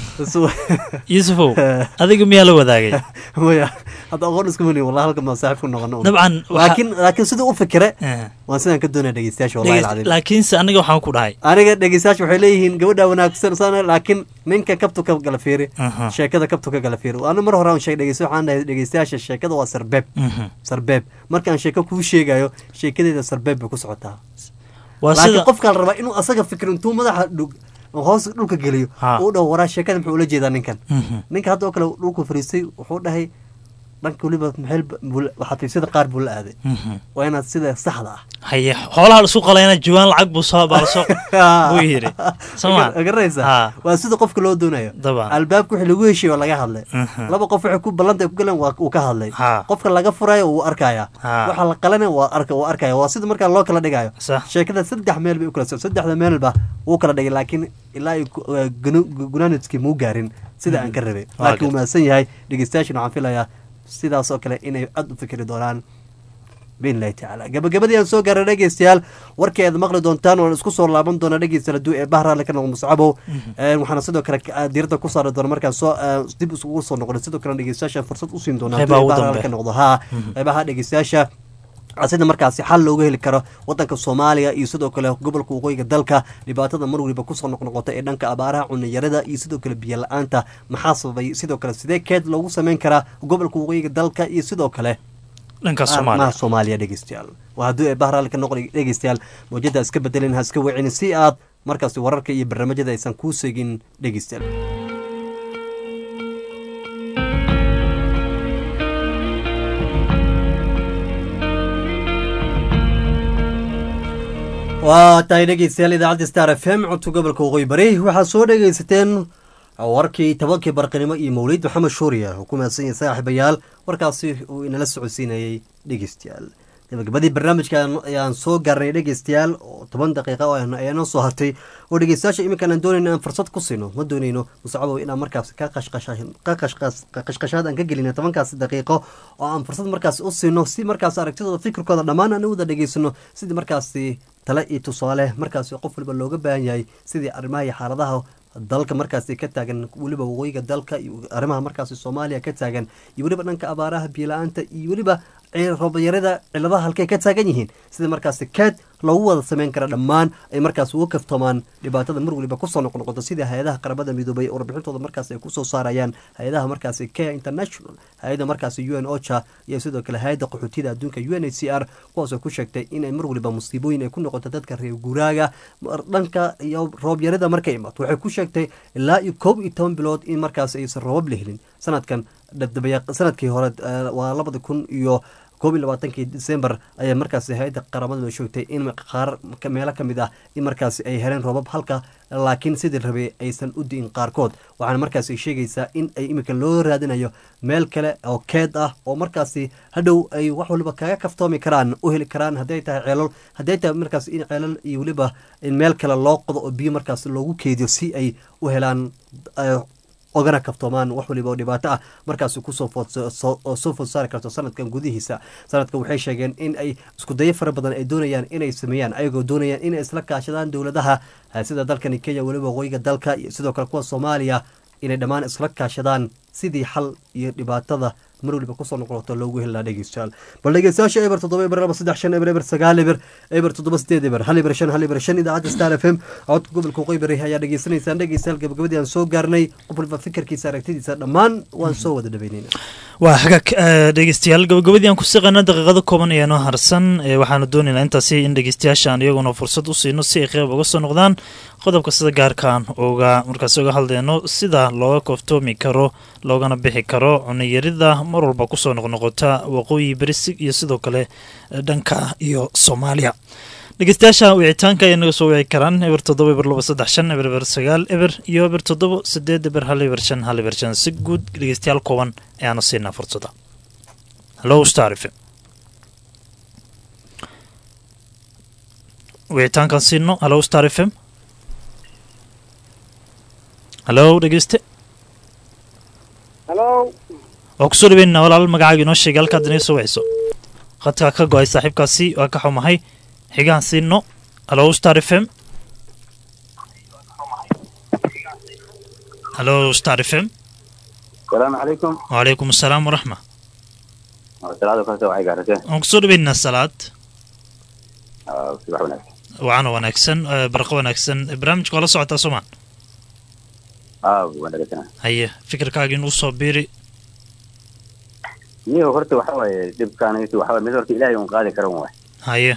yuusufow adiga miyaa la wadaagay maya hadda aqoon isku mani wallahi halkan baan saaxiib ku noqono dabcan waxa- laakiin laakiin siduu u fikire Eh. waan sidaan ka doonaya dhegeystayaasha wallahi Dhegeyst- alcadiim laakiinse aniga waxaan ku dhahay aniga dhegeystayaasha waxay leeyihiin gabadha wanaagsan sana laakiin ninka kabtu ka gala fiiri Aha. sheekada kabtu ka gala fiiri ana mar hore aan sheeg dhegeysta waxaan dhahay dhegeystayaasha sheekada waa sarbeeb Mhm. sarbeeb markaan sheeko kuu sheegayo sheekadeeda sarbeeb bay ku socotaa waa laakiin sida qofkaa la rabaa inuu asaga fikir intuu madaxa dhug hoos dhulka geliyo Ha. uu dhaho waraa sheekada muxuu ula jeedaa ninkan Mhm. ninka hadda oo kale dhulku fariistay wuxuu dhahay dhanka weliba maxay xafiisyada qaar buu la aaday Mhm. waa inaad sida saxda ah haye xoolaha laisku qalayna jawaan lacag buu soo baa lasoo buu yidhi soma garanaysa Ha. waa sida qofka loo doonayo Dabcan. albaabka wixii lagu heshiiyo waa laga hadlay Mhm. laba qof waxay ku ballanta ku galeen waa uu ka hadlay Ha. qofka laga furayo wuu arkaya Ha. waxa la qalana waa arka wuu arkaya waa sida markaa loo kala dhigayo sax sheekada saddex meel bay u kala socon saddexda meelba wuu kala dhigay laakiin ilaa ay ku- gunu- gunaanadkii muu gaarin sida aan ka rabay Waa laakiin wuu mahadsan yahay dhegeystayaashin waxaan filayaa sidaas oo kale inay aada u fikri doonaan biidnillahi tacaala gabagabadii aan soo gaara dhegeystayaal warkii aad maqli doontaan waan isku soo laaban doona dhegeystayaal hadduu ee bahraale ka noqdo muscabow waxaana sidoo kale diirada ku saari doona markaan soo dib isugu soo noqonay sidoo kale dhegeystayaasha fursad usiin doona hadduu ee bahraale ka noqdo haa qeybaha dhegeystayaasha sida markaasi xal looga heli karo wadanka soomaaliya iyo sidoo kale gobolka waqooyiga dalka dhibaatada mar waliba kusoo noqnoqota ee dhanka abaaraha cuniyarada iyo sidoo kale biyo la-aanta maxaa sababay sidoo kale sidee keed loogu sameyn karaa gobolka waqooyiga dalka iyo sidoo kale dhanka maha soomaaliya dhegeystayaal waa hadduu ee bahraal ka noqon dhegeystayaal mawjada iska bedelin ha iska wecin si aad markaasi wararka iyo barnaamijyada aysan kuu seegin dhegeystayaal waa tahay dhegeystayaal idaacadda star f m codka gobolka waqooyi bari waxaad soo dhegeysateen warkii tobankii barqinimo iyo mawliid maxamed shuuriya oo ku mahadsan yahay saaxiibayaal warkaasi uu inala socodsiinayay dhegeystayaal gabagabadii barnaamijka ayaan soo gaarnay dhegeystayaal oo toban daqiiqa ayaa noo soo hartay oo dhegeystayaasha iminkaan aan doonayno aan fursad ku siino ma doonayno muscabow inaan markaas ka qashqashaad aan ka gelina tobankaasi daqiiqo oo aan fursad markaas u siino si markaas aragtidooda fikirkooda dhammaan aan u wada dhegeysano sidii markaasi tale iyo tusaale markaasi qof waliba looga baahan yahay sidii arrimaha iyo xaaladaha dalka markaasi ka taagan weliba waqooyiga dalka iyo arrimaha markaasi soomaaliya ka taagan iyo weliba dhanka abaaraha biyo-la-aanta iyo weliba roobayarada ciladaha halkay ka taagan yihiin sida markaasi keed loogu wada sameyn kara dhammaan ay markaas uga kaftoomaan dhibaatada mar waliba kusoo noqnoqoto sida hay-adaha qaramada midoobay oo warbixintooda markaas ay kusoo saarayaan hay-adaha markaasi kea international hay-ada markaasi u n ocha iyo sidoo kale hay-adda qaxootiyada adduunka u n h c r kuwaasoo ku sheegtay inay mar waliba musiibooyin ay ku noqoto dadka reer guuraaga dhanka iyo roobyarada markay imaato waxay ku sheegtay ilaa iyo koob iyo toban bilood in markaas aysan roobab la helin sanadkan sanadkii hore waa labada kun iyo koob iyo labaatankii december ayaa markaasi hay-adda qaramadu sheegtay in qaar meelo ka mid ah in markaasi ay heleen roobab halka laakiin sidii rabay aysan u di'in qaarkood waxaana markaasi sheegaysaa in ay iminka loo raadinayo meel kale oo keed ah oo markaasi hadhow ay wax waliba kaga kaftoomi karaan u heli karaan hadday tahay ceelal hadday tahay markaas in ceelal iyo weliba in meel kale loo qodo oo biyo markaas loogu keediyo si ay u helaan ogana kaftoomaan wax waliba oo dhibaato ah markaas kusoo soo food saari karto sanadkan gudihiisa sanadkan waxay sheegeen in ay iskudayo fara badan ay doonayaan inay sameeyaan ayagoo doonayaan inay isla kaashadaan dowladaha sida dalkani kenya weliba waqooyiga dalka iyo sidoo kale kuwa soomaaliya inay dhammaan isla kaashadaan sidii xal iyo dhibaatada mar waliba kusoo noqoto loogu heli lahaa dhegeystayaal bal dhegeystayaasha eber toddoba eber laba saddex shan eber eber sagaal eber eber toddoba sideed eber hal eber shan hal eber shan idaacadda star f m codka gobolka qoybari ayaa dhegeysanaysaan dhegeystayaal gabagabadii aan soo gaarnay qof waliba fikirkiisa aragtidiisa dhammaan waan soo wada dhaweynayna waa hagaag dhegeystayaal gabagabadii aan ku siqana daqiiqado kooban ayaa noo harsan waxaanu doonaynaa intaasi in dhegeystayaasha aan iyaguna fursad u siino si ay qeyb uga soo noqdaan qodobka sida gaarkaan uga markaas uga hadleyno sida looga kooftoomi karo loogana bixi karo cuniyarida mar walba kusoo noqnoqota waqooyi berisig iyo sidoo kale dhanka iyo soomaaliya dhegeystayaasha wicitaanka ayaa naga soo wici karaan eber toddoba eber laba saddex shan eber eber sagaal eber iyo eber toddoba sideed eber hal eber shan hal eber shan si guud dhegeystayaal kooban ayaanu siinaa fursada hallo star f m wicitaankan siino hallo star f m hallo dhegeyste halo waa kusoo dhaweynaa walaal magacaaga inoo sheegay halkaad inaga soo wiciso khadkaa ka go-ay saaxiibkaasi waa ka xumahay xigaan siino hallo star f m hallo star f m salaamu calaykum wacalaykum asalaam waraxma salaada kaas waxay gaaraseen waan kusoo dhaweynaa salaad subax wanaagsan wacana wanaagsan barqo wanaagsan barnaamijka waa la socotaa soomaan aa wanaagsan haye fikirkaaga inuu soo biiri niyo horta waxa waaye dhibkaanaytu waxa waaye mid horta ilaahay un qaadi karan waay haye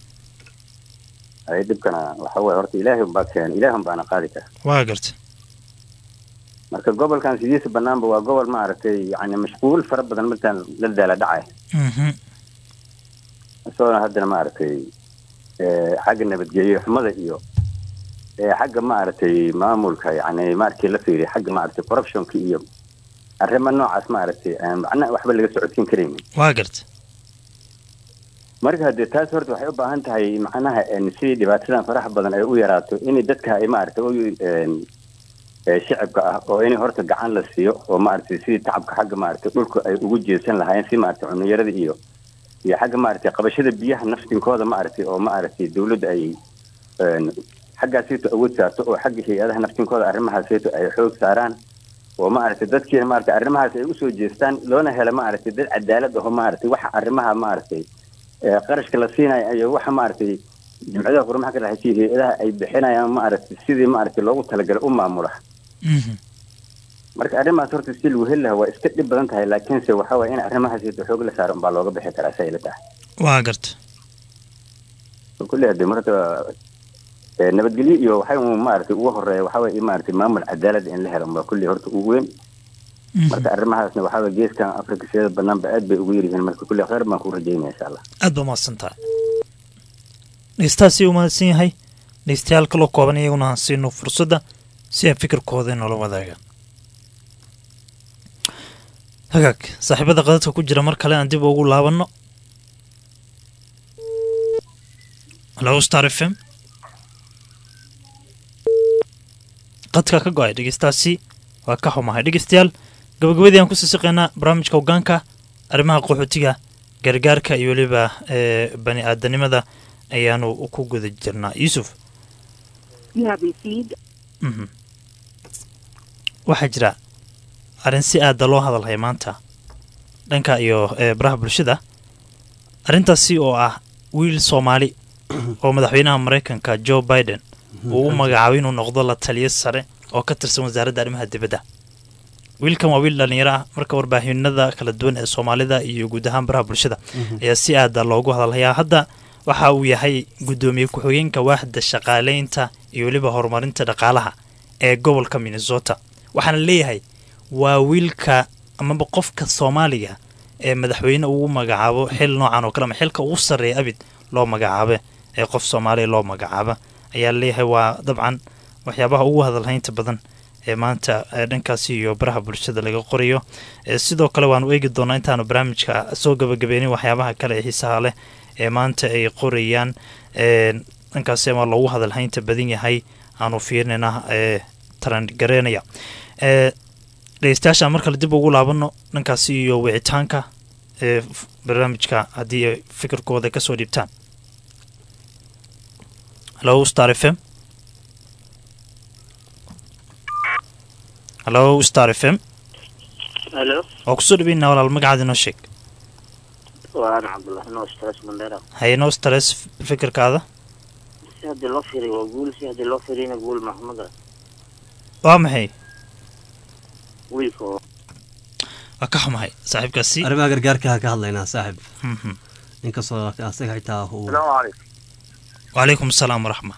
haye dhibkana waxa waaye horta ilaahay un baa keen ilaahay un baana qaadi kara waa garta marka gobolkan sidiisa banaanba waa gobol maaragtay yani mashquul fara badan markaan la daala dhacay isagoona haddana maaragtay xagga nabadgelyo xumada iyo xagga maaragtay maamulka yani markii la fiiriyo xagga maaragtay corruptionka iyo arrimo noocaas maaragtay aan macnaha waxba laga socodsiin karaynin waa garta marka haddee taas horta waxay u baahan tahay macnaha sidii dhibaatadan faraha badan ay u yaraato in dadka ay maaragtay ee shicibka ah oo in horta gacan la siiyo oo maaragtay sidii tacabka xagga maaragtay dhulka ay ugu jeesan lahaayeen si maaragtay cunniyarada iyo iyo xagga maaragtay qabashada biyaha naftinkooda maaragtay oo maaragtay dawladda ay een, xaggaasayto awood saarto oo xagga hay-adaha naftinkooda arrimahaasayto ay xoog saaraan oo maaragtay dadkiina maaragtay arrimahaas ay usoo jeestaan loona helo maaragtay dad cadaalad aho maaragtay waxa arrimaha maaragtay ee qarashka la siinayo iyo waxa maaragtay jimcadaha qurumaha ka dhexaysa hay-adaha ay bixinayaan maaragtay sidii maaragtay loogu talagalay u maamula marka arrimahaas horta si lagu heli lahaa waa iska dhib badan tahay laakiinse waxa waye in arrimahaas iyada xoog la saaro unbaa looga bixi karaa say la tahay waa garta kulli hadee marta ee, nabadgelyo iyo waxay un maaragtay ugu horeeya waxa waye in maaragtay maamul cadaalad in la helo unbaa kulli horta ugu weyn marka arrimahaasna waxa waye geeskan afrika siyada banaanba aad bay ugu yaryihiin marka kulli khayr baan ku rajaynaya insha allah aad baa mahadsan tahay dhegeystahaasi u mahadsan yahay dhegeystayaal kaloo kooban iyaguna aan siino fursadda si ay fikirkooda inoola wadaagaan hagaag saaxiibada qadadka ku jira mar kale aan dib ugu laabanno halo star f m qadka ka go-ay dhegeystaasi waa ka xumahay dhegeystayaal gabagabadii aan kusii siqaynaa barnaamijka hogaanka arrimaha qaxootiga gargaarka iyo weliba ee bani aadanimada ayaanu ku guda jirnaa yuusuf Mhm. waxaa jira arrin si aada loo hadalhay maanta dhanka iyo ee, baraha bulshada arrintaasi oo ah wiil soomaali oo madaxweynaha maraykanka joe biden uu u magacaabay inuu noqdo la taliyo sare oo ka tirsan wasaaradda arrimaha dibadda wiilkan waa wiil dhallinyaro ah marka warbaahinada kala duwan ee soomaalida iyo guud ahaan baraha bulshada ayaa si aada loogu hadalhayaa hadda waxa uu yahay guddoomiye ku-xigeenka waaxda shaqaaleynta iyo weliba horumarinta dhaqaalaha ee gobolka minnesota waxaana leeyahay waa wiilka amaba qofka soomaaliga ee madaxweyne ugu magacaabo xil noocan oo kale ama xilka ugu sarreeya abid loo magacaabe ee qof soomaaliya loo magacaaba ayaa leeyahay waa dabcan waxyaabaha ugu hadalhaynta badan ee maanta ee dhankaasi iyo baraha bulshada laga qorayo ee sidoo kale waanu eegi doonaa intaanu barnaamijka soo gabagabeynin waxyaabaha kale ee xiisaha leh ee maanta ay qorayaan ee dhankaasi ama loogu hadalhaynta badan yahay aanu fiirinayna ee tarangareynaya ee dhegeystayaasha mar kale dib ugu laabano dhankaasi iyo wicitaanka ee f- barnaamijka haddii ay fikirkooda kasoo dhiibtaan halo star f m halo star f m halo waa kusoo dhaweynaa walaal magacaada inoo sheeg waa ana cabdullahi noo stress mandera haye noo stress fikirkaada si haddii loo firiyo waa guul si haddii loo firiyana guul maxmada waa maxay wiilka oo waa ka xumahay saaxiibkaasi arrimaha gargaarka ka hadlaynaa saaxib Mhm. inkastoo asaga xitaa uu salaamu calaykum wacalaykum asalaam waraxma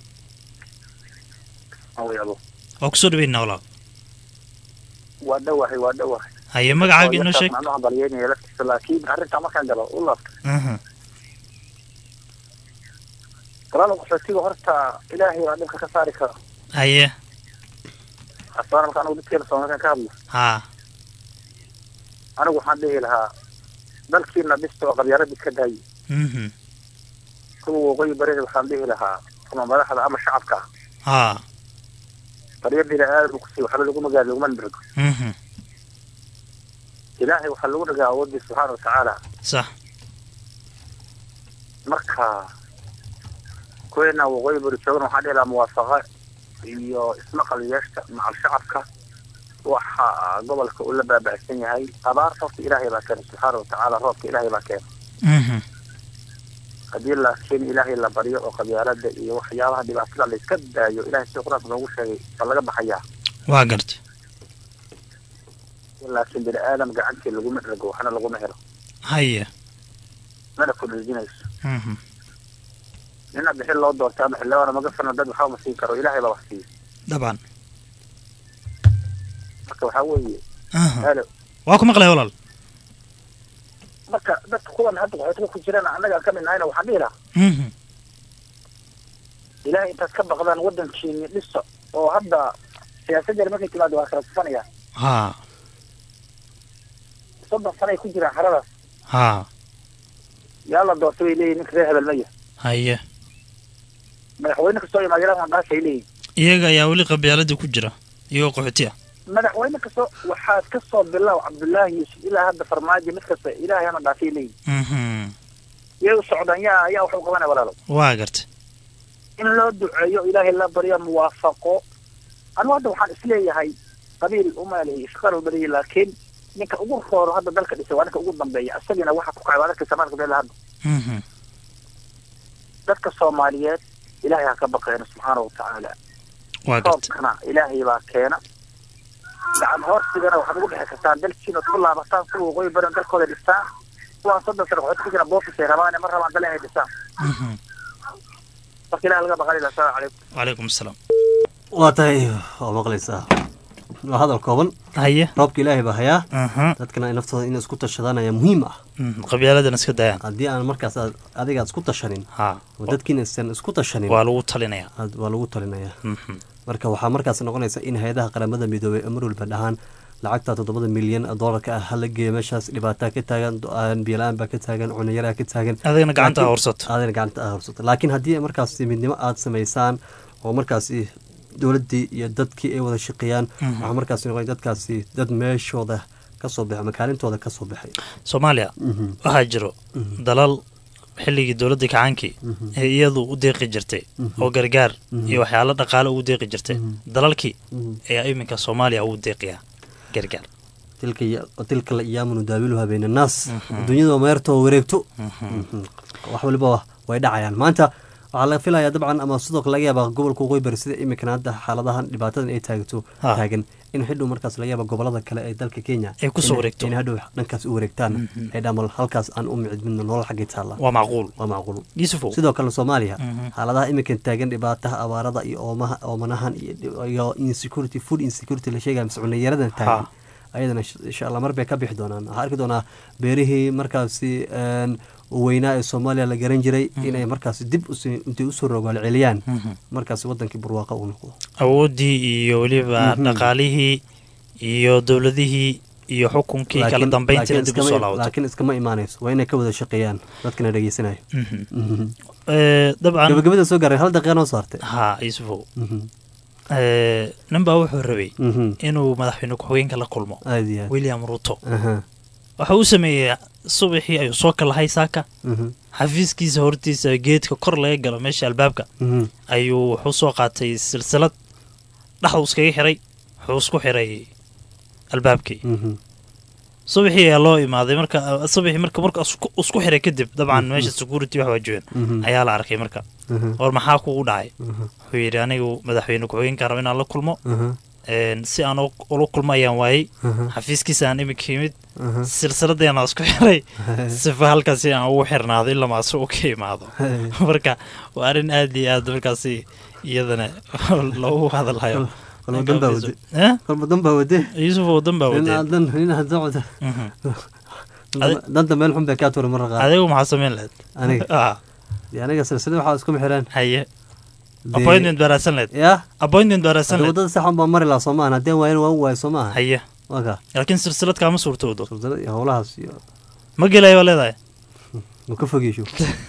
awayabo waa kusoo dhaweynaa walaal waa dhawahay waa dhawahay haye magacaaga inoo sheeg macnaha balyeynaya laftiisa laakiin arrintaa markaan galo u laabta Mhm. galaal qaxootiga horta ilaahay baa dhibka ka saari kara haye asaan marka anigu dadkeena soomaalikan ka hadlo haa anigu waxaan dhihi lahaa dalkiina dhista oo qabyaaradii ka daayi Mhm. kuwa waqooyi barida waxaan dhihi lahaa ama madaxda ama shacabka ah haa qaryadiina aad u kusii waxba laguma gaari laguma nirgo Mhm. ilaahay waxaa lagu dhagaa awoodii subxaana watacaala sax marka kuweena waqooyi bari joogan waxaan dhihi lahaa muwaafaqa iyo ismaqal yeeshta macal shacabka waxa gobolka uu la baaba'san yahay abaarta horta ilaahay baa keena subxaana watacaala roobka ilaahay baa keena Mhm. haddii laakiin ilaahay la baryo oo qabyaalada iyo waxyaabaha dhibaatada la iska daayo ilahay sida qur-aanka noogu sheegay baa laga baxayaa waa garta laakiin bini aadam gacantii laguma dhego waxna laguma helo haye mana kudhejinayso Mhm. nina bixin loo doortay ama xildhibaana maga fano dad waxba ma siin karo ilaahay baa wax siiya dabcan marka waxaa weeye Aha. halo waa ku maqlaya walaal marka dadka kuwan hadda qaxootiga ku jiraan annaga aan ka mid nahayna waxaan dhihi lahaa Mhm. ilaahay intaad ka baqdaan waddankiini dhisa oo hadda siyaasaddeena markay timaado waa kala tufanayaan haa soddon sano ay ku jiraan haradaas haa yaa la doortay bay leeyihin ninka reer hebel maya haye madaxweyne kastoo imaadyalaan waan dhaashay leeyihin iyaga ayaa weli qabyaalada ku jira iyagoo qaxooti ah madaxweyne kastoo waxaad ka soo bilow cabdullaahi yuusuf ilaa hadda farmaajo mid kasta ilaahay hana dhaafay leeyihin Mhm. iyagu socdaan yaa ayaa wax u qabanaya walaalo waa garta in loo duceeyo ilaahay la baryo muwaafaqo anigu hadda waxaan isleeyahay qabiil umaaleeyay shaqaan u bariyay laakiin ninka ugu rooro hadda dalka dhisay waa ninka ugu dambeeya isagina waxa ku kacay waa dadka samaanka beel hadda Mhm. dadka soomaaliyeed ilaahay ha ka baqeeno subxaana watacaala waa garta roobkana ilaahay baa keena gacan hoorsigana waxaad ugu dhexi kartaan dalkiina ku laabataan kuwa waqooyi badan dalkooda dhistaan kuwaan soddon sano waxay ku jiraan boofis ay rabaane ma rabaan dal inay dhistaan Mhm. marka ilaah laga baqanila assalaamu calaykum wacalaykum asalaam waa tahay waa maqlaysaa waa hadal kooban haye roobka ilaahay baa hayaa Mhm. dadkana ay naftooda inay isku tashadaan ayaa muhiim ah Mhm. qabyaaladan iska dayaan haddii aan markaas aad- adiga aad isku tashanin ha oo dadkiina aysan isku tashanin waa lagu talinayaa aad- waa lagu talinayaa Mhm. marka waxaa markaas noqonaysa in hay-adaha qaramada midoobay ee mar walba dhahaan lacagta toddobada milyan oo doolarka ah hala geeyo meeshaas dhibaataa ka taagan biyola-aan baa ka taagan cunayaraa ka taagan adigana gacanta Laakiin- horsato adigana gacanta aa horsato laakiin haddii markaas midnimo aad samaysaan oo markaasi dowladdii iyo dadkii ay wada shaqeeyaan Mhm. waxaa markaas noqon dadkaasi dad meeshooda kasoo baxay ama kaalintooda kasoo baxay soomaaliya Mhm. waxaa jiro Mhm. dalal xilligii dowladda kacaankii Mhm. ee iyadu u deeqi jirtay Mhm. oo gargaar Mhm. iyo waxyaalo dhaqaale ugu deeqi jirtay Mhm. dalalkii Mhm. ayaa iminka soomaaliya ugu deeqiyaa gargaar tilka ya- tilka la iyaamunu daawiluha bayna annaas Mhm. adduunyada waa meerta oo wareegto Mhm. Mhm. wax waliba way dhacayaan maanta waxaa laga filayaa dabcan ama sidoo kale laga yaabaa gobolka waqooyi bari sida imikan hadda xaaladahan dhibaatadan ay taagto Ha. taagan in xidhow markaas laga yaaba gobolada kale ee dalka kenya Ay kusoo in- wareegto. in hadhow dhankaas u wareegtaan Mhm. ay dhamal halkaas aan u micid midno nolol xaggay taalla waa macquul waa macquul yusufow sidoo kale soomaaliya Mhm. xaaladaha iminkan taagan dhibaataha abaarada iyo oomaha oomanahan iyo iyo insecurity food insecurity la sheegaya mise cunayaradan taagan ayadana sh- insha allah mar bay ka bixi doonaan waxaa arki doonaa beerihii markaasi een, weynaa ee soomaaliya la garan jiray inay markaasi dib usi- intay usoo rogaal celiyaan Mhm. markaasi wadankii barwaaqa uu noqdo awooddii iyo weliba Mhm. dhaqaalihii iyo dowladihii iyo xukunkii kala Laakiin- dambeyntiina laakiin dib usoo iskama- laabato laakiin iskama imaanayso waa inay ka wada shaqeeyaan dadkana dhegeysanayo Mhm. Mhm. Eh, dabcan gabagabada soo gaaray hal daqiiqa noo saartay ha yusufow Mhm. Eh, nin baa wuxuu rabay Mhm. inuu madaxweyne ku-xigeenka la kulmo aad iyo aad william ruto Aha. waxa uu sameeyey subaxii ayuu soo kalahay saaka Mhm. xafiiskiisa hortiisa geedka kor laga galo meesha albaabka Mhm. ayuu wuxuu soo qaatay silsilad dhexdu iskaga xiray wuxuu isku xiray albaabkii Mhm. subaxii ayaa loo imaaday marka subaxii marka marka isku- isku xiray kadib dabcan meesha security wax waa joogan Mhm. ayaa la arkay marka Mhm. war maxaa kugu dhacay Mhm. wuxuu yidhi anigu madaxweyne ku-xigeenka raba inaan la kulmo Mhm. een, si aan u- ula kulmo ayaan waayey Mhm. xafiiskiisa aan iminka yimid Mhm. silsiladeena isku xiray sifa halkaasi aan ugu xirnaado ilaa maase u ka imaado marka waa arrin aad iyo aad markaasi iyadana loogu hadalhayo kolba dan baa wade Eh? kolba dan baa wade yusuf oo dan baa nin wadeen aad dan nin aad socda Mhm. Danta- danta meel xun bay kaa tuura marra qaar adigu maxaa samayn lahayd aniga Ah, dee aniga silsilada waxaa isku xireen haye Dee- appointment baa raadsan lahayd ya appointment baa raadsan hadda lahayd wadada saxan baa mari lahaa soo maahan haddeen waayan waan waayo soo maaha haye waa kaa laakiin silsilad kaama suurtoodo silsilada iyo howlahaas iyo ma gelayo waa leedahay ma ka fogeysho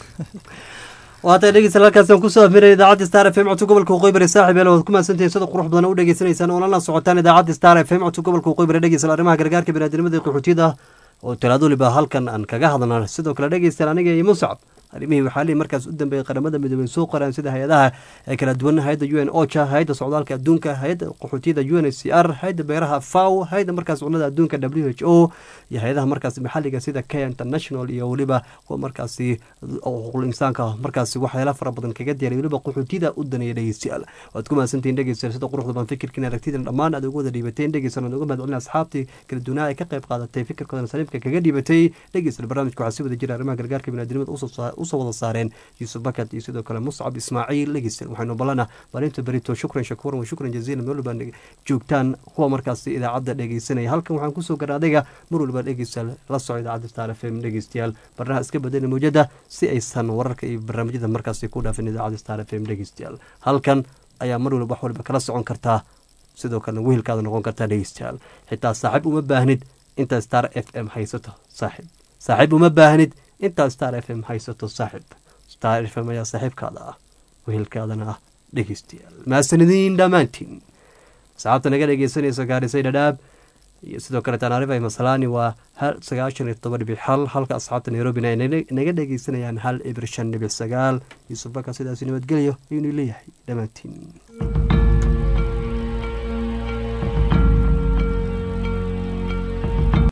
waatay dhegeystayaal halkaasi aan kusoo afmiray idaacadda star f m codka gobolka waqooyi bari saaxib yaal waad ku mahadsantihiin sida qurux badan u dhegeysanaysaan oo lana socotaan idaacadda star f m codka gobolka waqooyi bari dhegeystayaal arrimaha gargaarka biniaadamada iyo qaxootiyada oo talaado waliba halkan aan kaga hadlana sidoo kale dhegeystayaal aniga iyo muscab arrimihii waxaa lihi markaas u dambeeyay qaramada midoobay soo qoraan sida hay-adaha ee kala duwan hay-adda u n ocha hay-adda socdaalka adduunka hay-adda qaxootiyada u n h c r hay-adda beeraha faw hay-adda markaas cunnada adduunka w h o iyo hay-adaha markaas maxalliga sida k international iyo weliba kuwa markaasi xuquuqul insaanka markaasi waxyaala fara badan kaga diyaaray weliba qaxootiyada u daneeya dhegeystayaal waad ku mahadsantihiin dhegeystayaal sida quruxda baan fikirkiin aragtidan dhammaan aad ugu wada dhiibateen dhegeysan aad uga mahadcelin asxaabtii kala duwanaa ee ka qayb qaadatay fikirkoodan saliimka kaga dhiibatay dhegeystayaal barnaamijka waxaa si wada jira arrimaha gargaarka biniadamada usoo saa- usoo wada saareen yuusuf bakat iyo sidoo kale muscab ismaaciil dhegeystayaal waxaynu balana maalinta berito shukran shakuuran wa shukran jaziilan meel walbaa dhege- joogtaan kuwa markaasi idaacadda dhegeysanaya halkan waxaan kusoo gara adayga mar walba dhegeystayaal la soco idaacadda star f m dhegeystayaal barnaha iska badana mawjada si aysan wararka iyo barnaamijyada markaasi ku dhaafin idaacadda star f m dhegeystayaal halkan ayaa mar walba wax walba kala socon kartaa sidoo kalena wehelkaada noqon kartaa dhegeystayaal xitaa saaxiib uma baahnid intaa star f m haysato saaxiib saaxiib uma baahnid intaa star f m haysato saaxiib star f m ayaa saaxiibkaada ah wehelkaadana ah dhegeystayaal mahadsanidin dhammaantiin asxaabta naga dhegeysanaysa gaarisay dhadhaab iyo sidoo kale tanaarifa masalani waa hal sagaashan iyo todoba dhibic hal halka asxaabta nairobina ay naga dhegeysanayaan hal ibir shan dhibic sagaal yuusuf baka sidaasi nabadgelyo ayuunu leeyahay dhammaantiin